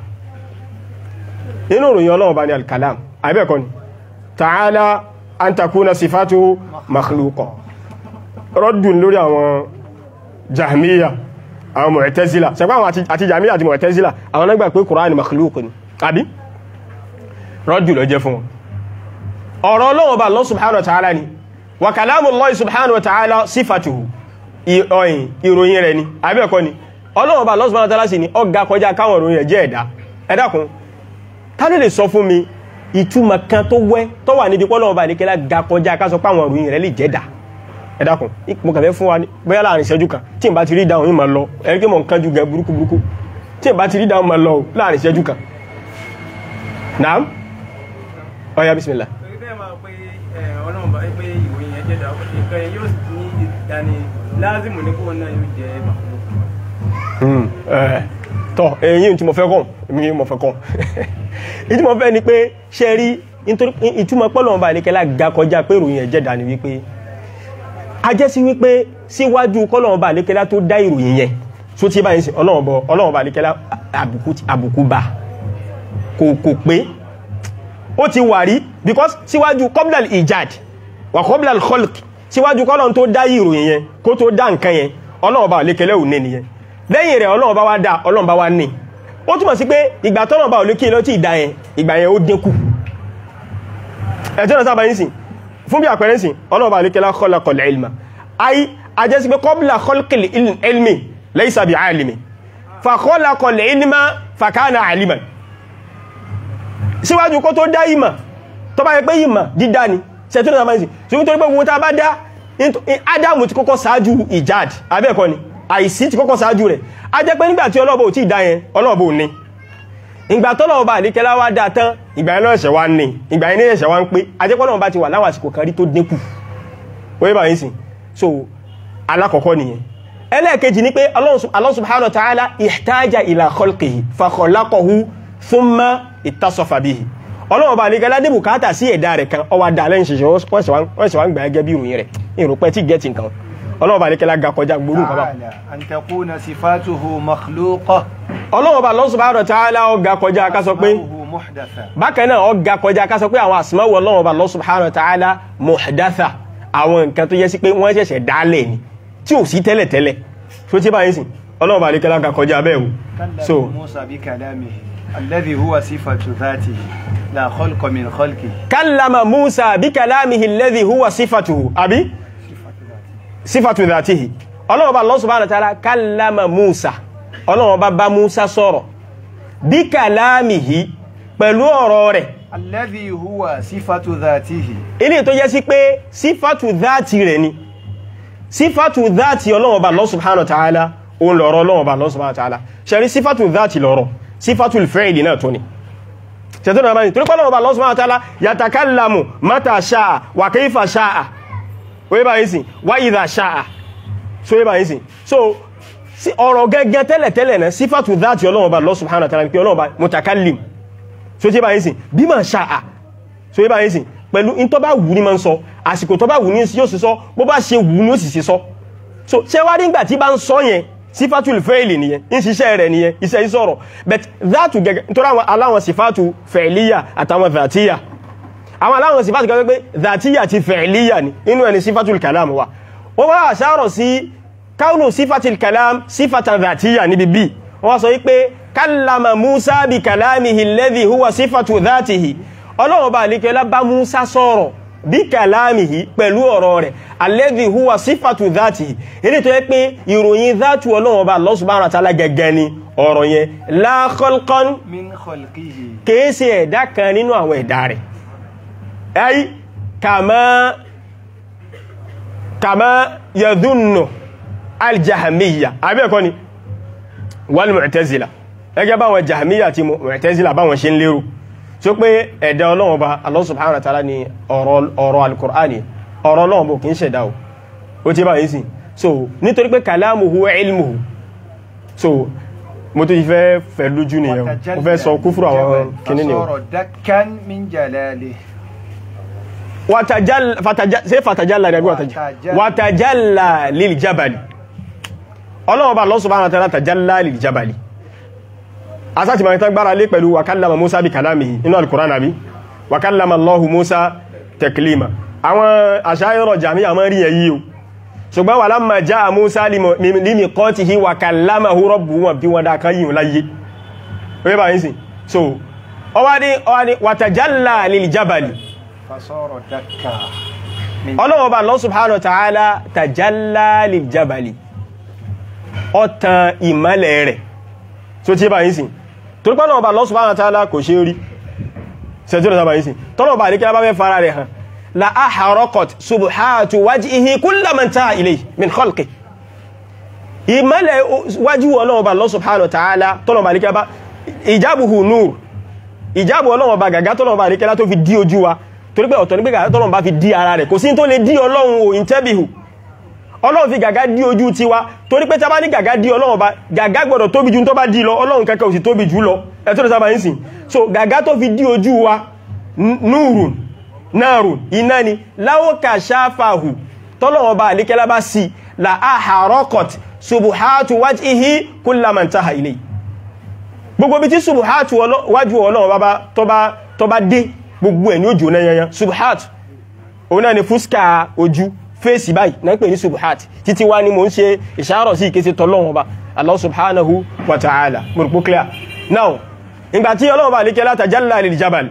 nínú ìròyìn Ọlọ́run Ọba ní al-kalam àbẹ́ẹ̀kọ́ ni ta'ala an takuna sifatuhu makhluqa rọ́dùn lórí àwọn jahmiya àwọn mu'tazila sẹ́pá àwọn àti jahmiya àti mu'tazila àwọn nágbà pé Kùránì makhluq ni àbí rọ́dùn lọ jẹ́ fún wọn ọ̀rọ̀ Ọlọ́run Ọba Allah subhanahu wa ta'ala ni wa kalamullahi subhanahu wa ta'ala sifatuhu ìròyìn ìròyìn rẹ̀ ni àbẹ́ẹ̀kọ́ ni Ọlọ́run Ọba Allah subhanahu wa ta'ala sì ni ọgá kọjá káwọn ìròyìn rẹ̀ jẹ́ ẹ̀dá ẹ dákun ta ló lè sọ fún mi ìtumọ̀ kan tó wẹ́ tó wà níbi pọ́lọ́wọ́ bá níkẹ́lá ga kọjá ká sọ pé àwọn ìròyìn rẹ̀ lè jẹ́dà ẹ dákun mo kàn fẹ́ fún wa ní bóyá láàrin ìṣẹ́jú kan tí n bá ti rí dáhùn yìí máa lọ ẹ̀rí pé mo ń kánjú gan burúkú burúkú tí n bá ti rí dáhùn máa lọ láàrin ìṣẹ́jú kan naam ọ̀ya bismillah. torí bẹ́ẹ̀ máa pé ọlọ́run bá pé ìròyìn yẹn jẹ́dà nǹkan yẹn yóò ní ìdáni láàzìmù ní kóun náà yóò jẹ́ màkúrò tọ́ èyí tí mo fẹ́ kọ́ mi mo fẹ́ kọ́ ìtí mo fẹ́ ni pé ṣe rí ìtumọ̀ pọ́lọ̀ ọba ìlékẹ́lá ga kọjá pé ìròyìn ẹ̀jẹ̀ dà ní wípé a jẹ́ sí wípé síwájú kọ́lọ̀ ọba ìlékẹ́lá tó dá ìròyìn yẹn tó tí báyìí sí ọlọ́run ọba ìlékẹ́lá àbùkù bá kò kò pé ó ti wà rí because síwájú kọ́blal ijad wà kọ́blal kholk síwájú kọ́lọ̀ tó dá ìròyìn yẹn kó tó dá nǹkan yẹn ọlọ́run ọba ìlékẹ́lá ò ní nìyẹn lẹ́yìn rẹ̀ ọlọ́run bá wá dá ọlọ́run bá wá ní ó túnmọ̀ sí pé ìgbà tọ́lọ̀ bá olókè lọ tí ìdá yẹn ìgbà yẹn ó dínkù ẹ̀tọ́ náà sábà yín sìn fún bí àpẹẹrẹ sìn ọlọ́run bá olókè lá khalaqal ilma ayé ajẹ́ sí pé qabla khalqil ilmi laysa bi alimi fa khalaqal ilma fa kana aliman síwájú kó tó dá ìmọ̀ tó bá yẹ pé ìmọ̀ dídá ni ṣẹ̀tọ́ náà sábà yín sìn nítorí pé gbogbo tá a bá dá Ádámù ti kọ́kọ́ ṣáájú ìjád abẹ́ẹ̀kọ́ ni àìsí ti kọ́kọ́ sáájú rẹ̀ a jẹ́ pé nígbàtí ọlọ́ọ̀bọ̀ tí ìdá yẹn ọlọ́ọ̀bọ̀ ní ìgbà tọ́lọ́ọ̀bà àdíkẹ́lá wá dáa tán ìgbà yẹn lọ́ẹ̀ṣẹ̀ wá ní ìgbà yẹn ẹ̀ṣẹ̀ wá ń pé a jẹ́ pọ́lọ́ọ̀bà ti wà láwọn àsìkò kan rí tó dínkù oye bá yín sìn so alákọ̀ọ́kọ́ nìyẹn ẹlẹ́ẹ̀kejì ni pé Allah subhanahu wa ta'ala ihtaja ila khalqihi fa khalaqahu thumma ittasafa bihi ọlọ́run bá nígbà ládé bùkátà sí ẹ̀dá rẹ̀ kan ọwà dà lẹ́yìn ṣiṣẹ́ wọ́n sì wá ń gbà gẹ́gẹ́ bí ìròyìn rẹ̀ ìrùpẹ́ tí gẹ́ẹ̀tì nǹkan ọlọ́run bá nígbà ga kọjá gbórú nǹkan bá تعالى أن تكون صفاته مخلوقة ọlọ́run bá Allah subhanahu wa ta'ala ọgá kọjá ká sọ pé أسماؤه محدثة bákan náà ọgá kọjá ká sọ pé àwọn àsìmáwò ọlọ́run bá Allah subhanahu wa ta'ala muhdatha àwọn nǹkan tó yẹ sí pé wọ́n ṣẹ̀ṣẹ̀ dálẹ̀ ni tí ò sí tẹ́lẹ̀ tẹ́lẹ̀ tó tí báyìí sìn ọlọ́run bá nígbà ga kọjá bẹ́ẹ̀ o so كلم موسى بكلامه الذي هو صفة ذاته لا خلق من خلقه kallama musa bí kalamihi alladhi huwa sifatuhu àbí sifatu dhatihi ọlọ́wọ́ bá Allah subhanahu wa ta'ala kallama musa ọlọ́wọ́ bá bá musa sọ̀rọ̀ bí kalamihi pẹ̀lú ọ̀rọ̀ rẹ̀ الذي هو صفة ذاته ilé tó jẹ́ sí pé sífàtù dhati rẹ̀ ni sífàtù dhati ọlọ́wọ́ bá Allah subhanahu wa ta'ala òun lọ̀rọ̀ ọlọ́wọ́ bá Allah subhanahu wa ta'ala ṣẹ̀rí sífàtù dhati lọ̀rọ̀ sífàtù fẹ́ìlì náà tó ni ṣẹ̀tọ́nà àbáyìn torí pọ́lọ́wọ́ bá Allah subhanahu wa ta'ala yatakallamu mata sha'a wa kayfa sha'a oye báyìí sí wa idha sha'a so oye báyìí sí so sí ọ̀rọ̀ gẹ́gẹ́ tẹ́lẹ̀ tẹ́lẹ̀ náà sífàtù dhati ọlọ́wọ́ bá Allah subhanahu wa ta'ala pé ọlọ́wọ́ bá mutakallim so oye báyìí sí bima sha'a so oye báyìí sí pẹ̀lú in tó bá wù ní ma ń sọ àsìkò tó bá wù ní yóò sì sọ bó bá ṣe wù ní ó sì sì sọ so ṣe wá rí ìgbà tí bá ń sọ yẹn sífàtù fẹ́ẹ̀lì nìyẹn ń ṣiṣẹ́ rẹ̀ nìyẹn iṣẹ́ ìsọ̀rọ̀ but that gẹ́gẹ́ nítorí àwọn aláwọn sífàtù fẹ̀ẹ̀líyà àtàwọn dhatiya àwọn aláwọn sífàtù gẹ́gẹ́ pé dhatiya ti fẹ̀ẹ̀líyà ni inú ẹni sífàtù kalam wa wọ́n wá àṣàrọ̀ sí káùnù sífàtù kalam sífàtà dhatiya níbi bí wọ́n sọ wípé kallama musa bi kalamihi alladhi huwa sífàtù dhatihi ọlọ́run bá àlíkẹ́lá bá musa sọ̀rọ̀ bí kàlámìhì pẹ̀lú ọ̀rọ̀ rẹ̀ alladhi huwa sífàtù dhatihi ilé tó yẹ pé ìròyìn dhatu ọlọ́run bá Allah subhanahu wa ta'ala gẹ́gẹ́ ni ọ̀rọ̀ yẹn la khalqan من خلقه kèése ẹ̀dá kan nínú àwọn ẹ̀dá rẹ̀ ay kama kama yadhunnu aljahamiya abẹ́ẹ̀kọ́ ni wal mu'tazila ẹgẹ́ báwọn jahamiya àti mu'tazila báwọn ṣe ń lérò tí ó pé ẹ̀dá ọlọ́run ọba Allah subhanahu wa ta'ala ni ọ̀rọ̀ al-Qur'ani ọ̀rọ̀ ọlọ́run bó kì í ṣẹ̀dá o ó ti bá yìí sí so nítorí pé kalamuhu wa ilmuhu so mo tó ti fẹ́ fẹ́ lójú nìyẹn mo fẹ́ sọ kúfúrú àwọn kìíní ni o فصار دكا من جلاله Watajal- fataja- ṣé fatajalla ni àbí wataja- Watajalla. watajalla lil jabali ọlọ́run ọba Allah subhanahu wa ta'ala tajalla lil jabali asáti máa tán gbára lé pẹ̀lú wakallama musa bí kalamihi inú al-Qur'an àbí wakallama allahu musa teklima àwọn àṣáyọrọ̀ jami'a mọ́ rí ẹ̀yí o ṣùgbọ́n wà lámà já musa lími qatihi wakallamahu rabbuhu wọn bí wọn dá kan yìí láyé wọ́n bá yìí sí so ọwá ní ọwá ní watajalla lil jabali فصار دكا من ọlọ́wọ́ bá Allah subhanahu wa ta'ala tajalla lil jabali ọ̀tàn ìmọ́lẹ̀ rẹ̀ tó tí bá yìí sí torí pé ọlọ́wọ́ bá Allah subhanahu wa ta'ala kò ṣe rí sẹ́jọ́rọ̀ sábà yìí sí tọ́lọ̀ bá níkẹ́ bá fẹ́ fara rẹ̀ hàn la aharaqat subhatu wajhihi kulla man taha ilayhi min khalqi ìmọ́lẹ̀ wájú ọlọ́wọ́ bá Allah subhanahu wa ta'ala tọ́lọ̀ bá níkẹ́ bá ìjábùhù nur ìjábù ọlọ́wọ́ bá gàgá tọ́lọ̀ bá níkẹ́ tó fi dí ojú wa torí pé ọ̀tọ̀ ní pé gàgá tọ́lọ̀ bá fi dí ara rẹ̀ kò sí tó lè dí ọlọ́run ò ìntẹ́bìhù ọlọ́run fi gàgá dí ojú ti wa torí pé tábá ní gàgá dí ọlọ́run bá gàgá gbọ́dọ̀ tóbi ju tó bá dí lọ ọlọ́run kẹ́kẹ́ ò sì tóbi jù lọ ẹ̀tọ́ sábà ń sìn so gàgá tó fi dí ojú wa núùrùn náàrùn iná ni láwọ́kà sáfàhù tọ́lọ́run bá àlékẹ́lá bá sí la aharọ́kọ̀t subuhatu wajhihi kulla man taha ilay gbogbo bí tí subuhatu wájú ọlọ́run bá tó bá dé gbogbo ẹ̀ ní ojú náà yanyan subuhatu òun náà ni fúskà ojú fèsì báyìí náà pè ní subhat títí wá ní mo ń ṣe ìṣàrọ̀ sí ìkéṣe tọ́lọ́wọ́n bá Allah subhanahu wa ta'ala mọ̀rùpó clear now ìgbà tí ọlọ́wọ́ bá lè kẹ́lá tajalla lil jabal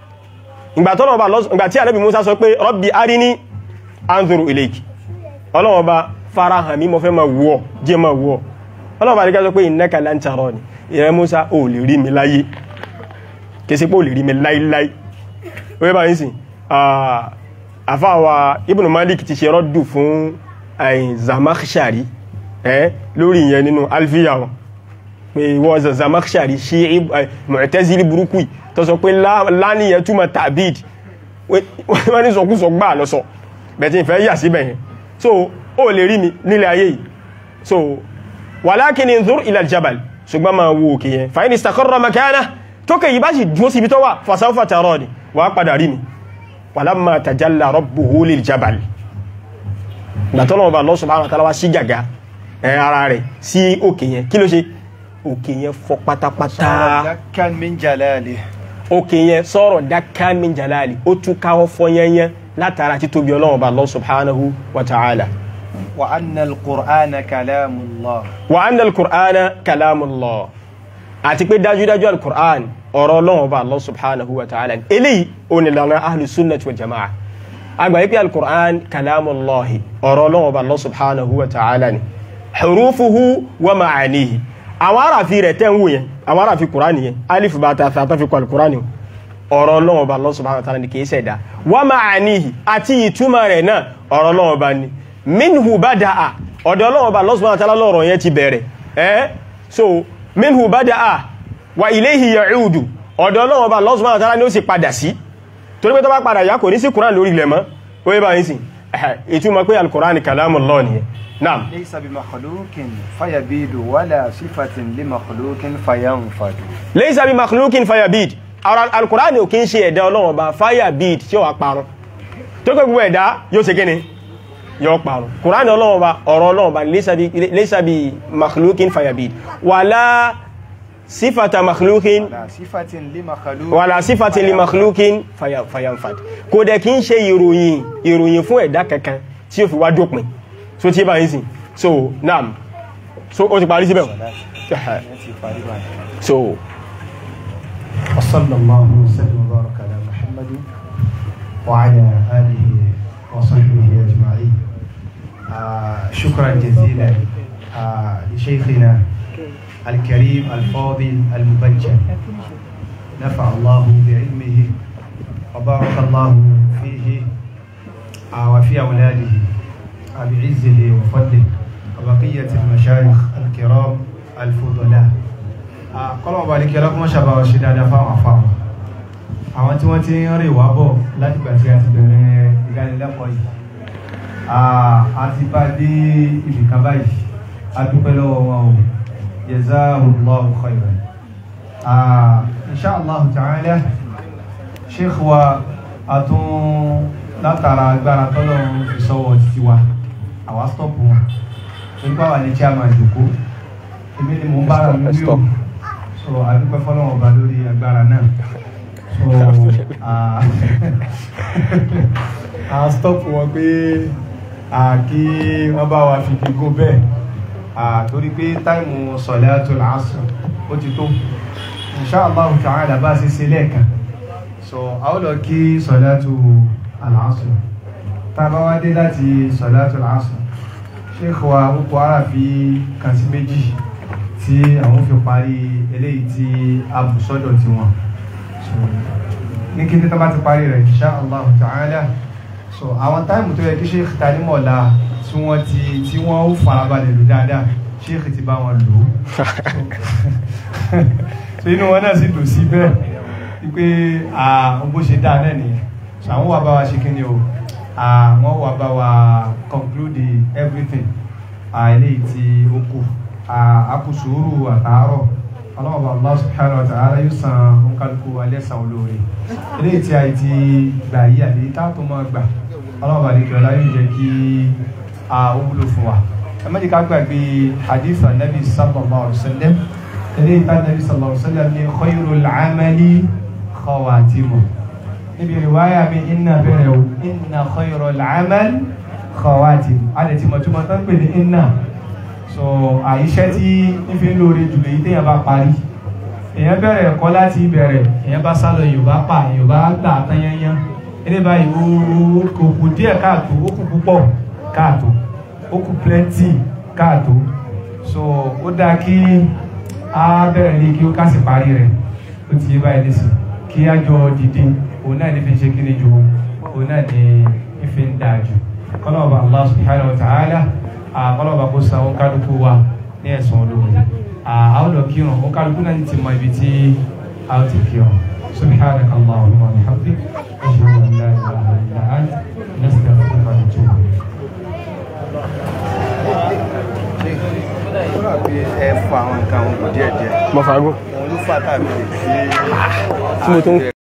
ìgbà tí Ànábì Musa sọ pé rabbi arini anzuru ilayki ọlọ́wọ́ bá farahàn mi mo fẹ́ ma wọ́ jẹ́ ma wọ́ ọlọ́wọ́ bá lè kẹ́ sọ pé innaka lan tarani ìrẹ́ Musa ò lè rí mi láyé kẹsí pé ò lè rí mi láíláí ó yẹ bá yín sìn àfáwà Ibn Malik ti ṣe rọ́dù fún àyìn Zamakhshari ẹ́ lórí ìyẹn nínú alfiya wọn pé wọ́n Zamakhshari ṣe Mu'tazili burúkú tó sọ pé láníyàn túnmọ̀ tàbíd wọ́n ní sọkúsọ gbà lọ́sọ bẹ̀tí ìfẹ́ yà síbẹ̀ yẹn so ó lè rí mi nílẹ̀ ayé yìí so walakin inzur ila aljabal ṣùgbọ́n ma wo òkè yẹn fa in istaqarra makana tókè yìí bá sì dúró síbi tó wà fa sawfa tarani wà á padà rí mi walamma tajalla rabbuhu liljabal gbàtọ́lọ́wọ́ bá Allah subhanahu wa ta'ala wá sí gàgá ẹ ara rẹ̀ sí òkè yẹn kí ló ṣe òkè yẹn fọ́ pátápátá dakkan min jalali òkè yẹn sọ̀rọ̀ dakkan min jalali ó tún káwọ́ fọ́ yẹnyẹn látara títóbi ọlọ́wọ́ bá Allah subhanahu wa ta'ala wa anna al-qur'ana kalamullah wa anna al-qur'ana kalamullah àti pé dájúdájú al-qur'an ọ̀rọ̀ ọlọ́wọ́ bá Allah subhanahu wa ta'ala eléyìí ó ní lànà ahlu sunnah wal jama'a àgbà yìí pé al-qur'an kalamullahi ọ̀rọ̀ ọlọ́wọ́ bá Allah subhanahu wa ta'ala ni hurufuhu wa ma'anihi àwọn aráàfi rẹ̀ tẹ́ ń wò yẹn àwọn aráàfi kùránì yẹn alif bá ta ta fi kọlu kùránì ọ̀rọ̀ ọlọ́wọ́ bá Allah subhanahu wa ta'ala ni kìí ṣẹ̀dá wa ma'anihi àti ìtumọ̀ rẹ̀ náà ọ̀rọ̀ ọlọ́wọ́ bá ní minhu bada'a ọ̀dọ̀ ọlọ́wọ́ bá Allah subhanahu wa ta'ala lọ́rọ̀ yẹn ti bẹ̀rẹ̀ ẹ́ so minhu bada'a wa ilayhi ya'udu ọ̀dọ̀ ọlọ́wọ́ bá Allah subhanahu wa ta'ala ni ó sì padà sí torí pé tó bá padà yá kò ní sí kùránì lórí ilẹ̀ mọ́ ó yẹ bá yín sìn ìtumọ̀ pé al-Qur'ani kalamullah nìyẹn naam ليس بمخلوق فيبيد ولا صفة لمخلوق فينفد laysa bi makhluqin fayabid ara alkùránì ò kí ń ṣe ẹ̀dá ọlọ́run ọba fayabid tí ó wà parun tó pé gbogbo ẹ̀dá yóò ṣe kíni yóò parun kùránì ọlọ́run ọba ọ̀rọ̀ ọlọ́run ọba laysa bi laysa bi makhluqin fayabid wala sífàtà makhluqin ولا صفة لمخلوق wala sífàtà li makhluqin faya- fayanfad kò dẹ̀ kí ń ṣe ìròyìn ìròyìn fún ẹ̀dá kankan tí ó fi wá dópin so tí bá yín sìn so naam so ó ti parí síbẹ̀ so وصلى الله وسلم وبارك على محمد وعلى آله وصحبه أجمعين آه شكرا جزيلا آه لشيخنا الكريم الفاضل المبجل نفع الله بعلمه وبارك الله فيه آه وفي أولاده آه بعزه وفضله وبقية المشايخ الكرام الفضلاء kọ́lọ̀ ọba àdíkẹ́ ọlọ́kùnmọ́ ṣàbáwọ̀ ṣe dáadáa fáwọn afáwọn àwọn tí wọ́n ti ń rìn wá bọ̀ láti gbà tí a ti bẹ̀rẹ̀ ìdánilẹ́kọ̀ọ́ yìí a ti bá dé ibì kan báyìí a dúpẹ́ lọ́wọ́ wọn o jazahullahu khairan insha Allah ta'ala sheikh wa a tún látara agbára tọ́lọ̀ fi sọ́wọ́ títí wa àwa stọ́pù wọn nípa wà ní chairman jòkó èmi ni mo ń bára mi wí o so àdúpẹ́ fọ́lọ́wọ́ ọba lórí agbára náà so ah, a stop wọn pé ah, kí wọ́n bá wa fi fi gó bẹ́ẹ̀ ah, torí pé táìmù salatul asr ó ti tó inshallah ta'ala bá sí sí lẹ́ẹ̀kan so a ó lọ kí salatul asr tá a bá wá dé láti salatul asr sheikh wa púpọ̀ ara fi kàn sí méjì tí àwọn fi parí eléyìí tí a bù sọ́dọ̀ tí wọn so ní kí títọ́ bá ti parí rẹ̀ insha Allah ta'ala so àwọn táìmù tó yẹ kí sheikh talimọ̀lá tí wọ́n ti tí wọ́n ó farabalẹ̀ lò dáadáa sheikh ti bá wọn lò ó so inú wọn náà sì dùn sí bẹ́ẹ̀ wípé àwọn bó ṣe dáa náà nìyẹn so àwọn wà bá wa ṣe kí ni o àwọn wà bá wa conclude everything eléyìí tí ó kù àkùsùúrù àtàárọ̀ ọlọ́mọba Allah subhanahu wa ta'ala yóò san òǹkàlùkù alẹ́sàn olóore eléyìí tí a ti gbà yí àti táàtò máa gbà ọlọ́mọba àdékẹ́ ọlá yóò jẹ́ kí a ó wúlò fún wa ẹ má jẹ́ ká gbàgbé hadith anabi sallallahu alaihi wasallam eléyìí tá anabi sallallahu alaihi wasallam ní khayrul amali khawatimu níbi ìwáyà mi inna bẹ̀rẹ̀ o inna khayrul amal khawatimu a lè ti mọ̀túmọ̀ tán pè ní inna so àyíṣẹ́ tí ń fi ń lóore jùlọ yìí téèyàn bá parí èèyàn bẹ̀rẹ̀ ẹ̀kọ́ láti ìbẹ̀rẹ̀ èèyàn bá sálọ yorùbá pa yorùbá gbà tányányán eré báyìí ó kò kù díẹ̀ káàtó ó kù púpọ̀ káàtó ó kù plenty káàtó so ó dáa kí a bẹ̀rẹ̀ ní kí ó kásì parí rẹ̀ ó ti yé báyìí lẹ́sìn kí á jọ dìde òun náà ní fi ṣe kí ni ju òun náà ní ìfi ń dáa jù kọ́nà ọba Allah subhanahu wa ta'ala àkọlọ́ba kó san ó kálukú wa ní ẹ̀sùn olóore àwọn lọ kírun ó kálukú náà ti mọ ibi tí a ó ti kírun subhanaka allahumma wa bihamdik ashhadu an la ilaha illa anta nastaghfiruka wa natubu ilayk mọ̀ fagún òun ló fà tàbí tí mo tún